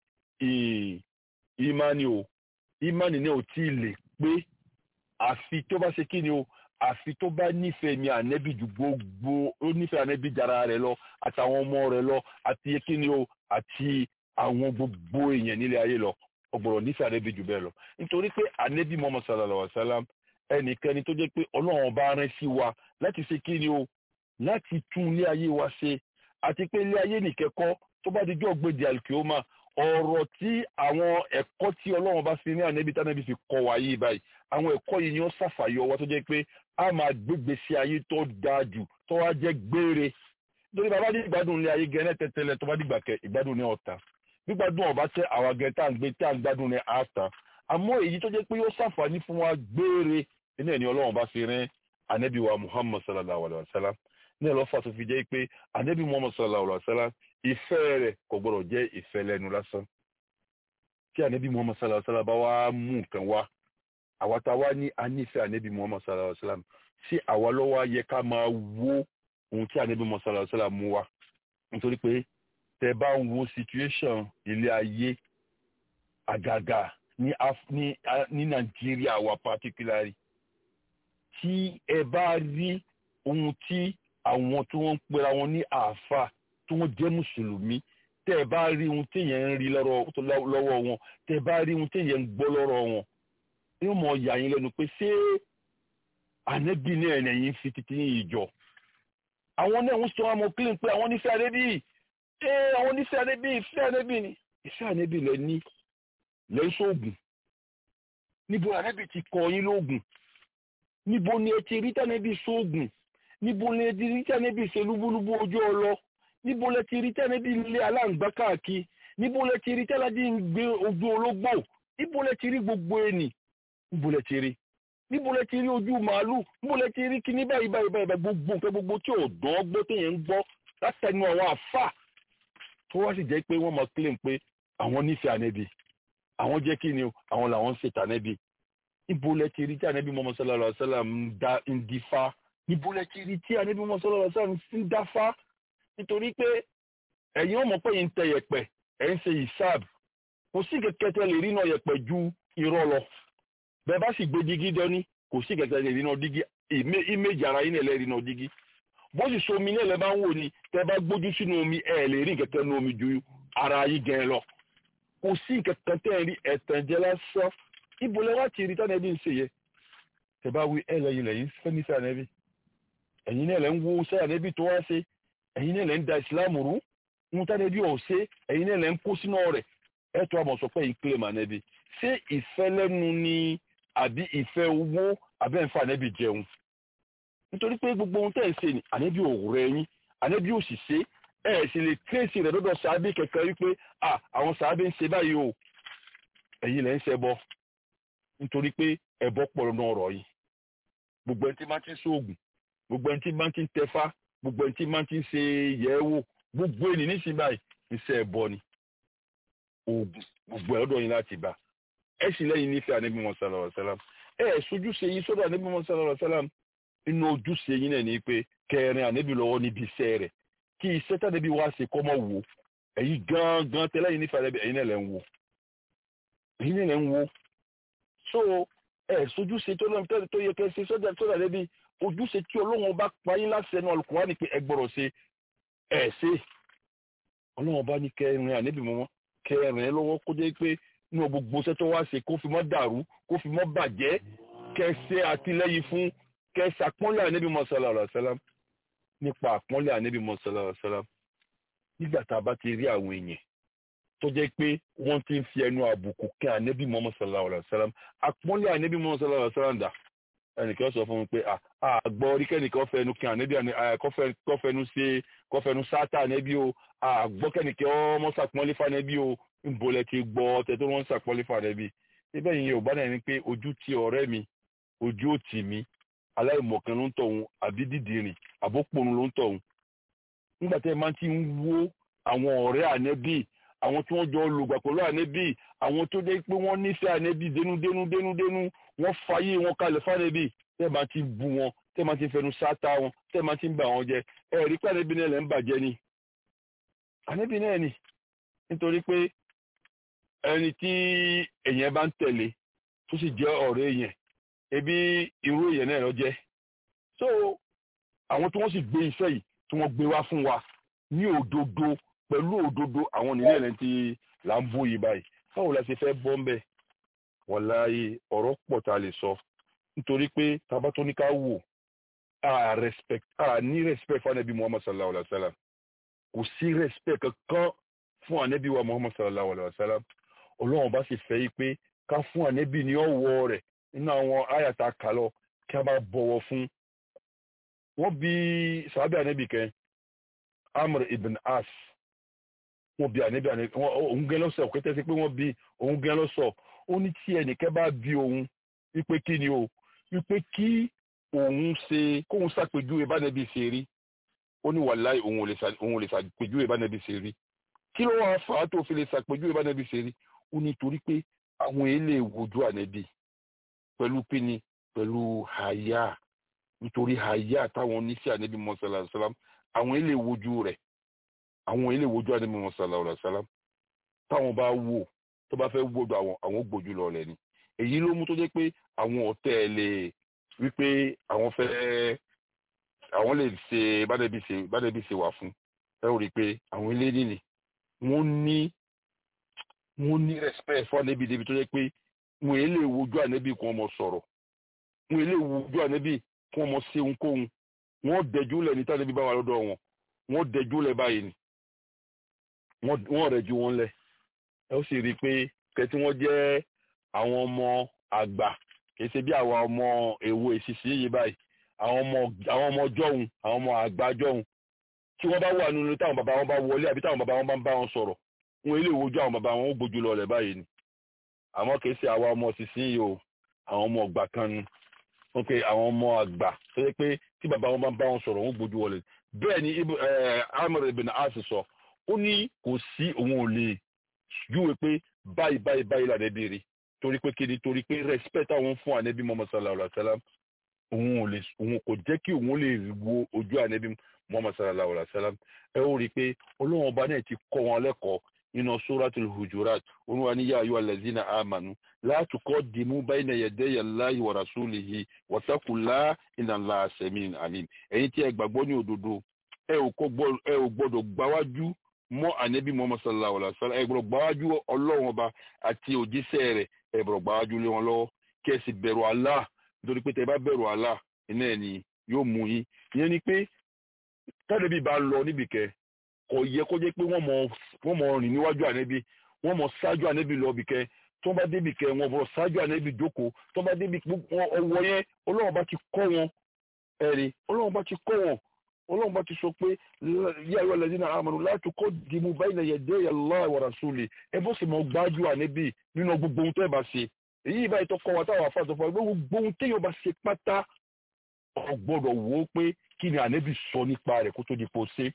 ìmánì o ìmánì náà ò tí ì lè pé àfi tó bá ṣe kí ni o àfi tó bá nífẹ̀ẹ́ mi ànẹ́bí ju gbogbo ó nífẹ̀ẹ́ ànẹ́bí jara rẹ̀ lọ àtàwọn ọmọ rẹ̀ lọ àti kí ni o àti àwọn gbogbo èèyàn nílé ayé lọ ọgbọ̀rọ̀ nífẹ̀ẹ́ ànẹ́bí jù bẹ́ẹ̀ lọ nítorí pé ànẹ́bí Muhammad sallallahu alaihi wasallam ẹnìkẹ́ni tó jẹ́ pé ọlọ́run bá rán sí wa láti ṣe kí ni o láti tún ilé ayé wa ṣe àti pé ilé ayé nìkẹ́kọ́ tó bá dijọ́ gbèdé alkioma ọ̀rọ̀ tí àwọn ẹ̀kọ́ tí ọlọ́run bá fi ní ànẹ́bí tánẹ́bí fi kọ́ wa yìí báyìí àwọn ẹ̀kọ́ yìí ni ó ṣàfàyọ wa tó jẹ́ pé a máa gbégbé sí ayé tó dáa jù tó wá jẹ́ gbére nítorí bàbá ní ìgbádùn ilé ayé gẹ́nẹ́ tẹ́tẹ́lẹ̀ tó bá dìgbà kẹ ìgbádùn ní ọ̀tá gbígbádùn ọ̀bá tẹ àwọn agẹ tá à ń gbé tá à ń gbádùn ní àtà àmọ́ èyí tó jẹ́ pé yóò ṣàǹfààní fún wa gbére nínú ẹni ọlọ́run bá fi rán ànẹ́bí wa muhammad sallallahu alayhi wa sallam ní ẹlọ́fà tó fi jẹ́ pé ànẹ́bí muhammad sallallahu alayhi wa sallam ìfẹ́ rẹ̀ kò gbọ́dọ̀ jẹ́ ìfẹ́ lẹ́nu lásán tí ànẹ́bí muhammad sallallahu alayhi wa sallam bá wá mú nǹkan wá àwa tá a wá ní anífẹ́ ànẹ́bí muhammad sallallahu alayhi wa sallam sí àwa lọ́wọ́ yẹ ká máa wó ohun tí ànẹ́bí muhammad sallallahu alayhi wa sallam mú wá nítorí pé tẹ bá ń wo situation ilé ayé àgàgà ní Af- ní ah, ní nàìjíríà wa particularly tí ẹ bá rí ohun tí àwọn tí wọ́n ń pera wọn ní àáfà tí wọ́n jẹ́ mùsùlùmí tẹ́ ẹ bá rí ohun téèyàn ń rí lọ́rọ̀- tó lá- lọ́wọ́ wọn tẹ́ ẹ bá rí ohun téèyàn ń gbọ́ lọ́rọ̀ wọn yóò mọ yà yín lẹ́nu pé ṣé ànẹ́bí náà lẹ́yìn fi títí yín ìjọ àwọn náà ń sọ ọmọ clean pé àwọn onífẹ́ ànẹ́bí ṣé àwọn onífẹ́ ànẹ́bí ìfẹ́ ànẹ́bí ni ìfẹ́ ànẹ́bí lẹ ní lẹ́ ń ṣoògùn níbo ànẹ́bí ti kọ yín lóògùn níbo ni ẹ ti rí tànẹ́bí ṣoògùn níbo ni ẹ ti rí tànẹ́bí ṣe lúbúlúbú ojú ọlọ níbo lẹ ti rí tànẹ́bí ilé aláǹgbá káàkiri níbo lẹ ti rí tànẹ́bí ń gbé ojú ológbò níbo lẹ ti rí gbogbo ẹnì níbo lẹ ti rí níbo lẹ ti rí ojú màálù níbo lẹ ti rí kíní báyìí báyìí báyìí báyìí gbogbo nǹkan gbogbo tí ò dán gbọ́ téèyàn ń gbọ́ látẹnu àwọn àfà tó wá sì jẹ́ pé wọ́n máa claim pé àwọn nífẹ̀ẹ́ ànẹ́bí àwọn jẹ́ kí ni o àwọn làwọn ń ṣètà ànẹ́bí níbo lẹ ti rí tí ànẹ́bí Muhammad sallallahu alaihi wasallam ń da ń dífá níbo lẹ ti rí tí ànẹ́bí Muhammad sallallahu alaihi wasallam ń dáfá nítorí pé ẹ̀yin ọmọ pé yìí ń tẹ yẹ̀pẹ̀ ẹ̀ ń ṣe ìsáàb kò sí kẹ̀kẹ́ tẹ lè rí náà yẹ̀pẹ̀ ju irọ́ lọ bẹ́ẹ̀ bá sì gbé dígí dání kò sí kẹ̀kẹ́ lè rí náà dígí ìméjì ara yín lè rí náà dígí bó sì so omi náà lẹ bá ń wò ni tẹ bá gbójú sínú omi ẹ lè rí kẹ̀kẹ́ nínú omi ju ara yín gẹ lọ kò sí kẹ̀kẹ́ tẹ rí ẹ̀tàn jẹ lásán ibo lẹ wá ti rí tánà ẹbí ń ṣe yẹ tẹ bá wí ẹ lẹ́yìn lẹ́yìn fẹmi sí ànẹbí ẹ̀yin náà lẹ ń wo sẹ ànẹbí tó wá ṣe ẹ̀yin náà lẹ ń da ìsìlámù rú ń tánà ẹbí ọ̀ ṣe ẹ̀yin náà lẹ ń kó sínú rẹ̀ ẹ tó àmọ̀ sọ pé yìí kílè mà ànẹbí ṣé ìfẹ́ lẹ́nu ni àbí ìfẹ́ owó àbẹ́ ń fa ànẹ́bí jẹun nítorí pé gbogbo ohun tẹ́ ẹ̀ ń ṣe ni ànẹ́bí ò rẹ̀ yín ànẹ́bí ò sì ṣe ẹ̀ sì lè tírèsì rẹ̀ lọ́dọ̀ sàábì kẹ̀kẹ́ wípé à àwọn sàábì ń ṣe báyìí o ẹ̀yin lẹ́ ń ṣe bọ́ nítorí pé ẹ̀bọ pọ̀ lọ́nà ọ̀rọ̀ yìí gbogbo ẹni tí máa ti ń ṣoògùn gbogbo ẹni tí máa ti ń tẹfá gbogbo ẹni tí máa ti ń ṣe yẹ̀ẹ́wò gbogbo ẹni nísìnyí báyìí iṣẹ́ ẹ̀bọ ni oògùn gbogbo ẹ̀ lọ́dọ̀ yín láti bá ẹ sì lẹ́yìn nífẹ̀ẹ́ ànábì mọ́ sálọ̀ ọ̀sálàm ẹ ẹ̀ sojúṣe yín sọ́dọ̀ ànábì mọ́ sálọ̀ ọ̀sálàm inú ojúṣe yín náà ni pé kẹrin ànábì lọ́wọ́ níbi iṣẹ́ rẹ̀ kí iṣẹ́ tànábì wá ṣe kọ́ mọ́ wò ẹ̀yin gangan tẹ́lẹ̀ yín nífẹ̀ẹ́ ànábì ẹ̀yin náà lẹ́ ń wò ẹ̀yin náà lẹ́ ń wò so ẹ sojúṣe tó lọ́n tẹ́lẹ̀ tó yẹ kẹ́ ṣe sọ́dọ̀ sọ́dọ̀ ànábì ojúṣe tí Ọlọ́run bá pa yín láti ẹnu Al-Kùránì pé ẹ gbọ́dọ̀ ṣe ẹ ṣe Ọlọ́run bá ní kẹrin ànábì mọ́ kẹrin lọ́wọ́ kó jẹ́ pé inú gbogbo iṣẹ́ tó wá ṣe kó fi mọ́ dàrú kó fi mọ́ bàjẹ́ kẹsẹ̀ àtìlẹ́yìn fún kẹsẹ̀ àpọ́nlé ànábì mọ́sálà ọ̀làṣálàm nípa àpọ́nlé ànábì mọ́sálà ọ̀làṣálàm nígbà tá a bá ti rí àwọn èèyàn tó jẹ́ pé wọ́n ti ń fi ẹnu àbùkù kí ànábì mọ́sálà ọ̀làṣálàm àpọ́nlé ànábì mọ́sálà ọ̀làṣálàm dà ẹnìkan sọ fún mi pé àgbọ̀ orí kẹ́nìkan fẹnu kí ànábì kọ́fẹnu ṣe kọ́fẹnu sáátà ànábì o àgbọ̀ kẹ́nìkan ọmọ sàpọ́nlé fànábì o nbolẹ ti gbọ́ ọtẹ tó wọn ń sàpọlẹ fàrẹ bi síbẹ̀ yìí yorùbá náà ni pé ojú ti ọ̀rẹ́ mi ojú ò tì mí aláìmọ̀kan ló ń tọ̀hún àbí dídìrín àbópòrun ló ń tọ̀hún nígbà tẹ́ ẹ máa ti ń wo àwọn ọ̀rẹ́ ànẹ́bì àwọn tí wọ́n jọ lògbà pẹ̀lú ànẹ́bì àwọn tó dé pé wọ́n nífẹ̀ẹ́ ànẹ́bì dénúdénú dénúdénú wọ́n fàyè wọn kalẹ̀ fànẹ́bì tẹ́ ẹ máa ti bu wọn tẹ́ ẹ máa ti fẹnu sáta wọn tẹ́ ẹ máa ti ń bà wọn jẹ ẹ̀rí pé ànẹ́bì náà lẹ́ ń bàjẹ́ ni ànẹ́bì náà ni nítorí pé ẹni tí èèyàn bá ń tẹ̀lé tó sì jẹ́ ọ̀rẹ́ èèyàn ebi irú èèyàn náà lọ jẹ́ so àwọn tí wọ́n sì gbé iṣẹ́ yìí tí wọ́n gbé wá fún wa ní òdodo pẹ̀lú òdodo àwọn nílẹ̀ ẹ̀rẹ́ tí là ń bó yìí báyìí báwo la ṣe fẹ́ bọ́ ń bẹ̀ wàláyé ọ̀rọ̀ pọ̀ tá a lè sọ nítorí pé tábà tó ní ká wò a respect a ní respect fún anabi muhammad sallallahu alaihi wa sallam kò sí respect kankan fún anabi wa muhammad sallallahu alaihi wa sallam ọlọ́run bá sì fẹ́ yí pé ká fún ànẹ́bì ní ọ̀wọ̀ rẹ̀ nínú àwọn àyàtà kálọ̀ kí a bá bọ̀wọ̀ fún. wọ́n bí sàábẹ̀ ànẹ́bì kẹ́ amr ibn as wọ́n bí ànẹ́bì ànẹ́bì òun gẹ́ lọ́sọ̀ kẹ́tẹ́ sí pé wọ́n bí òun gẹ́ lọ́sọ̀ ó ní tí ẹnìkẹ́ bá bí òun wípé kí ni o wípé kí òun ṣe kóun ṣàpèjúwe bánẹ́bì ṣe rí ó ní wàláì òun ò lè ṣàpèjúwe bánẹ́bì ṣe rí kí ló wàá fà á tó fi lè ṣàpèjúwe bánẹ́bì ṣe rí ó ní torí pé àwọn èlé wojú ànẹ́bí pẹ̀lú píni pẹ̀lú àyà nítorí àyà táwọn oníṣẹ́ ànẹ́bí mọ́sálà sálám àwọn èlé wojú rẹ̀ àwọn èlé wojú ànẹ́bí mọ́sálà sálám táwọn bá wò tó bá fẹ́ gbójú àwọn àwọn gbójú lọ lẹ̀ ni èyí ló mú tó jẹ́ pé àwọn ọ̀tẹ̀ lè wípé àwọn fẹ́ àwọn lè ṣe bádẹ́bí ṣe bádẹ́bí ṣe wà fún ẹ ò rí i pé àwọn ilé nìní wọ́n ní wọ́n ní respect fún ànẹ́bí débi tó jẹ́ pé wọ́n èlé wojú ànẹ́bí kí wọ́n mọ sọ̀rọ̀ wọ́n èlé wojú ànẹ́bí kí wọ́n mọ ṣe ohunkóhun wọ́n dẹjú lẹ̀ ní tànẹ́bí bá wà lọ́dọ̀ wọn wọ́n dẹjú lẹ̀ báyìí ni wọ́n rẹ̀ ju wọn lẹ̀ ẹ ó sì rí i pé kẹtí wọ́n jẹ́ àwọn ọmọ àgbà kìí ṣe bí àwọn ọmọ èwo ìṣiṣẹ́ yìí báyìí àwọn ọmọ àwọn ọmọ jọ̀hún àwọn ọmọ àgbà jọ̀hún tí wọ́n bá wà nínú táwọn bàbá wọn bá wọlé àbí táwọn bàbá wọn bá ń bá wọn sọ̀rọ̀ wọn ilé ìwojú àwọn bàbá wọn ó gbójú lọ rẹ̀ báyìí ni àmọ́ kìí ṣe àwọn ọmọ ìṣiṣẹ́ yìí o àwọn ọmọ ọgbà kan ni wọ́n pe àwọn ọmọ àgbà tó yẹ pé tí bàbá wọn bá ń bá wọn sọ̀rọ̀ wọn ó gbójú wọlé bẹ́ẹ̀ ni Amr ibn As sọ ó ní kò sí òun ò lè júwe pé báyìí báyìí báyìí làdẹ́ béèrè torí pé kíni torí pé respect àwọn fún ànẹ́bí Muhammad sallallahu alayhi wa sallam òun ò lè òun kò jẹ́ kí òun lè wo ojú ànẹ́bí Muhammad sallallahu alayhi wa sallam ẹ ó rí i pé olóhùn ọba náà ti kọ́ wọn lẹ́kọ̀ọ́ nínú suratul hujurat olúwa ní yā ayyuhal lazina āmanū lā tuqaddimū bayna yaday Allāhi wa rasūlihi wattaqullāha inna Allāha samī'un 'alīm ẹ̀yin tí ẹ gbàgbọ́ ní òdodo ẹ ò gbọ́dọ̀ gbáwájú mọ́ ànẹ́bí Muhammad sallallahu alayhi wa sallam ẹ gbọ́dọ̀ gbáwájú ọlọ́run ọba àti òjíṣẹ́ rẹ̀ ẹ gbọ́dọ̀ gbáwájú lé wọn lọ́wọ́ kí ẹ sì bẹ̀rù Allah nítorí pé tẹ bá bẹ̀rù Allah iná ẹ̀ ni yóò mú yín ìyẹn ni pé tànẹ́bí bá lọ níbìkẹ́ kò yẹ kó jẹ́ pé wọ́n mọ wọ́n mọ rìn níwájú ànẹ́bí wọ́n mọ ṣáájú ànẹ́bí lọ bìkẹ́ tó bá débi kẹ́ wọn bọ̀ ṣáájú ànẹ́bí jókòó tó bá débi ọwọ́ yẹn ọlọ́run bá ti kọ́ wọn ẹ̀rí ọlọ́run bá ti kọ́ wọn ọlọ́run bá ti sọ pé yá ayọ́ lẹ́sìn náà àmàlù láti kọ́ dìmú báyìí náà yẹ̀dẹ́ Allah wa rasuli ẹ bó sì mọ gbájú ànẹ́bí nínú gbogbo ohun tó ẹ bá ṣe èyí ìbáyìí tó kọ́ wa táwọn afáàtọ̀ fún wa gbogbo ohun téèyàn bá ṣe pátá ọ gbọ́dọ̀ wò ó pé kí ni ànẹ́bí sọ nípa rẹ̀ kó tó di pé ó ṣe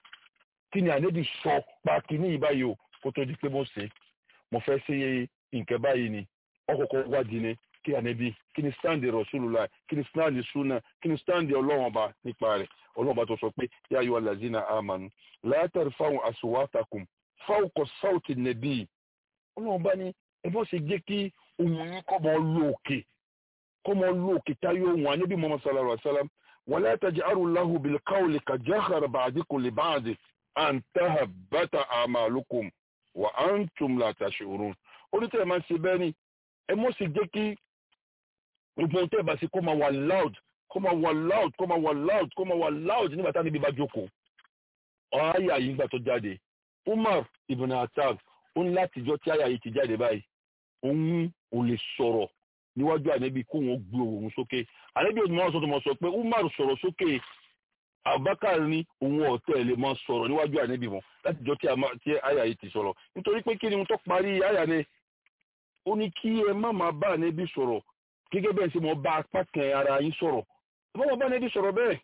kí ni ànẹ́bí sọ pa kíní ìbáyìí o kó tó di pé mo ṣe mo fẹ́ ṣe nǹkan báyìí ni ọkọ̀ọ̀kọ̀ wádìí ni kí ànẹ́bí kí ni sáǹdì Rasulullah kí ni sáǹdì súnà kí ni sáǹdì ọlọ́run ọba nípa rẹ̀ ọlọ́run ọba tó sọ pé yá ayọ́ alazina amanu la tarfa'u aswatakum fawqa sawti nabi ọlọ́run ọba ní ẹ bọ́ ṣe jẹ́ kí ohun yín kọ́ mọ́ lóòkè kọ́ mọ́ lóòkè táyé ohun ànẹ́bí Muhammad sallallahu alaihi wasallam wala taj'alu lahu bil qawli kajahri ba'dikum li ba'd an tahabbata a'malukum wa antum la tash'urun onítẹ̀ máa ń ṣe bẹ́ẹ̀ ni ẹ mọ́ sì jẹ́ kí gbogbo ohun tẹ́ ẹ bá ṣe kó máa wà loud kó máa wà loud kó máa wà loud kó máa wà loud nígbà tá níbi bá jókòó ọ̀háyà yìí gbà tó jáde Umar ibn Attab ó ní látijọ́ tí àyà yìí ti jáde báyìí òun ò lè sọ̀rọ̀ níwájú ànábì kó wọn gbé òun sókè ànábì òun máa sọ tó máa sọ pé Umar sọ̀rọ̀ sókè Abubakar ní òun ọ̀tẹ̀ lè máa sọ̀rọ̀ níwájú ànábì wọn látijọ́ tí àyà yìí ti sọ̀rọ̀ nítorí pé kí ni mo tó parí àyà ni ó ní kí ẹ má máa bá ànábì sọ̀rọ̀ gẹ́gẹ́ bẹ́ẹ̀ sí mo bá apá kan ara yín sọ̀rọ̀ ẹ bá wọn bá ànábì sọ̀rọ̀ bẹ́ẹ̀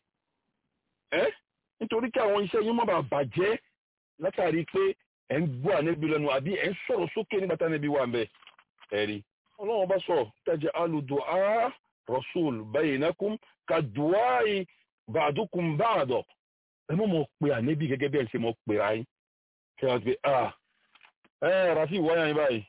ẹ́ nítorí kí àwọn iṣẹ́ yín má bàa bàjẹ́ látàrí pé ẹ̀ ń gbọ́ ànábì lẹ́nu àbí ẹ̀ ń sọ̀rọ̀ sókè nígbà tí ànábì wà ń bẹ̀ ẹ̀rí ọlọ́run bá sọ tẹ́jẹ́ alùdùá rasul bainakum ka duai ba'dukum ba'da ẹ mọ̀ mọ̀ pé ànábì gẹ́gẹ́ bẹ́ẹ̀ sí mo pè ra yín kí wọ́n ti ah ẹ̀ rafi wáyà yín báyìí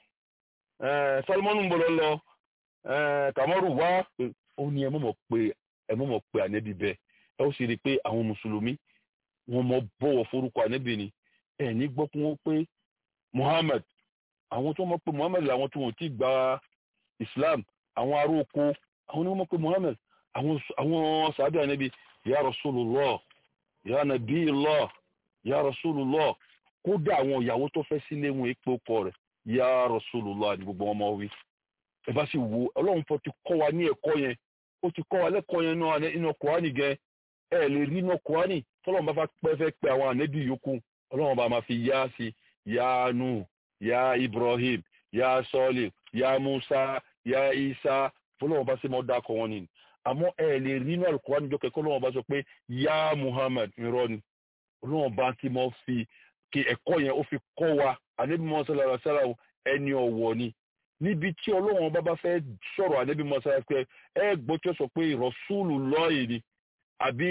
ẹ̀ salmanu ń bọ̀ lọ kàmọ́rù wá ó ní ẹ mọ̀ mọ̀ pé ẹ mọ̀ mọ̀ pé ànábì bẹ́ẹ̀ ẹ ó sì rí i pé àwọn mùsùlùmí wọn mọ bọ̀wọ̀ forúkọ ànábì ni ẹ ní gbọ́ kí wọ́n pé Muhammad àwọn tó mọ̀ pé Muhammad làwọn tó wọ́n ti gba Islam àwọn ará oko àwọn ni wọ́n mọ̀ pé Muhammad àwọn sàbẹ̀ ànábì ya Rasulullah ya Nabiyullah ya Rasulullah kódà àwọn ìyàwó tó fẹ́ sílé wọn èpè ọkọ rẹ̀ ya Rasulullah ní gbogbo wọn mọ̀ wí ẹ bá sì wo ọlọ́run fọ́ ti kọ́ wa ní ẹ̀kọ́ yẹn ó ti kọ́ wa lẹ́kọ̀ọ́ yẹn náà inú Kùránì gẹ ẹ lè rí inú Kùránì tọ́lọ́run bá fẹ́ pẹ́ fẹ́ pẹ́ àwọn ànẹ́bí yòókù ọlọ́run bá máa fi yá sí yá nù yá Ibrahim yá sọ́ọ̀lì yá Musa yá Isa fọlọ́run bá sì mọ́ dákọ̀ wọn ni àmọ́ ẹ lè rí inú Kùránì jọ kẹ́kọ́ ọlọ́run bá sọ pé yá Muhammad irọ́ ni ọlọ́run bá ti mọ́ fi kí ẹ̀kọ́ yẹn ó fi kọ́ wa ànẹ́bí mọ́ sọ́lá sọ́lá ẹni ọ̀wọ̀ ni níbi tí ọlọ́run bá bá fẹ́ sọ̀rọ̀ ànábì mọ́sá pé ẹ gbọ́ tí ó sọ pé rọ̀ṣúlù lọ́ọ̀yì ni àbí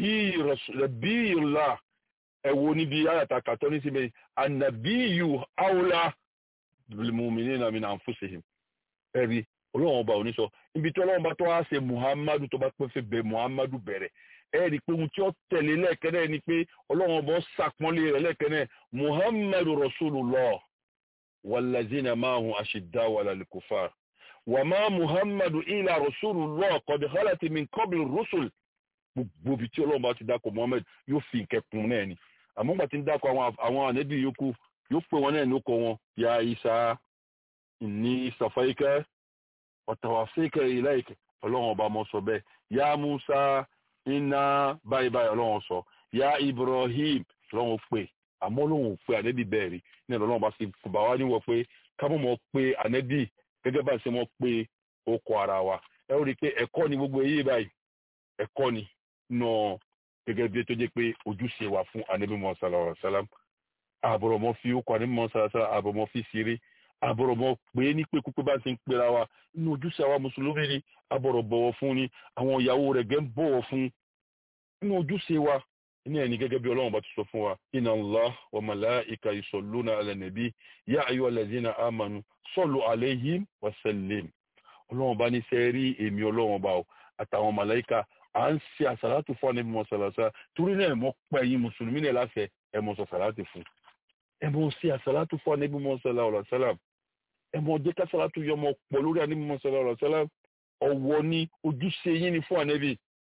nàbí ìlà ẹ wo níbi ayàtà kàtọ́ ní síbẹ̀ ànàbí yù áwòlá bilmu'minina min anfusihim ẹ̀rí ọlọ́run ọba òní sọ ibi tí ọlọ́run bá tó wá ṣe muhammadu tó bá pẹ́ fẹ́ bẹ muhammadu bẹ̀rẹ̀ ẹ rí i pé ohun tí ó tẹ̀lé lẹ́ẹ̀kẹ́rẹ́ ni pé ọlọ́run ọba ṣàpọ́nlé rẹ̀ lẹ́ẹ̀kẹ́rẹ́ muhammadu rasulullah wàlazina máhùn ashiddaw ala al-kuffar wà má muhammadu ila rasulullah qad khalat min qabli rusul gbogbo ibi tí ọlọ́run bá ti dákọ̀ muhammad yóò fi ìkẹkùn náà ni àmọ́ gbà tí ń dákọ̀ àwọn ànẹ́bí yòókù yóò pè wọn náà lóko wọn ya isa inni safaika ọ̀tàwàfíkà ilaik ọlọ́run ọba mọ́ sọ bẹ́ẹ̀ ya musa iná báyìí báyìí ọlọ́run sọ ya ibrahim ọlọ́run pè àmọ́ ọlọ́run pé ànẹ́bí bẹ́ẹ̀ rí ní ọlọ́run bá sì bà wá níwọ̀ pé kámọ́ mọ́ pé ànẹ́bí gẹ́gẹ́ bá ṣe mọ́ pé okọ̀ ara wa ẹ ó rí i pé ẹ̀kọ́ ni gbogbo èyí báyìí ẹ̀kọ́ ni nà gẹ́gẹ́ bí tó jẹ́ pé ojúṣe wà fún ànẹ́bí mọ́ sàlọ́ sàlám àbọ̀rọ̀ mọ́ fi okọ̀ ànẹ́bí mọ́ sàlọ́ sàlám àbọ̀rọ̀ mọ́ fi ṣeré àbọ̀rọ̀ mọ́ pé ní pé kúpé bá ti ń pera wa inú ojúṣe àwa mùsùlùmí ni àbọ̀rọ̀ bọ̀wọ̀ fún ni àwọn ìyàwó rẹ̀ gẹ́ ń bọ̀wọ̀ fún inú ojúṣe wa ní ẹni gẹ́gẹ́ bí ọlọ́run bá ti sọ fún wa inna Allah wa malaika yusalluna ala nabi ya ayyuhal ladhina amanu sallu alayhim wa sallim ọlọ́run bá ní sẹ́ rí èmi ọlọ́run bá o àtàwọn màláìka à ń ṣe àsàlátù fún àníbi mọ́ sàlàsà torí náà ẹ̀ mọ́ pẹ́ yín mùsùlùmí náà láṣẹ ẹ̀ mọ́ sọ sàlátù fún ẹ̀ mọ́ ṣe àsàlátù fún àníbi mọ́ sàlàsà ẹmọ ọjẹ kásálátù yọmọ pọ̀ lórí àníbi mọsálà ọlọsálà ọwọ́ ní ojúṣe yín ni fún ànẹbì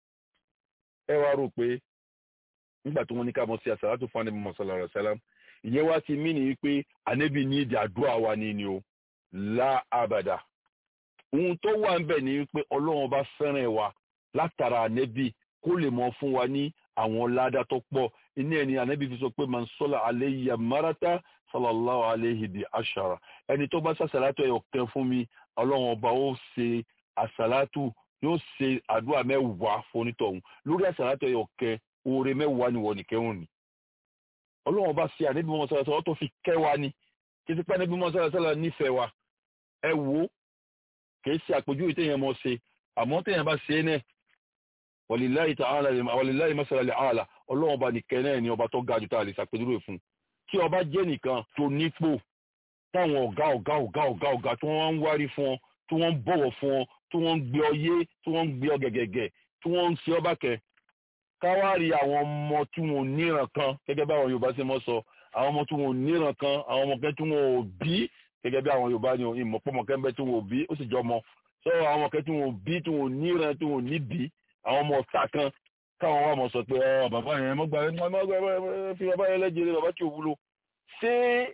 ẹ wá rò pé nígbà tí wọ́n ní ká mọ sí àsálátù fún ànẹbì mọsálà ọlọsálà ìyẹn wá ti mí nìyí pé ànẹbì ní ìdí àdúrà wa ni ni o lá àbàdà ohun tó wà ń bẹ̀ ni pé ọlọ́run bá fẹ́ràn wa látara ànẹbì kó lè mọ fún wa ní àwọn ládàá tó pọ̀ iná ẹni ànẹbì fi sọ pé man sọ́là alẹ́ yìí àmárátá sallallahu alayhi bi ashara ẹni tó bá sàṣàlátù ẹyọ kan fún mi ọlọ́run ọba ó ṣe àṣàlátù yóò ṣe àdúrà mẹ́wàá fonítọ̀hún lórí àṣàlátù ẹyọ kan oore mẹ́wàá ni wọ́n nìkẹ́ hùn ni. ọlọ́run ọba ṣe àníbi mọ́ sọ́lá sọ́lá tó fi kẹ́ wa ni kí ti pẹ́ níbi mọ́ sọ́lá sọ́lá nífẹ̀ẹ́ wa ẹ wo kìí ṣe àpèjúwe téèyàn mọ́ ṣe àmọ́ téèyàn bá ṣe é náà walillahi ta'ala walillahi masalal a'la ọlọ́run ọba nìkẹ́ náà ni ọba tó ga jù tá a lè ṣàpèjúwe fún tí ọba jẹ́ nìkan tó nípò táwọn ọ̀gá ọ̀gá ọ̀gá ọ̀gá ọ̀gá tí wọ́n ń wárí fún ọ tí wọ́n ń bọ̀wọ̀ fún ọ tí wọ́n ń gbé ọ yé tí wọ́n ń gbé ọ gẹ̀gẹ̀gẹ̀ tí wọ́n ń ṣe ọ bákẹ́ káwárí àwọn ọmọ tí wọn ò níran kan gẹ́gẹ́ bí àwọn Yorùbá ṣe mọ́ sọ àwọn ọmọ tí wọn ò níran kan àwọn ọmọ kẹ́ tí wọn ò bí gẹ́gẹ́ bí àwọn Yorùbá ni ìmọ̀pọ̀mọ̀kẹ́ ń bẹ tí wọn ò bí ó sì jọ ọmọ sọ àwọn ọmọ kẹ́ tí wọn ò bí tí wọn ò níran tí wọn ò ní bí àwọn ọmọ ọ̀tá kan káwọn wà mọ̀ sọ pé ọ bàbá yẹn mọ́gbà fi bàbá yẹn lẹ́jẹ̀rẹ̀ bàbá tí ò wúlò ṣé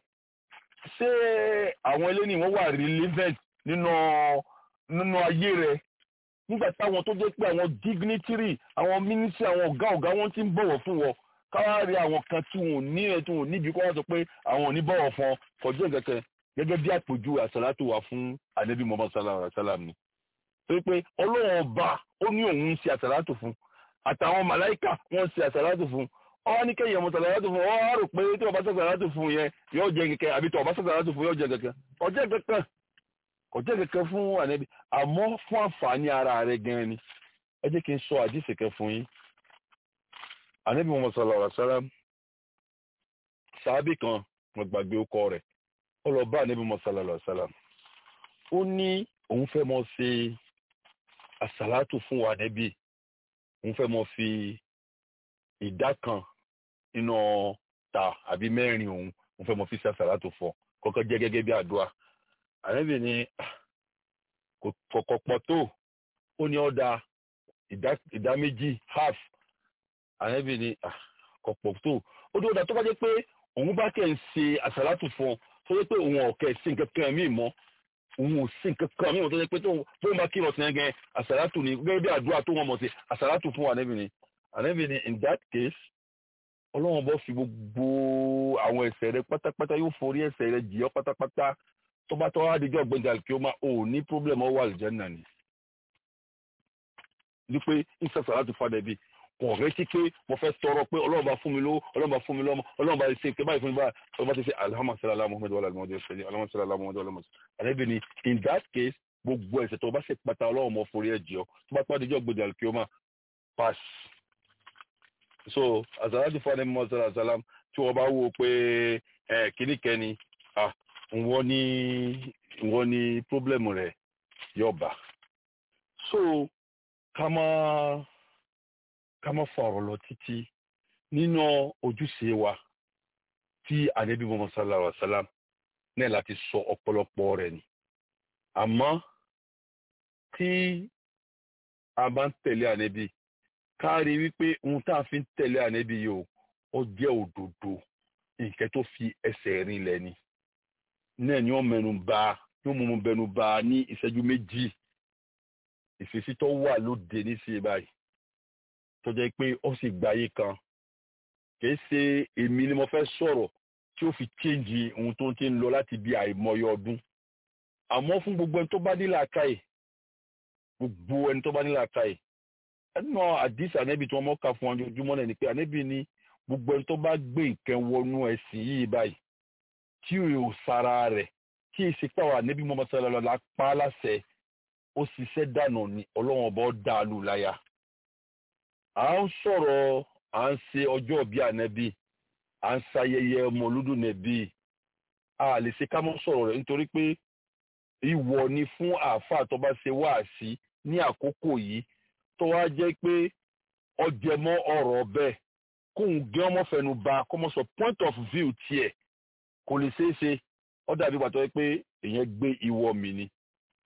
ṣé àwọn eléyìí wọ́n wà relevant nínú nínú ayé rẹ̀ nígbà táwọn tó jẹ́ pé àwọn dignitary àwọn ministry àwọn ọ̀gá ọ̀gá wọn ti ń bọ̀wọ̀ fún wọn káwárí àwọn kan tí wọn ò ní ẹ tí wọn ò níbi kó wá sọ pé àwọn ò ní bọ̀wọ̀ fún ọ kọjú ìkẹkẹ gẹ́gẹ́ bí àpèjú àsàlátù wà fún anabi muhammad sallallahu alaihi wa sallam ni torí pé ọlọ́run ọba ó ní òun ń ṣe àsàlátù fún àtàwọn màláìkà wọ́n ń ṣe àsàlátù fún ọwọ́ ní kẹ́yìn ọmọ sàlátù fún ọ wá rò pé tí ọba sàlátù fún yẹn yóò jẹ kẹkẹ àbí tí ọba sàlátù fún yóò jẹ kẹkẹ ọjọ́ kẹkẹ ọjọ́ kẹkẹ fún ànábì àmọ́ fún àǹfààní ara rẹ̀ gan ni ẹ jẹ́ kí n sọ àdìsí kẹ fún yín ànábì Muhammad sallallahu alaihi wasallam sàábì kan mo gbàgbé ọkọ rẹ̀ ó lọ bá ànábì Muhammad sallallahu alaihi wasallam ó ní òun fẹ́ mọ ṣe àsàlátù fún wa ànábì òun fẹ́ mọ fi ìdá kan nínú ta àbí mẹ́rin òun òun fẹ́ mọ fi ṣe àsàlátù fún kọ́kọ́ jẹ́ gẹ́gẹ́ bí àdúrà ànábì ní kọ̀kọ̀ pọ̀ tó ó ní ọ̀dà ìdá méjì half ànábì ní kọ̀pọ̀ tó ó ní ọ̀dà tó bá jẹ́ pé òun bá kẹ́ ń ṣe àsàlátù fún ọ tó jẹ́ pé òun ọ̀kẹ́ sí nǹkan kan mí mọ́ òun ò sí nǹkan kan mí mọ́ tó jẹ́ pé tó ń bá kí wọ́n sin ẹgẹ́ àsàlátù ní gẹ́gẹ́ bí àdúrà tó wọ́n mọ̀ sí àsàlátù fún ànábì ní ànábì ní in that case ọlọ́run bọ́ fi gbogbo àwọn ẹ̀ṣẹ̀ rẹ pátápátá yóò forí ẹ̀ṣẹ̀ rẹ jì ọ́ pátápátá tó bá tọ́ adijọ́ gbẹ̀ngà kí ó máa ò ní problem ọwọ́ àlùjànnà ni. ní pé ìsẹ̀sọ̀ láti fadà bí kò retí pé mo fẹ́ tọrọ pé ọlọ́run bá fún mi lówó ọlọ́run bá fún mi lọ́mọ ọlọ́run bá ṣe pé báyìí fún mi báyìí ọlọ́run bá ti ṣe alhamdulilayi muhammed wàllu alimọdé ṣẹlẹ alhamdulilayi muhammed wàllu alimọdé àlẹbi ni in that case gbogbo ẹ̀ṣẹ̀ tó bá ṣe pata ọlọ́run mọ forí ẹ jì ọ́ tó bá tọ́ adijọ́ gbẹ̀ngà kí ó máa pass. so azalati fani muhammad sallallahu alaihi wa sallam tí wọ́n bá wò pé ẹ kíní kẹ́ni wọ́n ní wọ́n ní pọ́blẹ́mù rẹ̀ yọba so ká má ká má fọ̀rọ̀ lọ títí nínú ojúṣe wa tí ànábì Muhammad sallallahu alaihi wa sallam náà láti sọ ọ̀pọ̀lọpọ̀ rẹ̀ ni àmọ́ tí a bá ń tẹ̀lé ànábì ká rí wípé ohun tá a fi ń tẹ̀lé ànábì yìí o ó jẹ́ òdodo nǹkan tó fi ẹsẹ̀ rinlẹ̀ ni náà ni wọ́n mẹ́nu bà yóò mú un bẹnu bà ní ìṣẹ́jú méjì ìfèsì tó wà lóde nísìnyí báyìí tó jẹ́ pé ó sì gbáyé kan kìí ṣe èmi ni mo fẹ́ sọ̀rọ̀ tí ó fi chéǹjì ohun tó ti ń lọ láti bí àìmọye ọdún àmọ́ fún gbogbo ẹni tó bá ní làákàyè gbogbo ẹni tó bá ní làákàyè ẹnu àdìsí ànẹ́bí tí wọ́n mọ́ka fún ojoojúmọ́ náà ni pé ànẹ́bí ni gbogbo ẹni tó bá gbé nǹkan wọnú ẹ̀sìn yìí báyìí tí ò sara rẹ̀ tí ìsìnkú àwọn ànẹ́bí mọ́mọ́ sọ́lá lọ la pa á láṣẹ ó ṣiṣẹ́ dànù ni ọlọ́wọ́n bọ́ dá a lù láyà. à ń sọ̀rọ̀ à ń ṣe ọjọ́ bí ànẹ́bí à ń ṣayẹyẹ mọ̀lúdùn nẹ̀bí a lè ṣe ká mọ́ sọ̀rọ̀ rẹ̀ nítorí pé ìwọ ni fún àáfàá tó bá ṣe wáàsí ní àkókò yìí tó wá jẹ́ pé ọjẹmọ́ ọ̀rọ̀ bẹ́ẹ̀ kóun gé ọmọ fẹnu ba kọ́mọ sọ point of view tiẹ̀ kò lè ṣeé ṣe ó dàbí pàtó pé èèyàn gbé ìwọ mi ni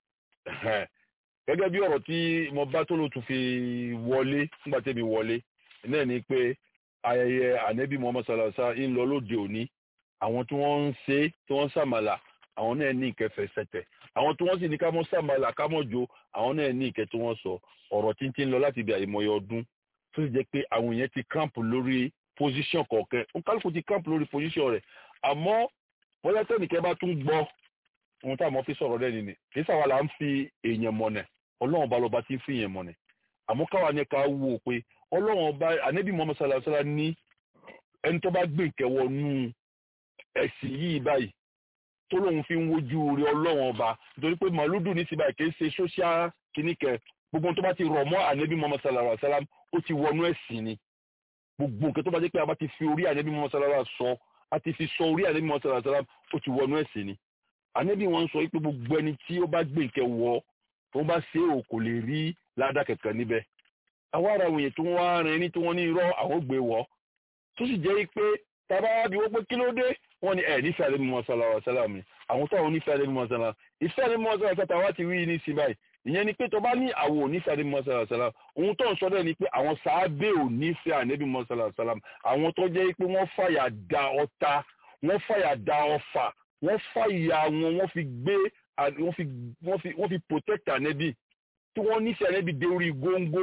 gẹ́gẹ́ bí ọ̀rọ̀ tí mo bá tó ló tún fi wọlé nígbà tẹ́mi wọlé náà ni pé ayẹyẹ ànẹ́bí muhammed salasa ń lọ lóde òní àwọn tí wọ́n ń ṣe tí wọ́n ń sàmàlà àwọn náà ní ìkẹfẹ́ sẹ̀tẹ̀ àwọn tí wọ́n sì ní ká mọ́ sàmàlà ká mọ́ jo àwọn náà ní ìkẹ́ tí wọ́n sọ ọ̀rọ̀ tí ń ti ń lọ láti ibi àìmọye ọdún tó sì jẹ́ pé àwọn èèyàn ti camp lórí position kọ̀ọ̀kan nkálùkù ti camp lórí position rẹ̀ àmọ́ bóyá tẹ́nìkẹ́ bá tún gbọ́ ohun táwọn fi sọ̀rọ̀ lẹ́ni ni kì í sàwọn là ń fi èèyàn mọ̀nẹ̀ ọlọ́run bá lọ́ba tí ń fi èèyàn mọ̀nẹ̀ àmọ́ káwa ní ká wò ó pé ọlọ́run ọba ànábì muhammed sallallahu alayhi wa sallam ní ẹni tó bá gbé ìkẹwọ́ nú ẹ̀sìn yìí báyìí tó lóun fi ń wojú rí ọlọ́run ọba nítorí pé màlúdù ní síbáyìí kì í ṣe social kìnnìkẹ́ gbogbo tó bá ti rọ̀ mọ́ ànábì muhammed sallallahu alayhi wa sallam ó ti wọnú ẹ̀sìn ni gbogbo nǹkan tó bá jẹ́ pé a bá ti fi orí ànábì muhammed sallallahu alayhi wa sọ a ti fi sọ orí ànábì muhammed sallallahu alayhi wa sallam ó ti wọnú ẹ̀sìn ni ànábì wọn sọ pé gbogbo ẹni tí ó bá gbé nǹkan wọ tó bá ṣe ò kò lè rí ládà kẹ̀kẹ́ níbẹ̀ àwa ara àwọn èèyàn tó wá rin ní tí wọ́n ní irọ́ àwọn gbé wọ́ tó sì jẹ́ pé tàbá bí wọ́n pé kí ló dé wọ́n ní ẹ̀ nífẹ̀ẹ́ ànábì muhammed sallallahu alayhi wa sallam ni àwọn táwọn onífẹ̀ẹ́ ànábì muhammed sallallahu ìfẹ́ ànábì muhammed sallallahu alayhi wa sallam wá ti rí ní sí báyìí ìyẹn ni pé tó bá ní àwọn onífẹ̀ẹ́ ànábì muhammed sallallahu alayhi wa sallam ohun tó ń sọ dẹ́ ni pé àwọn sàábé ò nífẹ̀ẹ́ ànábì muhammed sallallahu alayhi wa sallam àwọn tó jẹ́ pé wọ́n fàyà da ọta wọ́n fàyà da ọfà wọ́n fàyà wọn wọ́n fi gbé wọ́n fi wọ́n fi wọ́n fi protect ànábì tí wọ́n nífẹ̀ẹ́ ànábì dé orí góńgó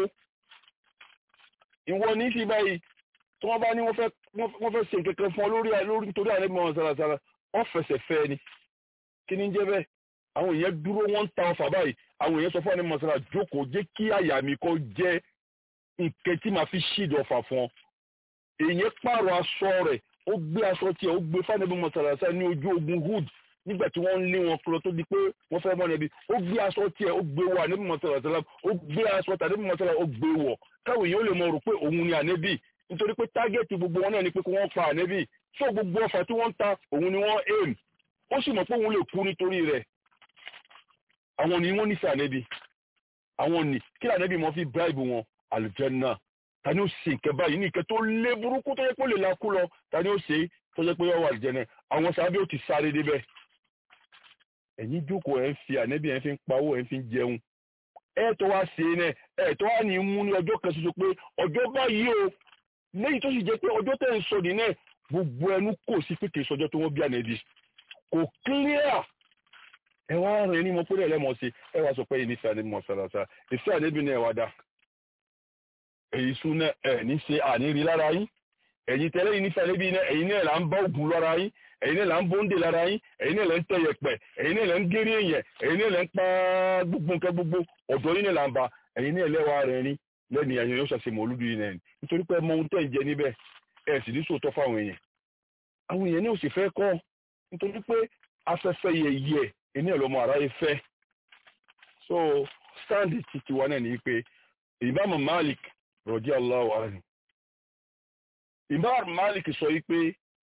ìwọ ní sí báyìí tí wọ́n bá ní wọ́n fẹ́ wọ́n fẹ́ ṣe kankan fún ọ lórí lórí nítorí ànábì muhammed sallallahu alayhi wa sallam wọ́n fẹsẹ̀ fẹ́ ni kí ni ń jẹ́ bẹ́ẹ̀ àwọn èèyàn dúró wọ́n ń ta ọfà báyìí àwọn èèyàn sọ fún ànábì muhammed sallallahu jókòó jẹ́ kí àyà mi kó jẹ́ nǹkan tí màá fi ṣíìdì ọfà fún ọ èèyàn pààrọ̀ aṣọ rẹ̀ ó gbé aṣọ tiẹ̀ ó gbé fánàbí mọ̀sálásá ní ojú ogun hood nígbà tí wọ́n ń lé wọn kúrò tó di pé wọ́n fẹ́ mọ́ ẹbí ó gbé aṣọ tiẹ̀ ó gbé wọ ànábì mọ̀sálásá ó gbé aṣọ tàbí mọ̀sálásá ó gbé wọ̀ káwọn èèyàn lè mọ̀ rò pé òun ni ànábì nítorí pé tágẹ́ẹ̀tì gbogbo wọn náà ni pé kí wọ́n pa ànábì tó gbogbo ọfà tí wọ́n ń ta òun ni wọ́n aim ó sì mọ̀ pé òun lè kú nítorí rẹ̀ àwọn ni wọ́n nífẹ̀ẹ́ ànábì àwọn ni kí ànábì mọ́ fi bribe wọn àlùjánnà tani ó ṣe nǹkan báyìí ní nǹkan tó lé burúkú tó yẹ kó lè lakú lọ tani ó ṣe tó yẹ pé ọwọ́ àlùjẹ́nà àwọn sábẹ́ ó ti sáré débẹ̀. ẹ̀yin jókòó ẹ̀ ń fi ànẹ́bí ẹ̀ ń fi ń pawó ẹ̀ ń fi ń jẹun ẹ̀ tó wá ṣe náà ẹ̀ tó wá ní mú ní ọjọ́ kan ṣoṣo pé ọjọ́ báyìí o lẹ́yìn tó sì jẹ́ pé ọjọ́ tẹ̀ ń sọ ní náà gbogbo ẹnu kò sí pé kì í sọjọ́ tó wọ́n bí ànẹ́bí kò clear ẹ wá rìn ní mo pé lẹ́mọ̀ sí ẹ wá sọ pé ìnífẹ̀ẹ́ ànẹ́bí mọ̀ sàlàsà ìfẹ́ ànẹ́bí náà wá dá èyí súnà ẹ̀ ní ṣe àníri lára yín ẹ̀yin tẹ́lẹ̀ yìí nífẹ̀ẹ́ níbi iná ẹ̀yin náà là ń bá ògùn lára yín ẹ̀yin náà là ń bóńdè lára yín ẹ̀yin náà là ń tẹ yẹ̀pẹ̀ ẹ̀yin náà là ń géré èèyàn ẹ̀yin náà là ń pa gbogbo nǹkan gbogbo ọ̀dọ́ yín náà là ń ba ẹ̀yin náà lẹ́wàá rẹ̀ rí lẹ́nu ẹ̀yin yóò ṣàṣemọ̀ olúdu yìí náà nítorí pé ẹmọ ohun tẹ́ ń jẹ níbẹ̀ ẹ̀ sì ní sòótọ́ fáwọn èèyàn àwọn èèyàn náà sì fẹ́ kọ́ nítorí pé afẹ́fẹ́ yẹ̀yẹ̀ ẹni ọ̀lọ́mọ aráyé fẹ́ so sáǹdì titi wa náà ní pé ìbámu Malik rọ̀jí aláwọ̀ àrùn. Imam Malik sọ wípé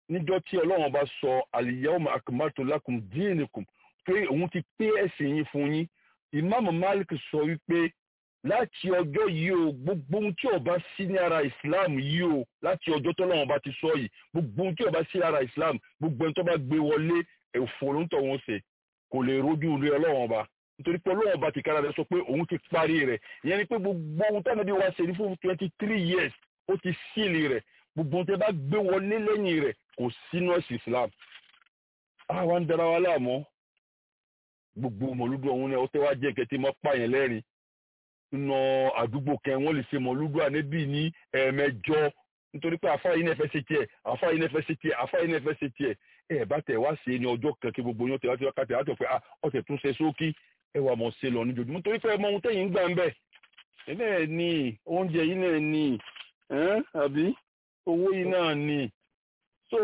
níjọ́ tí ọlọ́run bá sọ al-yawma akmaltu lakum dinakum pé òun ti pé ẹ̀sìn yín fún yín ìmáàmù malik sọ wípé láti ọjọ́ yìí o gbogbo ohun tí ó bá sí ní ara islam yìí o láti ọjọ́ tọ́lọ́run bá ti sọ yìí gbogbo ohun tí ó bá sí lára islam gbogbo ẹni tó bá gbé wọlé ẹ̀fọ́ ló ń tọ̀ wọ́n ṣe kò lè rojú rí ọlọ́run ọba nítorí pé ọlọ́run ọba ti kára rẹ̀ sọ pé òun ti parí rẹ̀ ìyẹn ni pé gbogbo ohun táwọn ẹbí wa ṣe ní fún twenty three years ó ti sílì rẹ̀ gbogbo ohun tí ẹ bá gbé wọlé lẹ́yìn rẹ̀ kò sínú ẹ̀sìn islam àwa ń dara wa láàmú gbogbo mọ̀lúdù ọ̀hún náà ó tẹ́ wá jẹ́ kẹ́tí mọ́ pààyàn lẹ́rìn nínú àdúgbò kẹ́ wọ́n lè ṣe mọ̀lúdù ànẹ́bí ní ẹ̀ẹ̀mẹjọ nítorí pé àfáà yìí náà fẹ́ ṣe tiẹ̀ àfáà yìí náà fẹ́ ṣe tiẹ̀ àfáà yìí náà fẹ́ ṣe tiẹ̀ ẹ bá tẹ̀ wá ṣe ní ọjọ́ kan kí gbogbo yín tẹ̀ wá ti wákàtí àtọ̀ pé ọ̀tẹ̀ tún ṣe sókí ẹ wà mọ̀ ṣe lọ níjojúmọ́ torí pé ọmọ ohun tẹ̀yìn ń gbà ń bẹ̀ ẹ náà ní oúnjẹ yìí náà ní àbí owó yìí náà ní so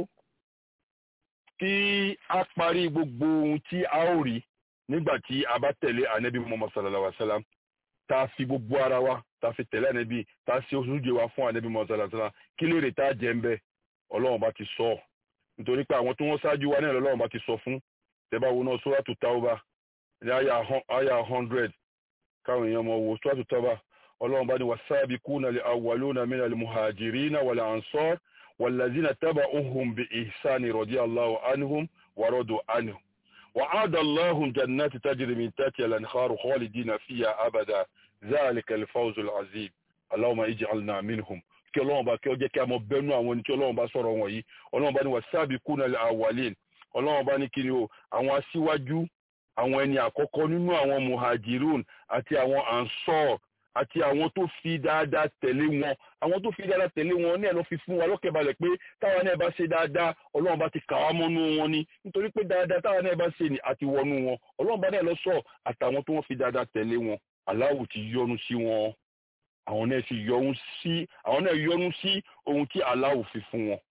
kí a parí gbogbo ohun tí a ó rí nígbà tí a bá tẹ̀lé ànábì Muhammad sallallahu alaihi wa sallam tá a fi gbogbo ara wa tá a fi tẹ̀lé ànábì tá a ṣe ojúṣe wa fún ànábì Muhammad sallallahu alaihi wa sallam kí lè rè tá a jẹ́ ń bẹ́ ọlọ́run bá ti sọ ọ́ nítorí pé àwọn tí wọ́n ṣáájú wa náà lọ́lọ́run bá ti sọ fún tẹ́bá wo náà Suratu Tawba ní àyà hundred káwọn èèyàn mọ̀ wo Suratu Tawba ọlọ́run bá ní was-sabiquna al-awwaluna mina al-muhajirina wal-ansar wal-lazina taba'uhum bi ihsani radiyallahu anhum wa radu anhum وعاد الله جنات تجري من تحتها الانهار خالدين فيها ابدا ذلك الفوز العظيم اللهم اجعلنا منهم kí ọlọ́run bá kí ọ jẹ́ kí a mọ bẹ́nu àwọn ẹni tí ọlọ́run bá sọ̀rọ̀ wọn yìí ọlọ́run bá ní wasabiquna al-awwalin ọlọ́run bá ní kiri o àwọn aṣíwájú àwọn ẹni àkọ́kọ́ nínú àwọn muhajirun àti àwọn ansor àti àwọn tó fi dáadáa tẹ̀lé wọn àwọn tó fi dáadáa tẹ̀lé wọn ní ẹ̀ ló fi fún wa lọ́kẹ̀balẹ̀ pé táwa náà bá ṣe dáadáa ọlọ́run bá ti kà wá mọ́nú wọn ni nítorí pé dáadáa táwa náà bá ṣe ni àti wọnú wọn ọlọ́run bá náà lọ sọ àtàwọn tó wọ́n fi dáadáa tẹ̀lé wọn aláwù ti yọ́nú sí wọn àwọn náà sì yọ́nú sí àwọn náà yọ́nú sí ohun tí aláwù fi fún wọn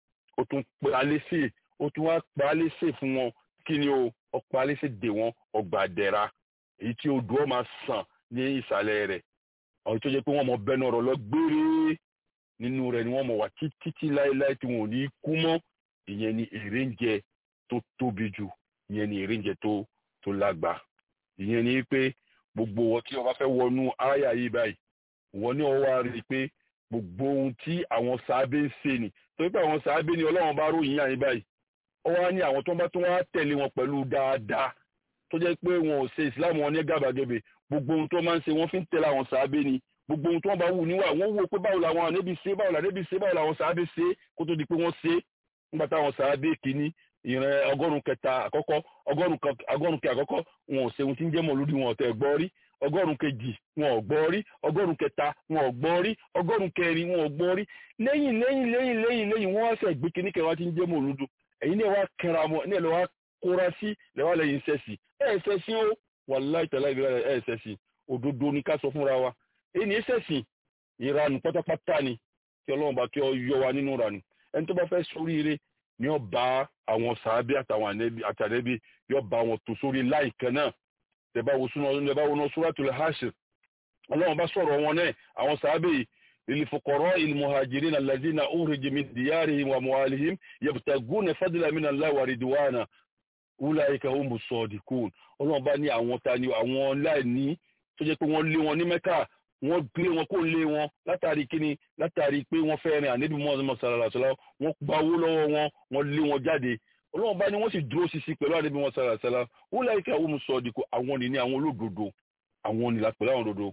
ó tún pé alẹ́sẹ̀ ó tún wá pa alẹ́sẹ̀ fún wọn kí ni o ọ̀pọ̀ alẹ́sẹ̀ dè wọn ọgbà dẹ̀ra èyí tí odò ọ máa sàn ní ìsàlẹ̀ rẹ̀ àwọn tó jẹ́ pé wọ́n mọ bẹ́ẹ̀ náà rọ lọ gbére nínú rẹ̀ ni wọ́n mọ̀ wá títí láéláé tí wọn ò ní kú mọ́ ìyẹn ni èrè ń jẹ tó tóbi jù ìyẹn ni èrè ń jẹ tó tó lágbà ìyẹn ni pé gbogbo wọn tí wọ́n bá fẹ́ wọnú áyà yìí báyìí wọ́n ní wọ́n wá rí i pé gbogbo ohun tí àwọn sàábé ń ṣe ni torí pé àwọn sàábé ni ọlọ́run bá ròyìn yàn yín báyìí ó wá ní àwọn tó bá tún wá tẹ̀lé wọn pẹ̀lú dáadáa tó jẹ́ pé wọn ò ṣe ìsìláàmù wọn ní gàbàgebè gbogbo ohun tó máa ń ṣe wọ́n fi ń tẹ̀lé àwọn sàábé ni gbogbo ohun tó wọ́n bá wù níwà wọ́n wò pé báwo làwọn ànábì ṣe báwo lànábì ṣe báwo làwọn sàábé ṣe kó tó di pé wọ́n ṣe nígbà táwọn sàábé kìíní ìrìn ọgọ́rùn kẹta àkọ́kọ́ ọgọ́rùn kẹ àkọ́kọ́ wọn ò ṣe ohun tí ń jẹ́ mọ̀lúdì wọn ọ̀tẹ̀ gbọ́ rí ọgọ́rùn kejì wọn ò gbọ́ rí ọgọ́rùn kẹta wọn ò gbọ́ rí ọgọ́rùn kẹrin wọn ò gbọ́ rí lẹ́yìn lẹ́yìn lẹ́yìn lẹ́yìn lẹ́yìn wọ́n wá ṣe gbé kíní kẹwàá tí ń jẹ́ mọ̀lúdù ẹ̀yin náà wá kẹra mọ́ ní ẹ̀lọ́ wá kóra sí lẹ́wà lẹ́yìn sẹ́sì ẹ̀ sẹ́sì ó wàláì tẹ̀lá ìbílẹ̀ ẹ̀ sẹ́sì òdodo ni ká sọ fúnra wa èyí ní sẹ́sì ìranù pátápátá ni kí ọlọ́run bá kí ọ yọ wa nínú ìranù ẹni tó bá fẹ́ sóríire ni ó bá àwọn sàábé àtàwọn àtàlẹ́bí yóò bá wọn tó sórí láìkan náà tẹ̀bá wo súná tẹ̀bá wo náà Suratul Hashr ọlọ́run bá sọ̀rọ̀ wọn náà àwọn sàábé للفقراء المهاجرين الذين أخرجوا من ديارهم وأموالهم يبتغون فضلا من الله ورضوانا أولئك هم الصادقون ọlọ́run bá ní àwọn ta ni àwọn láìní tó jẹ́ pé wọ́n lé wọn ní mẹ́kà wọ́n gbé wọn kó lé wọn látàrí kíni látàrí pé wọ́n fẹ́ rìn àníbi mọ́ọ̀sán sàràsàrà wọ́n gba owó lọ́wọ́ wọn wọ́n lé wọn jáde ọlọ́run bá ní wọ́n sì dúró sisi pẹ̀lú àníbi mọ́ọ̀sán sàràsàrà أولئك هم الصادقون àwọn ni ní àwọn olódodo àwọn ni la pẹ̀lú àwọn òdodo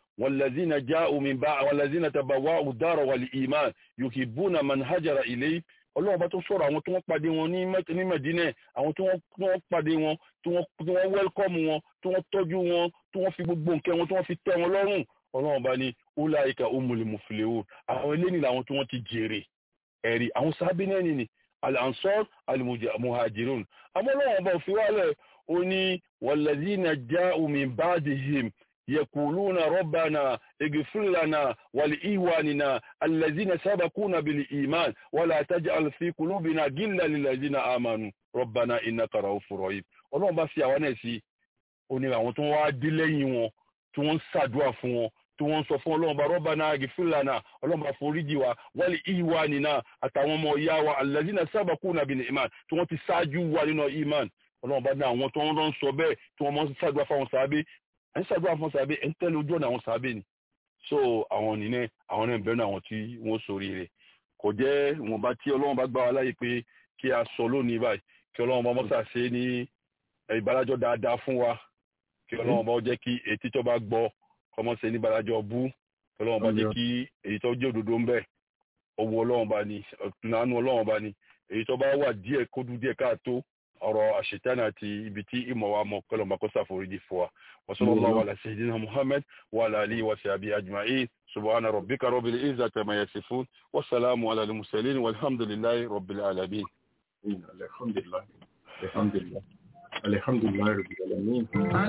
والذين جاءوا من بعد والذين تبوأوا الدار والإيمان يحبون من هاجر إليه ọlọ́run bá tó sọ̀rọ̀ àwọn tí wọ́n pàdé wọn ní Mẹ̀dínà àwọn tí wọ́n pàdé wọn tí wọ́n wẹ́lkọ́mù wọn tí wọ́n tọ́jú wọn tí wọ́n fi gbogbo nǹkan wọn tí wọ́n fi tẹ́ wọn lọ́rùn ọlọ́run bá ní ulaika umul muflihun àwọn eléyìí làwọn tí wọ́n ti jèrè ẹ̀rí àwọn sábẹ́ náà nìyí al-ansar al-muhajirun àmọ́ ọlọ́run bá òfin wálẹ̀ ó ní walladhina ja'u min ba'dihim يقولون ربنا اغفر لنا ولإخواننا الذين سبقونا بالإيمان ولا تجعل في قلوبنا غلا للذين آمنوا ربنا إنك رؤوف رحيم ọlọ́run bá fi àwọn náà sí ó ní àwọn tó wá dé lẹ́yìn wọn tí wọ́n ń ṣàdúrà fún wọn tí wọ́n ń sọ fún ọlọ́run bá rabbana ighfir lana ọlọ́run bá foríjì wa wal ikhwanina àtàwọn ọmọ ìyá wa allazina sabaquna bil iman tí wọ́n ti ṣáájú wa nínú iman ọlọ́run bá ní àwọn tó ń rán sọ bẹ́ẹ̀ tí wọ́n mọ́ ń ṣàdúrà fáwọn sàábé ẹ̀ ń ṣàdúrà fáwọn sàábé ẹ̀ ń tẹ́lẹ̀ ojú ọ̀nà àwọn sàábé ni so àwọn nìyẹn àwọn náà bẹ̀rẹ̀ àwọn tí wọ́n sórí rẹ̀ kò jẹ́ wọn bá tí ọlọ́run bá gbà wá láyè pé kí a sọ lónìí báyìí kí ọlọ́run bá mọ́sà ṣe ní ìbálàjọ́ dáadáa fún wa kí ọlọ́run bá jẹ́ kí etí tó bá gbọ́ kọ́mọ́ ṣe ní ìbálàjọ́ bú kí ọlọ́run bá jẹ́ kí èyí tó jẹ́ òdodo ń bẹ owó ọlọ́run bá ní ìnáwó ọlọ́run bá ní èyí tó bá wà díẹ̀ kódú díẹ̀ káàtó ọ̀rọ̀ àṣetánà àti ibi tí ìmọ̀ wa mọ̀ kọ́lọ̀ máa kó ṣàforíjì fún wa wa sallallahu ala sayyidina muhammad wa ala alihi wa sahbihi ajma'in subhana rabbika rabbil izzati amma yasifun wa salamu ala al mursalin walhamdulillahi rabbil alamin alhamdulillah alhamdulillah alhamdulillah rabbil alamin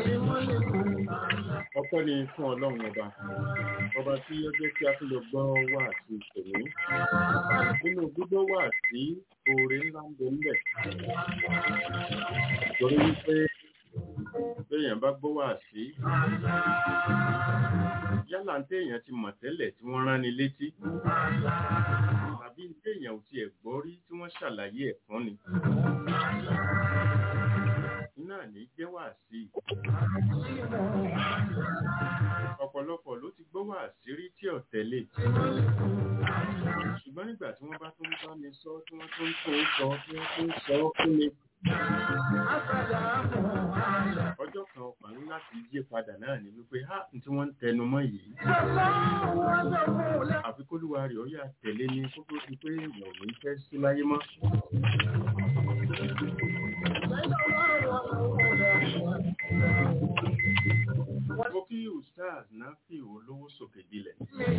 ọpẹ́ ni fún ọlọ́run ọba ọba tí ó jẹ́ kí a tún lè gbọ́ wà sí ìṣòro nínú gbígbọ́ wà sí oore ńlá ń bẹ ńbẹ̀ torí wípé béèyàn bá gbọ́ wà sí yálà ń téèyàn ti mọ̀ tẹ́lẹ̀ tí wọ́n rán ni létí tàbí ń téèyàn ò tiẹ̀ gbọ́ rí tí wọ́n ṣàlàyé ẹ̀ fún ni náà ní jẹ́ wà sí ọ̀pọ̀lọpọ̀ ló ti gbọ́ wà sí rí tí ò tẹ̀lé ṣùgbọ́n nígbà tí wọ́n bá tún bá mi sọ tí wọ́n tún tó sọ tí wọ́n tún sọ fún mi ọjọ́ kan ọkùnrin láti yí padà náà ní wípé ha tí wọ́n ń tẹnu mọ́ yìí àfi kólúwa rẹ̀ ó yà tẹ̀lé ní kó tó di pé èèyàn ò ní fẹ́ sí láyé mọ́ mo kí ustaz nafi olówó sókè dilẹ̀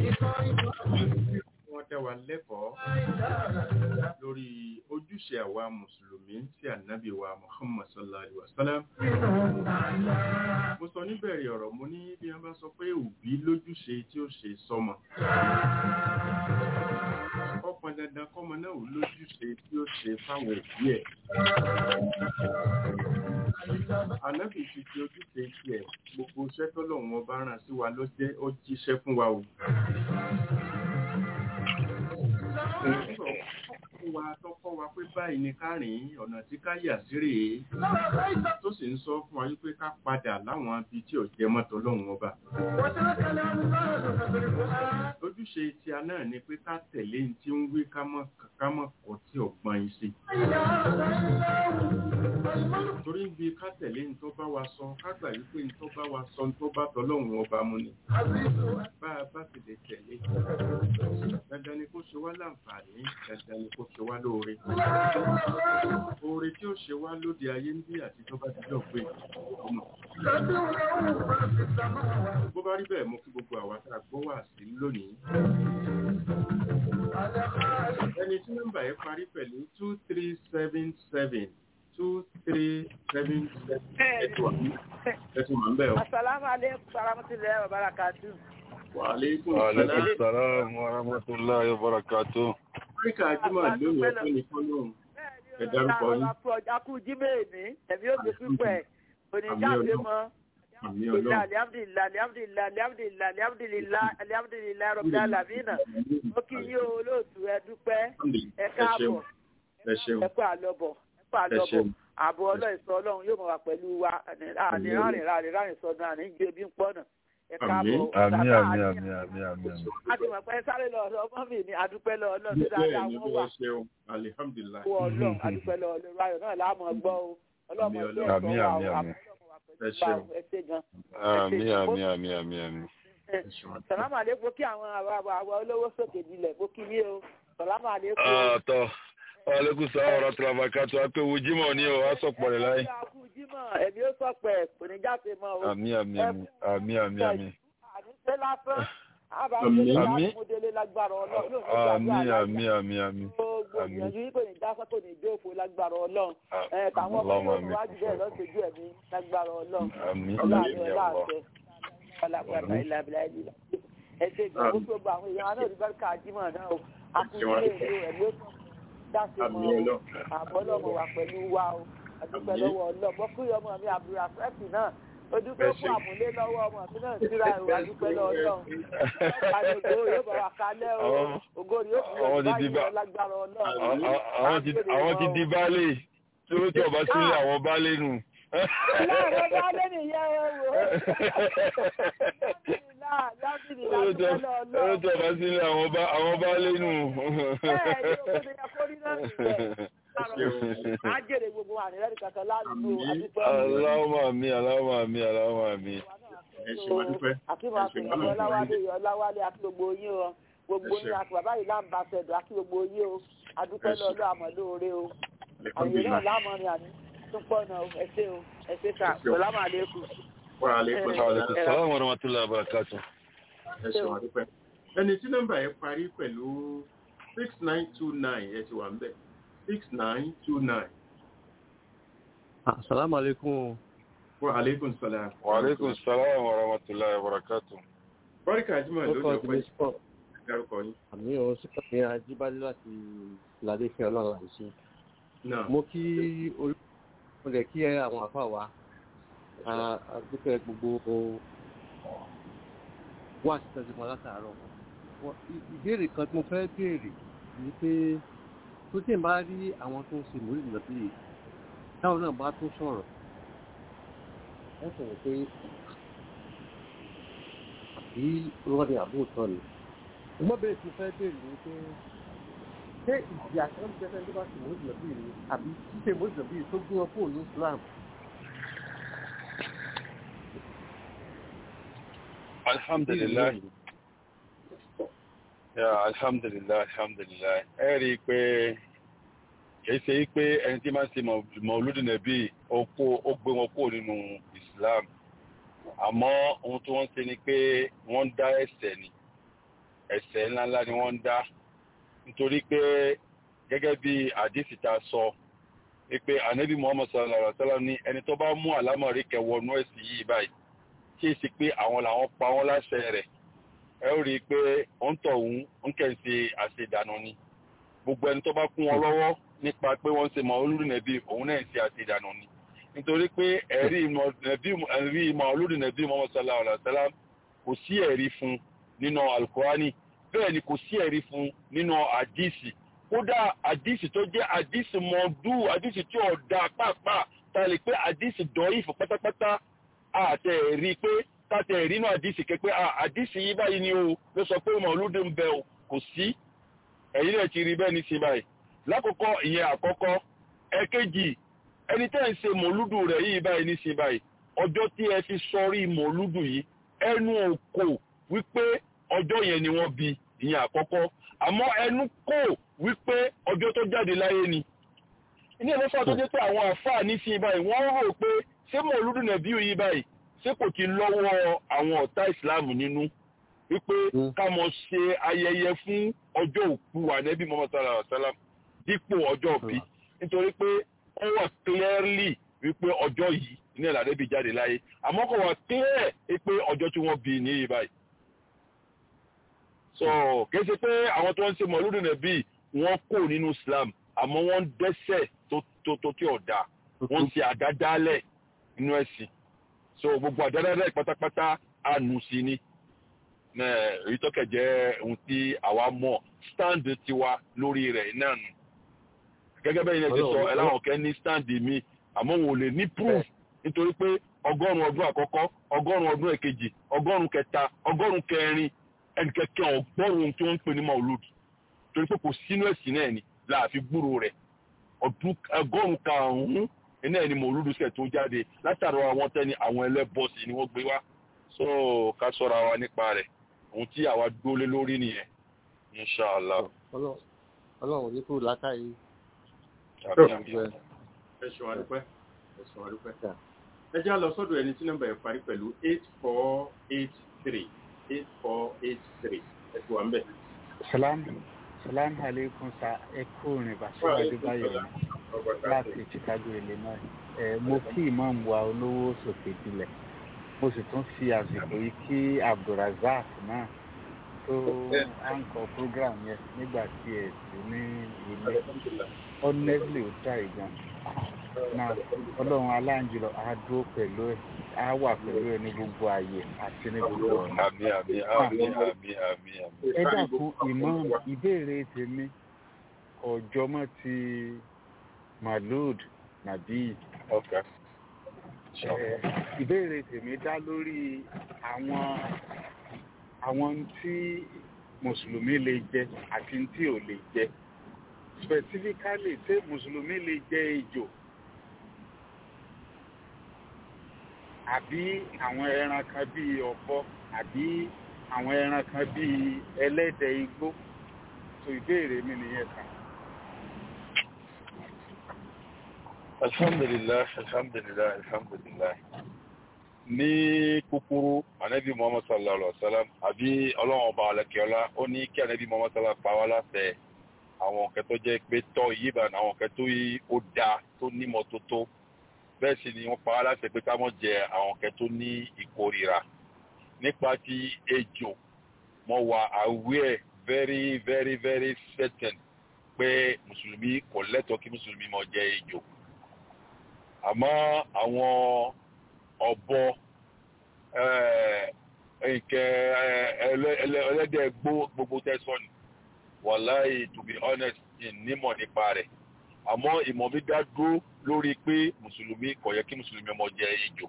wọ́n dá wa lẹ́kọ̀ọ́ lórí ojúṣe àwa mùsùlùmí sí ànábì wa muhammad sallallahu alaihi wasallam mo sọ níbẹ̀rẹ̀ ọ̀rọ̀ mo ní bí wọ́n bá sọ pé òbí lójúṣe tí ó ṣe sọmọ ọpọn dandan kọ́mọ náà ò lójúṣe tí ó ṣe fáwọn òbí ẹ̀ ànábì ti fi ojúṣe tiẹ̀ gbogbo iṣẹ́ tọ́lọ́run ọba rán sí wa ló jẹ́ ó jíṣẹ́ fún wa o fún wa tó kọ́ wa pé báyìí ni ká rìn ọ̀nà tí ká yà sí rèé tó sì ń sọ fún wa wípé ká padà láwọn ibi tí ò jẹ mọ́tò lọ́hùn ọba. ojúṣe tí a náà ni pé ká tẹ̀lé ní tí ń wí ká mọ̀ kọ́ tí ọ̀gbọ́n yìí sí. torí bí ká tẹ̀lé ní tó bá wa sọ ká gbà wípé ní tó bá wa sọ ní tó bá tọ́lọ́hùn ọba mu ni. bá a bá ti lè tẹ̀lé dandan ni kó ṣe wá láǹfààní dandan ni kó ṣe wá lóore. Oore tí ó ṣe wá lóde ayé ń bí àti tó bá ti jọ pé ọmọ. Bó bá rí bẹ́ẹ̀ mo kí gbogbo àwa tá a gbọ́ wà sí lónìí. Ẹni tí nọ́mbà yẹn parí pẹ̀lú two three seven seven two three seven seven ẹ̀tọ́ àmọ́ ń bẹ̀ ọ́. Asalaamu aleykum warahmatulahi wabarakatuh. Wa aleykum wa salaam. alaikum salam wa rahmatullahi wa barakatuh Áfíríkà Ajímọ̀ lónìí ọ̀pẹ́ ní fọ́lọ́run. Ẹ dárúkọ yín. Akú jímẹ̀ ní ẹ̀mí ó gbé pípẹ́ oníjáde mọ́. Àmì ọlọ́run. Alihamdulilayi alihamdulilayi alihamdulilayi alihamdulilayi alihamdulilayi rọ̀bì alamina. Ó kí yín o olóòtú ẹ dúpẹ́ ẹ káàbọ̀ Ẹ ṣeun. ẹ kú àlọ́bọ̀ ẹ kú Ẹ àlọ́bọ̀ ṣeun. ààbò ọlọ́ìsọ ọlọ́run yóò mọ̀ wá pẹ̀lú wa àní rárìn rárìn rárìn sọdún àní gbé bí ń pọ́nà ẹ káàbọ̀ àmì Bàbá àmì àní- àmì àmì àmì àmì a ti mọ̀ pé sáré lọ ọ̀dọ̀ ọmọ mi ní adúpẹ́ lọ ọlọ́run tó Bẹ́ẹ̀ dáadáa ni wọ́n bí wà wọ́n ṣeun. Alihamdulilayi. fún ọlọ́run adúpẹ́ lọ ọlọ́run ayọ̀ náà láàmú ọgbọ́ o ọlọ́mọ Àmì ẹgbẹ́ Ọlọ́run. ẹ̀sọ́ Àmì, wà àmì, o àmì. Ẹ ṣeun. ẹ ṣe gan. àmì àmì àmì àmì àmì. Ẹ ṣeun. sàlámù àlékún kí àwọn àwa àwa àwa olówó sókè dilẹ̀ kó kí yé o sàlámù àlékún. ọ̀tọ̀ aleykum salaam wa rahmatullahi wa barakatuh apẹ̀wò jimoh ni o a sọ̀pọ̀ rẹ̀ láyé. akú jímọ̀ ẹ̀mí ó sọ̀pẹ̀ kò ní jáde mọ́ o. àmì àmì àmì àmì àmì àmì. àníṣe lásán àbájá Àmín. ìdánimọ̀délé lágbára ọlọ́run yóò ní àmì gbàgbé àmì àmì àmì. gbogbo Àmín. ìyànjú yìí kò ní dásán kò ní dóòfò lágbára ọlọ́run ẹ̀ tàwọn ọmọ Allahumma yóò àmì. wájú bẹ́ẹ̀ lọ́sọ̀jú ẹ̀mí lágbára ọlọ́run àmì ọlọ́run àmì ọlá àmì. àṣẹ ọlápàá ìlàbílà ìlà ẹ ṣe ìgbàgbọ́ gbogbo àwọn èèyàn náà rí bẹ́ẹ̀ káàdìmọ̀ náà o àkùnrin èlò ẹ̀mí ó tún dáṣe Àmì mọ́ o Ọlọ́run. àbọ̀ ọlọ́mọ wà pẹ̀lú wa o àdúpẹ́ Àmín. lọ́wọ́ ọlọ́mọ kúrò ọmọ mi àbúrò àfẹ́sì náà ojú tó kú àmúlé lọ́wọ́ ọmọ mi náà síra ìwà dúpẹ́ lọ́wọ́ àlejò yóò bá wa kalẹ́ o Àwọn- ògo yóò fi àwọn ti ọ̀gbá di yìí bá- lágbára Àwọn- ọlọ́run àwọn ti àwọn ti di baálé tí ó tí ọba sílẹ̀ àwọn baálé nù. láàárọ̀ bá lé nìyẹn ẹ wò ó lábìrì Ó tí lágbára ó tí ọlọ́run ọba sílẹ̀ àwọn bá- àwọn baálé nù. bẹ́ẹ̀ ni ògo ni ẹ kó rí náà nìyẹn á jèrè gbogbo ànílẹ́rìí kankan lánàá àdúpẹ́ Aláwọ̀ àmì aláwọ̀ àmì aláwọ̀ àmì. ẹ ṣe wá dúpẹ́ akíwà ẹ ṣe àfihàn wá lọ́wọ́ ọláwálé ọláwálé àti gbogbo yín o gbogbo Ẹ ṣé. yín àti bàbá yìí láǹbà ṣẹdọ àti gbogbo yín o adúpẹ́ Ẹ ṣé. lọ́lọ́ àmọ́lóore o àyè náà Alhamdulillah. lámọrin àní tún pọ̀ náà o ẹ ṣé o ẹ ṣé ká Ẹ ṣé o. sọlámù àlékún. Wa alaikum Ẹ- salaam. Assalamu warahmatullahi wabarakatuh. ẹ ṣe wá dúpẹ́ ẹni tí nọ́mbà yẹn parí pẹ̀lú six nine two nine ẹ ti wà ń bẹ̀ six nine two nine. Assalamu alaikum. Wa alaikum salaam. Wa alaikum salam warahmatullahi wabarakatuh. Bọ́ríkà Ajímọ̀ Ó lónìí kọ́ ọpẹ́ ìdílé sọ́ọ̀. dárúkọ yín. Àmì ò sí kàmí Ajíbádé láti Ìlàdé Fẹ́ Ọlọ́run àìsí. Náà Mo kí orí mo lè kí àwọn àfáà wa. A- a dúpẹ́ gbogbo wá sí tẹ́sí kan látàárọ̀. Wọ́n- ì- Ìbéèrè kan tí mo fẹ́ béèrè ni pé tó tí ń bá rí àwọn tó ń ṣe mòrí ìlọ́bí yìí, táwọn náà bá tó sọ̀rọ̀. Ẹ sọ̀rọ̀ pé àbí wọ́n ní àbóòtọ́ ni. Mo bẹ̀rẹ̀ sí fẹ́ béèrè ni pé ṣé ìjìyà kan ń bẹ́ẹ̀ tó bá ṣe mòrí ìlọ́bí yìí ni àbí ṣíṣe mòrí ìlọ́bí yìí tó gbé wọn kúrò ní Islam? Alhamdulillah. Ya alhamdulillah alhamdulillah. Ẹ rí i pé kìí ṣe pé ẹni tí máa ń ṣe Mauludi Nabi ó kó ó gbé wọn kúrò nínú Islam. Àmọ́ ohun tí wọ́n ń ṣe ni pé wọ́n ń dá ẹ̀ṣẹ̀ ni. Ẹ̀ṣẹ̀ ńláńlá ni wọ́n ń dá. Nítorí pé gẹ́gẹ́ bí àdìsí ta sọ pé ànábì Muhammad sallallahu alaihi wa sallam ní ẹni tó bá mú àlámọ̀rí kẹwọ́nú ẹ̀sìn yìí báyìí kí èsì pé àwọn làwọn pa wọn láṣẹ rẹ̀ ẹ ó rí i pé ó ń tọ̀ òun ń kẹ́ ń ṣe àṣedànù ni gbogbo ẹni tó bá kún wọn lọ́wọ́ nípa pé wọ́n ń ṣe Mauludi Nabi òun náà ń ṣe àṣedànù ni nítorí pé ẹ̀rí ẹ̀rí Mauludi Nabi Muhammad sallallahu alaihi wa sallam kò sí ẹ̀rí fún nínú alukurani bẹ́ẹ̀ ni kò sí ẹ̀rí fún nínú àdìsí kódà àdìsí tó jẹ́ àdìsí mọ̀ọ́dù àdìsí tí ò da pàápàá ta lè pé àdìsí dọ̀yìn fún pátápátá àtẹ rí pé tàtẹ rí inú àdìsí kẹ pé àdìsí yìí báyìí ni o ló sọ pé mọ̀lúdì ń bẹ o kò sí ẹ̀yin náà ti rí bẹ́ẹ̀ ní sí báyìí lákòókò ìyẹn àkọ́kọ́ ẹ̀kejì ẹni tẹ́ ń ṣe mọ̀lúdù rẹ̀ yìí báyìí ní sí báyìí ọjọ́ tí ẹ fi sọrí mọ̀lúdù yìí ẹnu òkò wípé ọjọ́ yẹn ni wọ́n bí ìyẹn àkọ́kọ́ àmọ́ ẹnu kò wípé ọjọ́ tó jáde láyé ni ilé ìlọ́fà tó jẹ́ pé àwọn àfáà ní sí báyìí wọ́n rò pé ṣé mọ̀lúdù nàbí yìí báyìí ṣé kò ti lọ́wọ́ àwọn ọ̀tá ìsìláàmù nínú wípé ká mọ̀ ṣe ayẹyẹ fún ọjọ́ òkú ànẹ́bí Muhammad sallallahu alaihi wasallam dípò ọjọ́ òbí nítorí pé ó wà clearly wípé ọjọ́ yìí ní ìlànàbí jáde láyé àmọ́ kò wà clear pé ọjọ́ tí wọ́n bí ní báyìí. so kìí ṣe pé àwọn tó ń ṣe mọ̀lúdù nàbí wọ́n kò nínú Islam àmọ́ wọ́n ń dẹ́ṣẹ̀ tó tó tí ọ̀dà wọ́n ń ṣe àdádálẹ̀ inú ẹ̀sìn so gbogbo àdádálẹ̀ pátápátá àánú sí ni èyí tó kẹ̀ jẹ́ ohun tí àwa mọ̀ stand tiwa lórí rẹ̀ náà nù gẹ́gẹ́ bẹ́ẹ̀ yẹn ti sọ ẹ láwọn kẹ́ ní stand mi àmọ́ wọn ò lè ní proof nítorí pé ọgọ́rùn-ún ọdún àkọ́kọ́ ọgọ́rùn-ún ọdún ẹ̀kejì ọgọ́rùn-ún kẹta ọgọ́rùn-ún kẹrin ẹnìkẹ́kẹ́ ọgbọ́rùn-ún tí wọ́n ń pè ní maulud torí pé kò sínú ẹ̀sìn náà ni láàfin gbúrò rẹ̀ ọdún ọgọ́rùn-ún karùn-ún iná ẹni maulud sẹ̀ tó jáde látàrí àwọn tẹ́ni àwọn ẹlẹ́bọ̀sì ni wọ́n gbé wá so ká sọ́ra wa nípa rẹ̀ ohun tí àwa dólé lórí nìyẹn inṣàlá. ọlọ́run ní kúrò látàrí. ẹ ṣeun adúpẹ́ ẹ ṣeun adúpẹ́ ẹ já lọ sọ́dọ̀ ẹni tí nọ́mbà ẹ̀ parí pẹ̀lú eight four eight three eight four eight three ẹ ti wà ń bẹ̀. salam salam aleikum sa ẹ kú rìn bàṣẹ adébáyọ̀ láti chicago illinois ẹ mo kí imam wa olówó sòkè dilẹ̀ mo sì tún fi àsìkò yìí kí abdulrasaq náà tó àǹkọ program yẹn nígbà tí ẹ sí ní ilé honestly ó dá ìgbọn náà ọlọ́run aláǹjùlọ á dúró pẹ̀lú ẹ̀ á wà pẹ̀lú ẹ̀ ní gbogbo ààyè àti ní gbogbo ọ̀nà. àmì àmì àmì àmì àmì àmì. ẹ dákun imam ìbéèrè tèmi ọjọ́ mọ́ ti malud nabi okay. Eh, ìbéèrè tèmi dá lórí àwọn àwọn tí mùsùlùmí lè jẹ àti tí ò lè jẹ specifically ṣé mùsùlùmí lè jẹ ejò àbí àwọn ẹran kan bíi ọ̀bọ àbí àwọn ẹran kan bíi ẹlẹ́dẹ̀ igbó tó ìbéèrè mi nìyẹn kan. alhamdulilah alhamdulilah alhamdulilah ní kúkúrú anabi muhammad sallallahu alaihi wa sallam àbí ọlọ́run ọba alẹ́kẹ́ọ́lá ó ní kí anabi muhammad sallallahu pa wá láṣẹ àwọn ọ̀kẹ́ tó jẹ́ pé tọ́ yíba àwọn ọ̀kẹ́ tó yí ó da tó nímọ̀ tó tó bẹ́ẹ̀ sì ni wọ́n pa wá láṣẹ pé ká mọ̀ jẹ àwọn ọ̀kẹ́ tó ní ìkórira nípa ti ejò mo wà aware very very very certain pé mùsùlùmí kò lẹ́tọ̀ọ́ kí mùsùlùmí mọ̀ jẹ ejò àmọ́ àwọn ọ̀bọ nǹkẹ́ ẹlẹ́dẹ̀ gbogbo tẹ́sán ni wàláì to be honest nímọ̀ nípa rẹ̀ àmọ́ ìmọ̀ mi dá dúró lórí pé mùsùlùmí kò yẹ kí mùsùlùmí ọmọ jẹ ejò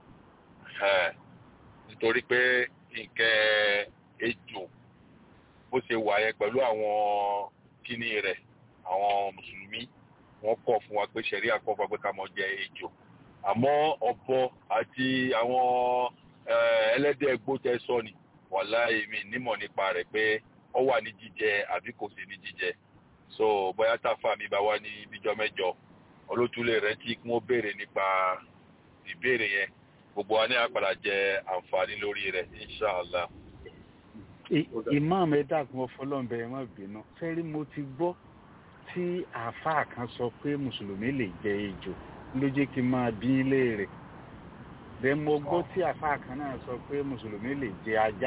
nítorí pé nǹkẹ́ ejò bó ṣe wà yẹn pẹ̀lú àwọn kíní rẹ̀ àwọn mùsùlùmí wọ́n kọ̀ fún wa pé sẹ̀rí àkọ́fà pé ká mọ̀ jẹ ejò àmọ́ ọ̀bọ àti àwọn ẹlẹ́dẹ̀ gbótẹ́ sọ ni wàláì mi nímọ̀ nípa rẹ̀ pé ó wà ní jíjẹ àbí kò sí ní jíjẹ so bóyá táfà mi bá wá ní bíjọ́ mẹ́jọ olótúlẹ̀ rẹ̀ tí wọ́n béèrè nípa ìbéèrè yẹn gbogbo wa ní àpàdà jẹ àǹfààní lórí rẹ̀ inshàlá. imam ẹ dàgbọn ọfọlọ́nbẹ ẹ má bínú fẹ́rí mo ti gbọ́ tí àáfàá kan sọ pé mùsùlùmí lè jẹ ejò ló jẹ́ kí n máa bí léèrè bẹ́ẹ̀ mo gbọ́ tí àáfàá kan náà sọ pé mùsùlùmí lè jẹ ajá.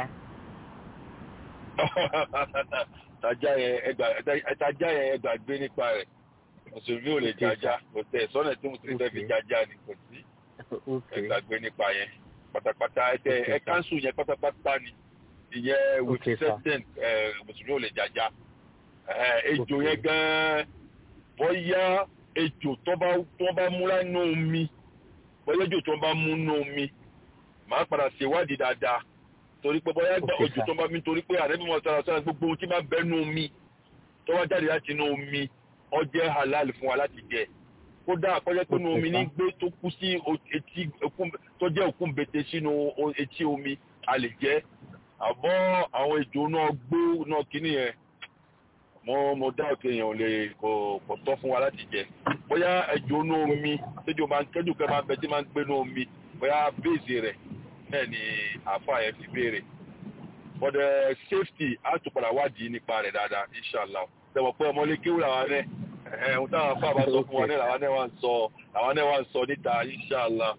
tajá yẹn ẹgbà tajá yẹn ẹgbà gbé nípa rẹ̀ mùsùlùmí ò lè jẹ ajá kò tẹ sọ́nà tí mùsùlùmí fẹ́ fi jẹ ajá ni kò sí ẹgbà gbé nípa yẹn pátápátá ẹtẹ ẹ kánṣu yẹn pátápátá ni ìyẹn with certain mùsùlùmí ò lè jẹ ajá ejò yẹn gan bóyá ejò tó bá tó bá múra nù omi bóyá ejò tó bá mú nù omi màá padà ṣèwádìí dáadáa torí pé bóyá gba ojò tó bá mi torí pé àrẹ́bí wọn sára sára gbogbo ohun tí máa bẹ́ nù omi tó wá jáde láti inú omi ó jẹ́ halal fún wa láti jẹ kódà àkọ́jẹ́ pé nù omi ní gbé tó kú sí etí tó jẹ́ òkun bètè sínú etí omi a lè jẹ àbọ̀ àwọn ejò náà gbó náà kíní yẹn mo mo dá òkè èèyàn lè kò kò tọ́ fún wa láti jẹ bóyá ẹjọ́ inú omi tẹ́jọ́ máa ń kẹ́jọ́ kẹ́ máa ń bẹ tí máa ń gbé inú omi bóyá béèzì rẹ̀ bẹ́ẹ̀ ni àáfà yẹn fi béèrè for the safety á tún padà wádìí nípa rẹ̀ dáadáa inshallah tẹ̀wọ̀ pé ọmọlé kéwù làwọn ẹ̀ ẹ̀ ohun táwọn afá bá sọ fún wa náà làwọn náà wà ń sọ làwọn náà wà ń sọ níta inshallah.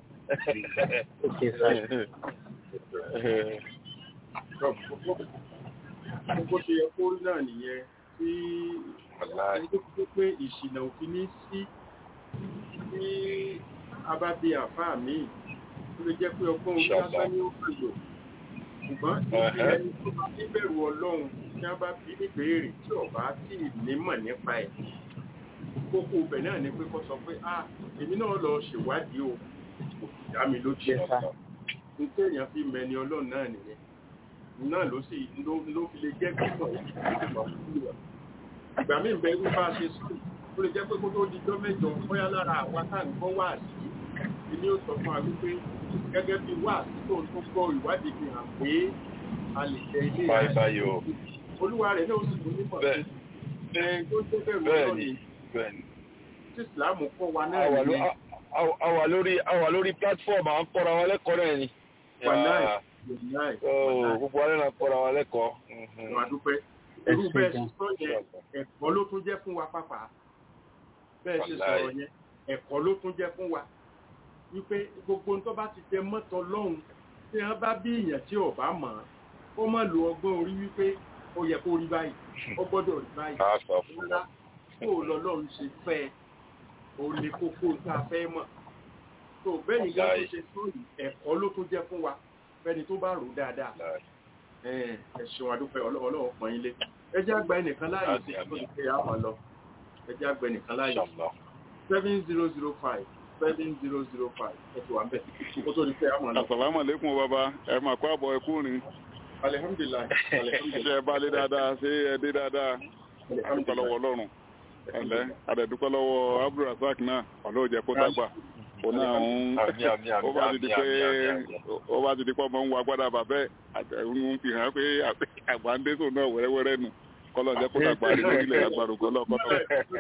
gbogbo ṣe yẹ kó rí náà nìyẹn tí ẹni tó fi pé ìṣìnà òfin ní sí tí a bá bí àfáà míì ó lè jẹ́ pé ọgbọ́n orí lásán ní ó kàn lò ṣùgbọ́n ìfi ẹni tó bá níbẹ̀rù ọlọ́run tí a bá bí níbèrè tí ọba tí nímọ̀ nípa ẹ̀ kókó ibẹ̀ náà ni pé kó sọ pé ah èmi náà lọ ṣèwádìí o kò sì dá mi lójú ẹ̀ nítorí èèyàn fi mẹni ọlọ́run náà nìyẹn náà ló sì ló fi lè jẹ́ kíkọ̀ ìgbà míì bẹ irú bá ṣe sùn ó lè jẹ́ pé kó tó di jọ́ mẹ́jọ bóyá lára àwa tá à ń gbọ́ wá sí i ni ó sọ fún wa wípé gẹ́gẹ́ bí wá sí tó tó gbọ́ ìwádìí fi hàn pé a lè jẹ ilé báyìí báyìí o olúwa rẹ̀ náà sì tún nímọ̀ sí ẹ tó tó bẹ̀rù bẹ́ẹ̀ni bẹ́ẹ̀ni tí ìsìláàmù kọ́ wa náà nìyẹn àwà lórí àwà lórí platform à ń kọ́ra wa lẹ́kọ̀ọ́ náà ni gbogbo alẹ́ náà kọ́ra wa lẹ́kọ̀ọ́. Wà dúpẹ́. Irú bẹ́ẹ̀ ṣe sọ yẹn, ẹ̀kọ́ ló tún jẹ́ fún wa pápá. Bẹ́ẹ̀ ṣe sọ̀rọ̀ yẹn, ẹ̀kọ́ ló tún jẹ́ fún wa. Wípé gbogbo tó bá ti jẹ mọ́tọ lọ́hùn tí wọ́n bá bí èèyàn tí ò bá mọ̀ ọ́n, ó má lo ọgbọ́n orí wípé ó yẹ kó rí báyìí, ó gbọ́dọ̀ rí báyìí. Ńlá kó lọ lọ́run ṣe fẹ́ ẹ. òun ni kókó tá a fẹ́ mọ̀ tó bẹ́yìn gá tó ṣe sóyìn ẹ̀kọ́ ló tún jẹ́ fún wa fẹ́ni tó bá rò ó dáadáa ẹ ṣeun adúpẹ́ ọlọ́wọ́ pọ̀ yín lé ẹ jẹ́ àgbà ẹnìkan láàyè sí kí ó ti àwọn lọ ẹ jẹ́ àgbà ẹnìkan láàyè seven zero zero five seven zero zero five ẹ ti wà ń bẹ̀ kó tó di pé àwọn lọ. Àsàlámù àlékún bàbá ẹ mà kó àbọ̀ ẹkú rìn. alihamdulilayi Ṣé ẹ bá lé dáadáa ṣé ẹ dé dáadáa? Adúpẹ́ lọ́wọ́ Ọlọ́run. Ẹ̀lẹ́ Adẹ̀dúpẹ́ lọ́wọ́ Abdulrasaq náà ọ̀lọ́ jẹ́ kó dàgbà. Ó náà ń ó bá ti di pé ó bá ti di pé ọmọ ń wa gbádà bàbẹ́ ń fi hàn pé àgbà ń dé sóun náà wẹ́rẹ́wẹ́rẹ́ nù. Kọ́lọ̀ jẹ́ kó dàgbà rí lórílẹ̀ àgbàdo kọ́lọ̀ kọ́lọ̀.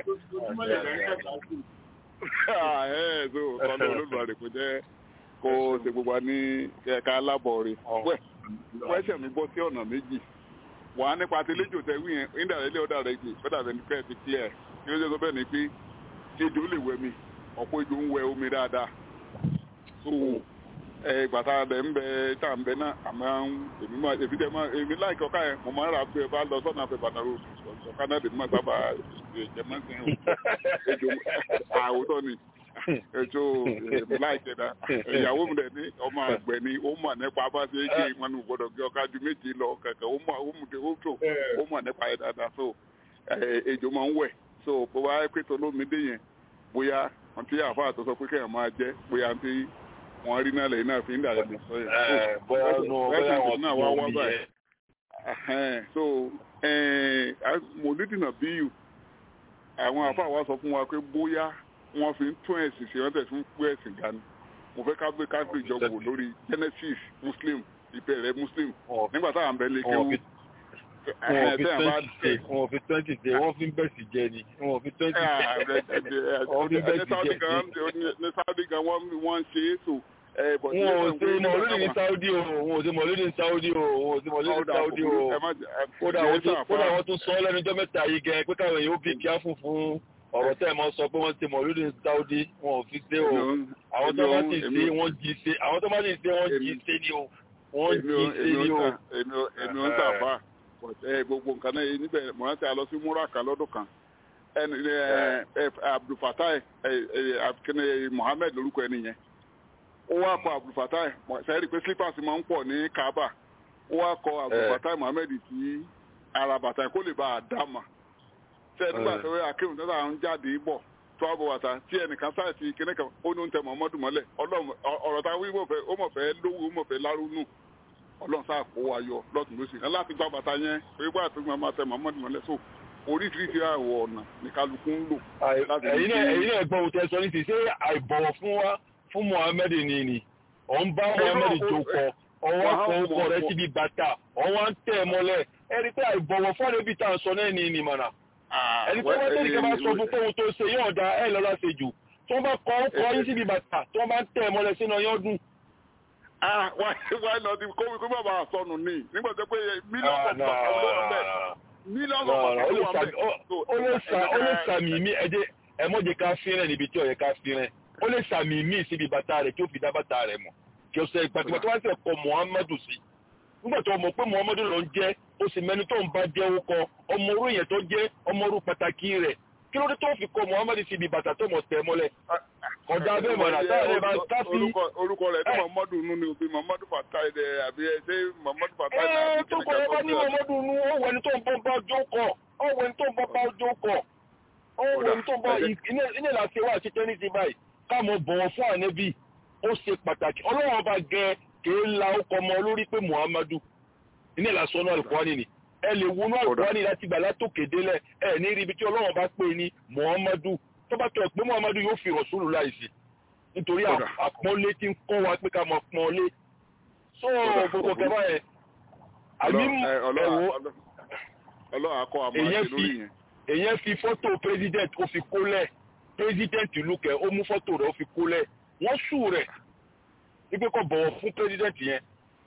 Ẹ so kọ́lọ̀ olódùmarè kò jẹ́ kó ṣe gbogbo wa ní ẹ̀ka alábọ̀ rẹ̀. Wẹ́sẹ̀ mi bọ́ sí ọ̀nà méjì wàá nípa ti léjò tẹ wí yẹn indirectly ọ̀dà rẹ̀ jì ọ̀dà rẹ̀ nípa ẹ̀ ti clear kí ló ṣe sọ bẹ́ẹ̀ ni pé ejò lè wẹ mi ọ̀pọ̀ ejò ń wẹ omi dáadáa so ẹ gbàtà rẹ̀ ń bẹ tá à ń bẹ náà àmọ́ èmi máa èmi dẹ̀ máa èmi láìkí ọ̀ká yẹn mo máa ń ra pé bá lọ sọ́nà àfẹ́ bàtà ro ọ̀ká náà lè má sábà jẹ máa ń sìn ejò àwòtọ́ ni ètò èmi láìkí ẹ̀dá ìyàwó mi dẹ̀ ní ọmọ àgbẹ̀ ni ó mọ̀ nípa bá ṣe é ṣe wọn ní gbọ́dọ̀ gbé ọ̀ká ju méjì lọ kẹ̀kẹ́ ó mọ̀ ó mọ̀ ó tó ó mọ̀ nípa ẹ̀ dáadáa so ejò máa ń wẹ̀ so bó bá pé tó lómi dé yẹn bóyá wọn ti àfa àtọ́sọ pé kẹ́hìn máa jẹ́ bóyá tí wọ́n rí náà lẹ́yìn náà fi ń dàrẹ́ mi sọ yẹn. bóyá nù bóyá wọn náà wá wá báyìí. so mòlídìnà bíyù àwọn àfa wa sọ fún wa pé bóyá wọ́n fi ń tún ẹ̀sìn ṣe wọ́n tẹ̀sí ń pé ẹ̀sìn dání mo fẹ́ ká gbé káfíń ìjọba wò lórí genesis muslim ìbẹ̀rẹ̀ muslim nígbà táwọn abẹ́ lè kéwú. wọn fi twenty day wọn fi twenty day wọn fi ń bẹ̀sì jẹ ni wọn fi twenty day wọn fi ń bẹ̀sì jẹ ni. ní saudi gan wọ́n ń ṣe é so. wọn ò ṣe mọ̀lúdì ní saudi o wọn ò ṣe mọ̀lúdì ní saudi o wọn ò ṣe mọ̀lúdì ní saudi o kódà wọ́n tún sọ lẹ́nu ọjọ́ mẹ́ta yìí gẹ pé káwọn èèyàn ó bí kíá fún fún ọ̀rọ̀ tẹ́ ẹ̀ mọ́ sọ pé wọ́n ti mọ̀ lórí Saudi wọn ò fi ṣe o àwọn tó bá ti ṣe wọ́n jí ṣe àwọn tó bá ti ṣe wọ́n jí ṣe ni o wọ́n jí ṣe ni o. èmi ò ń tàbá gbogbo nǹkan náà níbẹ̀ mọ̀ láti àlọ́ sí múraka lọ́dún kan Abdulfatai akínní Mohammed lórúkọ ẹni yẹn ó wá kọ Abdulfatai sẹ́yìn rí pé slippers máa ń pọ̀ ní Kaaba ó wá kọ Abdulfatai Mohammed sí ara bàtà kó lè bá a dá mà tẹ nígbà tó yẹ akéwì tó tà ń jáde bọ̀ tó àbọ̀ wàtà tí ẹnìkan sáà ti kíní kan ó ní oúnjẹ mọ̀mọ́dù mọ́lẹ̀ ọ̀rọ̀ tá a wí mọ̀fẹ́ ó mọ̀fẹ́ lówó ó mọ̀fẹ́ lárúnù ọlọ́run sáà kó wa yọ lọ́tún lósì kan láti gba bàtà yẹn pé wà tó máa tẹ mọ̀mọ́dù mọ́lẹ̀ so oríṣiríṣi àwọ̀ ọ̀nà ní kálukú ń lò. ẹ̀yin náà gbọ́ ohun tẹ sọ ní ti ṣé àìbọ̀wọ̀ fún wa fún Muhammed ni ni ọ̀ ń bá Muhammed jókòó ọwọ́ kan ọkọ rẹ síbi bàtà ọwọ́ ń tẹ̀ mọ́lẹ̀ ẹ̀rí pé àìbọ̀wọ̀ fún ẹ̀rẹ́bí tá à ń sọ náà ní ìnìmọ̀nà ẹni tó bá tẹ́lẹ̀ kí a bá sọ fún tóun tó ṣe yóò da ẹ̀ lọ́la ṣe jù tó bá kọ́ ń kọ́ yín síbi bàtà tó bá ń tẹ̀ mọ́lẹ̀ sínú ọyọ́ dùn. wáyé lọ di kó kó bàbá sọnù ní nígbà tó pé mílíọ̀nù ọ̀pọ̀ ọ̀pọ̀ bẹ́ẹ̀ mílíọ̀nù ọ̀pọ̀ ọ̀pọ̀ ó lè sàmì mí ẹjẹ ẹ mọ̀jẹ̀ ká fínrẹ̀ níbi tí ó yẹ ká fínrẹ̀ ó lè sàmì mí síbi bàtà rẹ̀ kí ó fi dá bàtà rẹ̀ mọ̀ kí ó sẹ ìgbàgbọ́ tó wá sẹ̀ kọ Muhammadu sí nígbà tó mọ̀ pé Muhammadu ló ń jẹ́ ó sì mẹ́ni tó ń bá jẹ́ orúkọ ọmọ orú yẹn tó jẹ́ ọmọ orú pàtàkì rẹ̀ kí ló dé tó fi kọ Muhammadu síbi bàtà tó mọ̀ tẹ̀ mọ́lẹ̀ kọjá bẹ́ẹ̀ mọ̀ náà táyà rẹ̀ bá káfí. orúkọ rẹ̀ ní Muhammadu nù ni òbí Muhammadu Fatai dẹ̀ àbí ẹ ṣé Muhammadu Fatai náà. ẹ tó kọ ẹ bá ní Muhammadu nù ó wẹni tó ń bọ́ bá jó kọ ó wẹni tó ń bọ́ bá jó kọ ó wẹni tó ń bọ́ iná ìlàsẹ̀ wà sí tẹ́nísì báyìí káàmọ̀ bọ̀wọ̀ fún ànẹ́bí ó ṣe pàtàkì ọlọ́run ọba gẹ kèé la ó kọ ọmọ olórí pé Muhammadu iná ìlàsọ̀ náà Al-Qur'ani ni ẹ lè wọnú Al-Qur'ani láti gbà látòkè délẹ̀ ẹ ní ibi tí ọlọ́run bá pè ní Muhammadu tó bá tọ̀ pé Muhammadu yóò fi rọ̀ṣúlù láìsí nítorí àpọ́nlé tí ń kọ́ wa pé ká mọ̀ pọ́nlé so gbogbo kẹfà yẹn àmì ẹ̀wọ̀ ọlọ́run akọ àmọ́ àti lórí yẹn. èyàn fi fọ́tò president ó fi kólẹ̀ president ìlú kẹ ó mú fọ́tò rẹ̀ ó fi kólẹ̀ wọ́n sù rẹ̀ wípé kó bọ̀wọ̀ fún president yẹn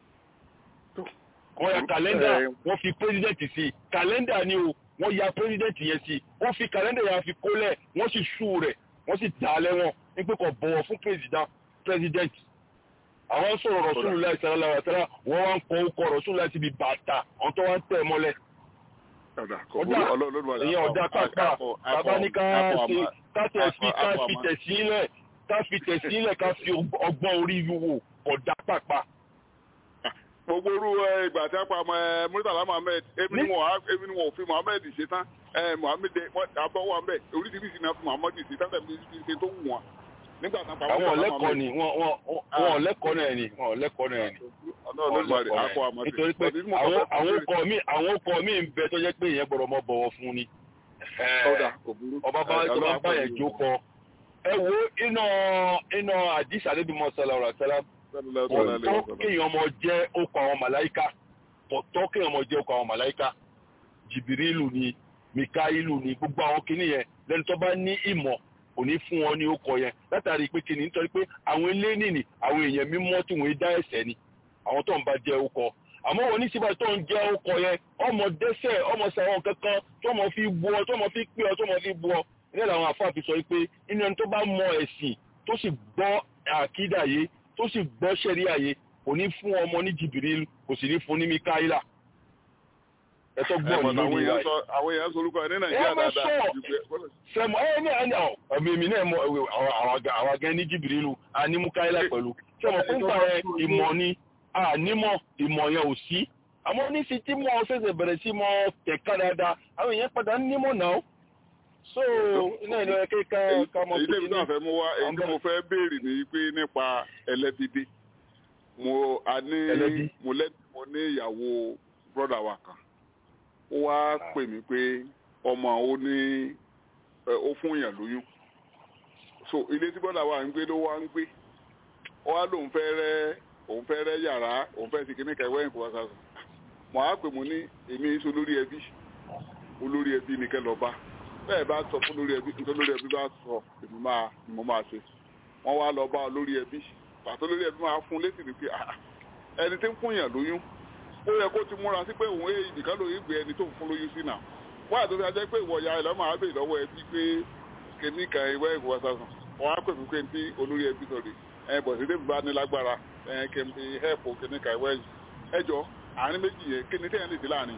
wọ́n ya kàlẹ́ndà wọ́n fi president sí kàlẹ́ndà ni o wọ́n ya president yẹn sí wọ́n fi kàlẹ́ndà yẹn fi kólẹ̀ wọ́n sì sù rẹ̀ wọ́n sì dà á lẹ́wọ̀n wípé kó bọ̀wọ̀ fún president president àwọn sọ̀rọ̀ Rasulullah sallallahu alaihi wasallam wọ́n wá ń kọ́ ọkọ̀ Rasulullah síbi bàtà àwọn tó wá ń tẹ̀ mọ́lẹ̀ ọ̀dà kò ọ̀dà burú ọlọ́run ló wà ìyẹn ọ̀dà pápá bàbá ní ká ṣe ká tẹ̀ sí ká fi tẹ̀ sílẹ̀ ká fi tẹ̀ sílẹ̀ ká fi ọgbọ́n orí wò ọ̀dà pápá. gbogbo orú ẹ, ìgbà tí a pa ọmọ ẹ Murtala Muhammed ebi ni wọn á- ebi ni wọn ò fi Muhammed ṣe tán ẹ Muhammed wọn abọ́ wà mbẹ oríṣiríṣi náà fi Muhammed ṣe tán tẹ̀lé ṣe tó wù wọn nígbà tí a pa àwọn Murtala ọ̀lẹ́kọ̀ọ́ Muhammed. ni wọn wọn wọn ọ̀lẹ́kọ̀ọ́ náà ni wọn ọ̀lẹ́kọ̀ọ́ náà ni. ọlọ́run ló wà akọ àmọ́ nítorí pé àwọn àwọn ọkọ̀ mi àwọn ọkọ̀ mi ń bẹ tó jẹ́ pé èèyàn gbọ́dọ̀ mọ bọ̀wọ̀ fún ni. ọ̀dà kò burú ọba bá tó bá bá yẹn jókòó ẹ wo iná iná àdìsá níbi mọ́sálà ọ̀rọ̀ àtàlà ọ̀tọ́ kéèyàn ọmọ jẹ́ okọ̀ àwọn màláìka ọ̀tọ́ kéèyàn ọmọ jẹ́ okọ̀ àwọn màláìka jìbìrìlù ni mikailu ni gbogbo àwọn kinní yẹn lẹ́nu tó bá ní ìmọ̀ kò ní fún wọn ní okọ̀ yẹn látàrí pé kinní nítorí pé àwọn eléyìí ni àwọn èèyàn mímọ́ tí wọ́n dá ẹ̀ṣẹ̀ ni àwọn tó ń bá jẹ́ okọ̀ àmọ́ wọn ní síbà tó ń jẹ́ okọ̀ yẹn ọmọ dẹ́ṣẹ̀ ọmọ sàwọn kankan tó mọ̀ fi bu ọ tó mọ̀ fi pé ọ tó mọ̀ fi bu ọ ilé làwọn afáàfin sọ pé inú ẹni tó bá mọ ẹ̀sìn tó sì gbọ́ àkídà yé tó sì gbọ́ sẹ́ríà yé kò ní fún ọmọ ní jìbìrì kò sì ní fún ní mikaela ẹ̀tọ́ gbọ́ àwọn ní lórí èèyàn wa sọ àwọn èèyàn sọ orúkọ ẹ ní nàìjíríà ẹ má dáadáa sọ sẹmọ ẹ ní ẹni ọ ọmọ èmi náà mọ ẹwẹ àwọn agẹ ní jìbìrì lu àní mikaela pẹ̀lú sẹmọ fún gbà yẹn ìmọ̀ ni ànímọ̀ ìmọ̀ yẹn ò sí àmọ́ ní sí tí mo ṣẹ̀ṣẹ̀ bẹ̀rẹ̀ sí mọ tẹ̀ka dáadáa àwọn èèyàn padà ń nímọ̀ náà so iná ìlú ẹ kéka ká mọ èyí tẹ́mi náà fẹ́ mú wá èyí tí mo fẹ́ béèrè ní pé nípa ẹlẹ́bídé mo a ní Ẹlẹ́bí? mo lẹ́ mo ní ìyàwó brọ́dà wa kan ó wá pè mí pé ọmọ ó ní ẹ, ó fún èèyàn lóyún so ilé tí brọ́dà wa ń gbé ló wá ń gbé ó wá lóun fẹ́ rẹ́ òun fẹ́ rẹ́ yàrá òun fẹ́ ti kíní kẹwẹ́ ìkó wá sásùn mo á pè mo ní èmi sọ lórí ẹbí olórí ẹbí ni kẹ́ lọ bá bẹ́ẹ̀ bá sọ fún lórí ẹbí nítorí lórí ẹbí bá sọ èmi máa ni mo máa ṣe wọ́n wá lọ bá olórí ẹbí pàtó lórí ẹbí máa fún létí ni pé "Ah, ẹni tí ń fún yàn lóyún ó yẹ kó ti múra sí pé òun èyí nìkan lóyún gbé ẹni tó ń fún lóyún sí náà wọ́n àti ọ̀sẹ̀ ajẹ́ pé ìwọ ya ẹ̀lọ́ máa bèèrè lọ́wọ́ ẹbí pé kìíní kan ìwé ìwọ sàsùn wọ́n á pè mí pé ní olórí ẹbí sọ̀rọ̀ ẹ̀ bọ̀ sí débi bá ní lágbára ẹ̀ kí n fi hẹ́ẹ̀pù kìíní kan ìwé ẹjọ́ àárín méjì yẹn kí ni tẹ́yìn lè dé láàrin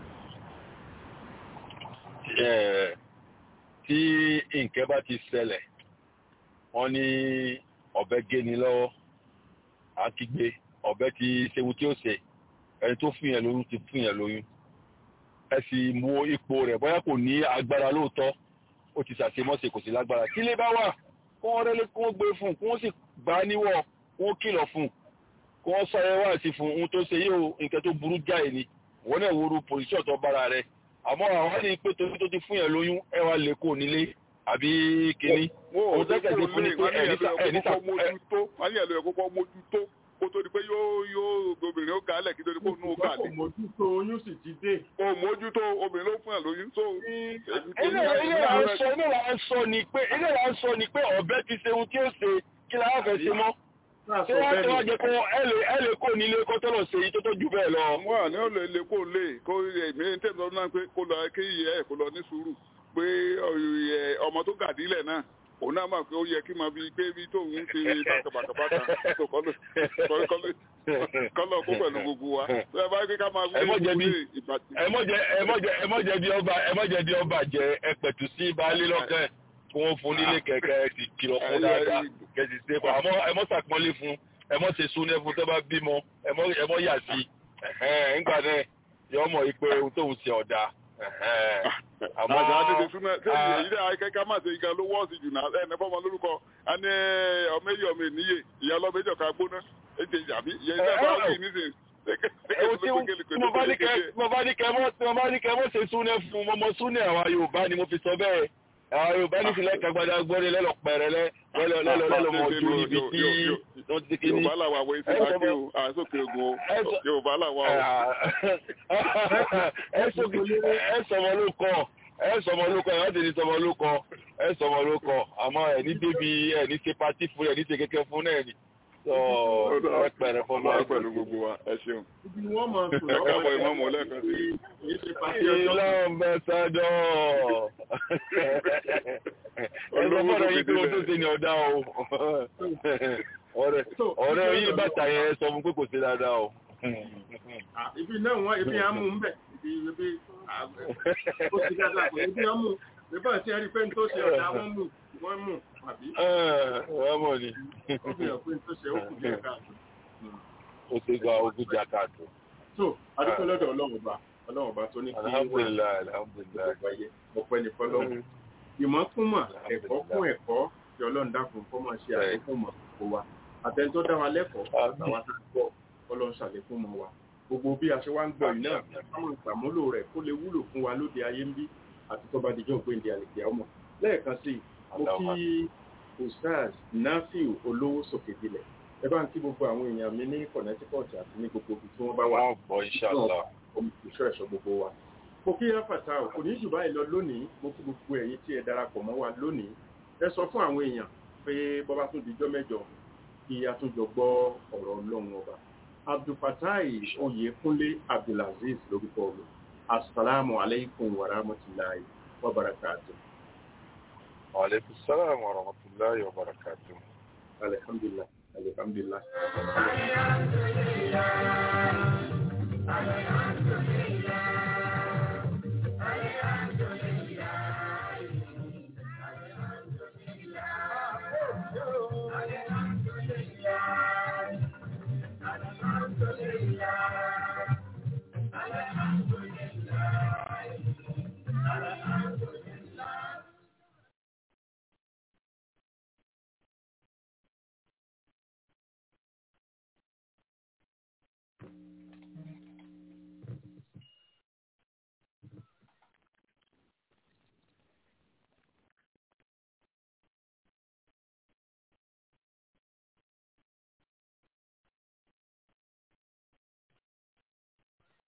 ẹ tí nǹkan bá ti ṣẹlẹ̀ wọ́n ní ọ̀bẹ géni lọ́wọ́ àkígbé ọ̀bẹ ti ṣewu tí ó ṣe ẹni tó fún yẹn lóyún ti fún yẹn lóyún ẹ sì mú ipò rẹ̀ bóyá kò ní agbára lóòótọ́ ó ti ṣàṣemọ́ṣe kò sí lágbára kí lè bá wà kó wọ́n rẹ́lé kó wọ́n gbé fún un kó wọ́n sì gbà á níwọ̀ kó wọ́n kìlọ̀ fún un kó wọ́n sọ ẹ wá sí fún un ohun tó ṣe yóò nǹkan tó burú jáì ni wọ́n náà wo ru pòlíṣọ̀ tó bára rẹ̀ àmọ́ àwọn ní pé torí tó ti fún yẹn lóyún ẹ wá lè kó nílé àbí kínní. wọn ò Òun ní tẹ́kẹ̀ sí kó fún lè ni pé wọ́n ní ẹ̀ní ẹ̀lọ́ sà- ẹ̀ní ẹ̀kọ́ sà- mójútó wọ́n ní ẹ̀lọ́ ẹ̀kọ́ mójútó kó tó di pé yóò yóò obìnrin ó gàálẹ̀ kí tó di pé òun ó kò gàálẹ̀. mójútó oyún sì ti dé. o mójútó obìnrin ló fún ẹ̀ lóyún tó. ilé ilé là ń sọ ilé là ń sọ ni pé ilé là ń sọ ni pé ọ̀bẹ ti ṣe ohun tí ó ṣe kí la wá fẹ́ ṣe mọ́. ṣé wọ́n ti wá jẹ kó ẹ lè ẹ lè kó nílé kó tó lọ ṣe èyí tó tó jù bẹ́ẹ̀ lọ. wọn à ní ó lè lè kó lè kó èmi ní tẹ̀sán náà pé kó lọ kí ìyá ẹ̀ kó lọ ní sùúrù pé ẹ, ọmọ tó gàdílẹ̀ náà òun náà máa pé ó yẹ kí máa fi gbé bí tóun ń ṣe bàkàbàkàbàkà tó kọ́ ló kọ́ lọ kó pẹ̀lú gbogbo wa. bẹ́ẹ̀ bá gbé ká máa Ẹ mọ́ jẹ̀bi. wí ìbàdí. ẹ mọ̀ jẹ ẹ mọ̀ jẹ ẹ mọ̀ jẹ bí ọba ẹ mọ̀ jẹ bí ọba jẹ ẹ pẹ̀tù sí baálé lọ́kàn kí wọ́n fún nílé kẹ̀kẹ́ ẹ sì kìlọ̀ fún dáadáa kẹ̀sì ṣe fún àmọ́ ẹ mọ̀ sàpọ́nlé fún ẹ mọ̀ ṣe súnẹ́ fún tó bá bímọ ẹ mọ̀ ẹ mọ̀ yà sí ẹ̀hẹ́n, nígbà náà yọ mọ̀ yìí pé ohun tóun ṣe ọ̀dà ẹ̀hẹ́n. àmọ́ àjà àtẹ̀tẹ̀ súnmọ́ sẹ́yìn èyí dẹ́ akẹ́kẹ́ má ṣe ìgbà ló wọ́ọ̀sì jù náà ẹ̀ nẹ́fọ́ ọmọ lórúkọ a ní ọmọ èyí ọmọ ènìyàn ìyá ọlọ́mọ èjọ ká gbóná ètè àbí ìyá ìyá bá wí nísìn Ewu tí tí mo bá ní kẹ mo bá ní kẹ mọ tí mo bá ní kẹ mọ ṣe súnẹ fún mo mọ súnẹ àwa Yorùbá ni mo fi sọ bẹ́ẹ̀ àwa Yorùbá ní sílẹ̀ kagbada gbọdẹ lẹlọ pẹrẹ lẹ lẹlọ lẹlọ lẹlọ mọ ojú níbi tí wọn ti kí ni. Yorùbá làwọn àwọn èsì máa ké o àsókè ogun o Yorùbá làwọn o. ẹ sọmọ ló kọ ẹ sọmọ ló kọ ẹ wọ́n ti ní sọmọ ló kọ ẹ sọmọ ló kọ àmọ́ ẹ ní débi ẹ ní ṣe pati fún ẹ ní ṣe kẹkẹ fún náà ni sọ ẹ pẹrẹ fún Ọlọ́run pẹ̀lú gbogbo wa ẹ ṣeun. ibi ni wọ́n mọ̀ sùn Ẹ káàbọ̀ ìmọ̀ọ́mọ̀ lẹ́ẹ̀kan sí. kì í ṣe pàṣẹ ọjọ́ Ilé ọ̀bẹ̀sàdọ̀. Ẹ sọ fọ́nà yìí pé o tó ṣe ní ọ̀dá o. Ọ̀rẹ́ ọ̀rẹ́ yìí bàtà yẹn sọ fún pé kò ṣe dáadáa o. Ah, ibi náà wọ́n ibi à ń mú un bẹ̀ ti ebi ó ti dáadáa pé ebi wọn mú nígbà tí ẹ rí pé ní tó ṣe ọ̀dà wọn mú wọn mú àbí wọ́n mọ̀ ní. ó fi hàn pé ní tó ṣe ó kù díẹ̀ káàtó. ó ti gba ogún jà káàtó. so adúpẹ́ lọ́dọ̀ ọlọ́run ọba ọlọ́run ọba tó ní kí alhamdulilayi alhamdulilayi. wáyé ọpẹ́ ní fọlọ́run ìmọ̀ kún mọ̀ ẹ̀kọ́ kún ẹ̀kọ́ tí ọlọ́run dákun kó máa ṣe àlékún mọ̀ kó wa àtẹni tó dá wa lẹ́kọ̀ọ́ àtàwọn tó gbọ́ ọlọ́run ṣàlékún mọ̀ wa gbogbo bí a ṣe wá ń gbọ́ yìí náà káwọn ìsàmúlò rẹ̀ kó lè wúlò fún wa lóde ayé ń bí àti tó bá dijọ́ ògbéǹde àlèkè ọmọ lẹ́ẹ̀kan sí mo kí ustaz nafiu olówó sókè dilẹ̀ ẹ bá ń kí gbogbo àwọn èèyàn mi ní connecticut àti ní gbogbo ibi tí wọ́n bá wà wọ́n gbọ́ inshallah. olùṣọ́ ẹ̀ṣọ́ gbogbo wa mo kí yáfàtà ò kò ní jù báyìí lọ lónìí mo kí gbogbo ẹ̀yin tí ẹ darapọ̀ mọ́ wa lónìí ẹ sọ fún àwọn èèyàn pé bọ́bá tún dijọ́ mẹ́jọ kí a tún jọ gbọ́ ọ̀rọ̀ ọlọ́run ọba abdulfatai oyèkúnlé abdulaziz lórúkọ mi asalaamu aleykum wa rahmatulahi wa barakatu. wa aleykum salaam wa rahmatulahi wa barakatu. alhamdulilah alhamdulilah. Alhamdulillah.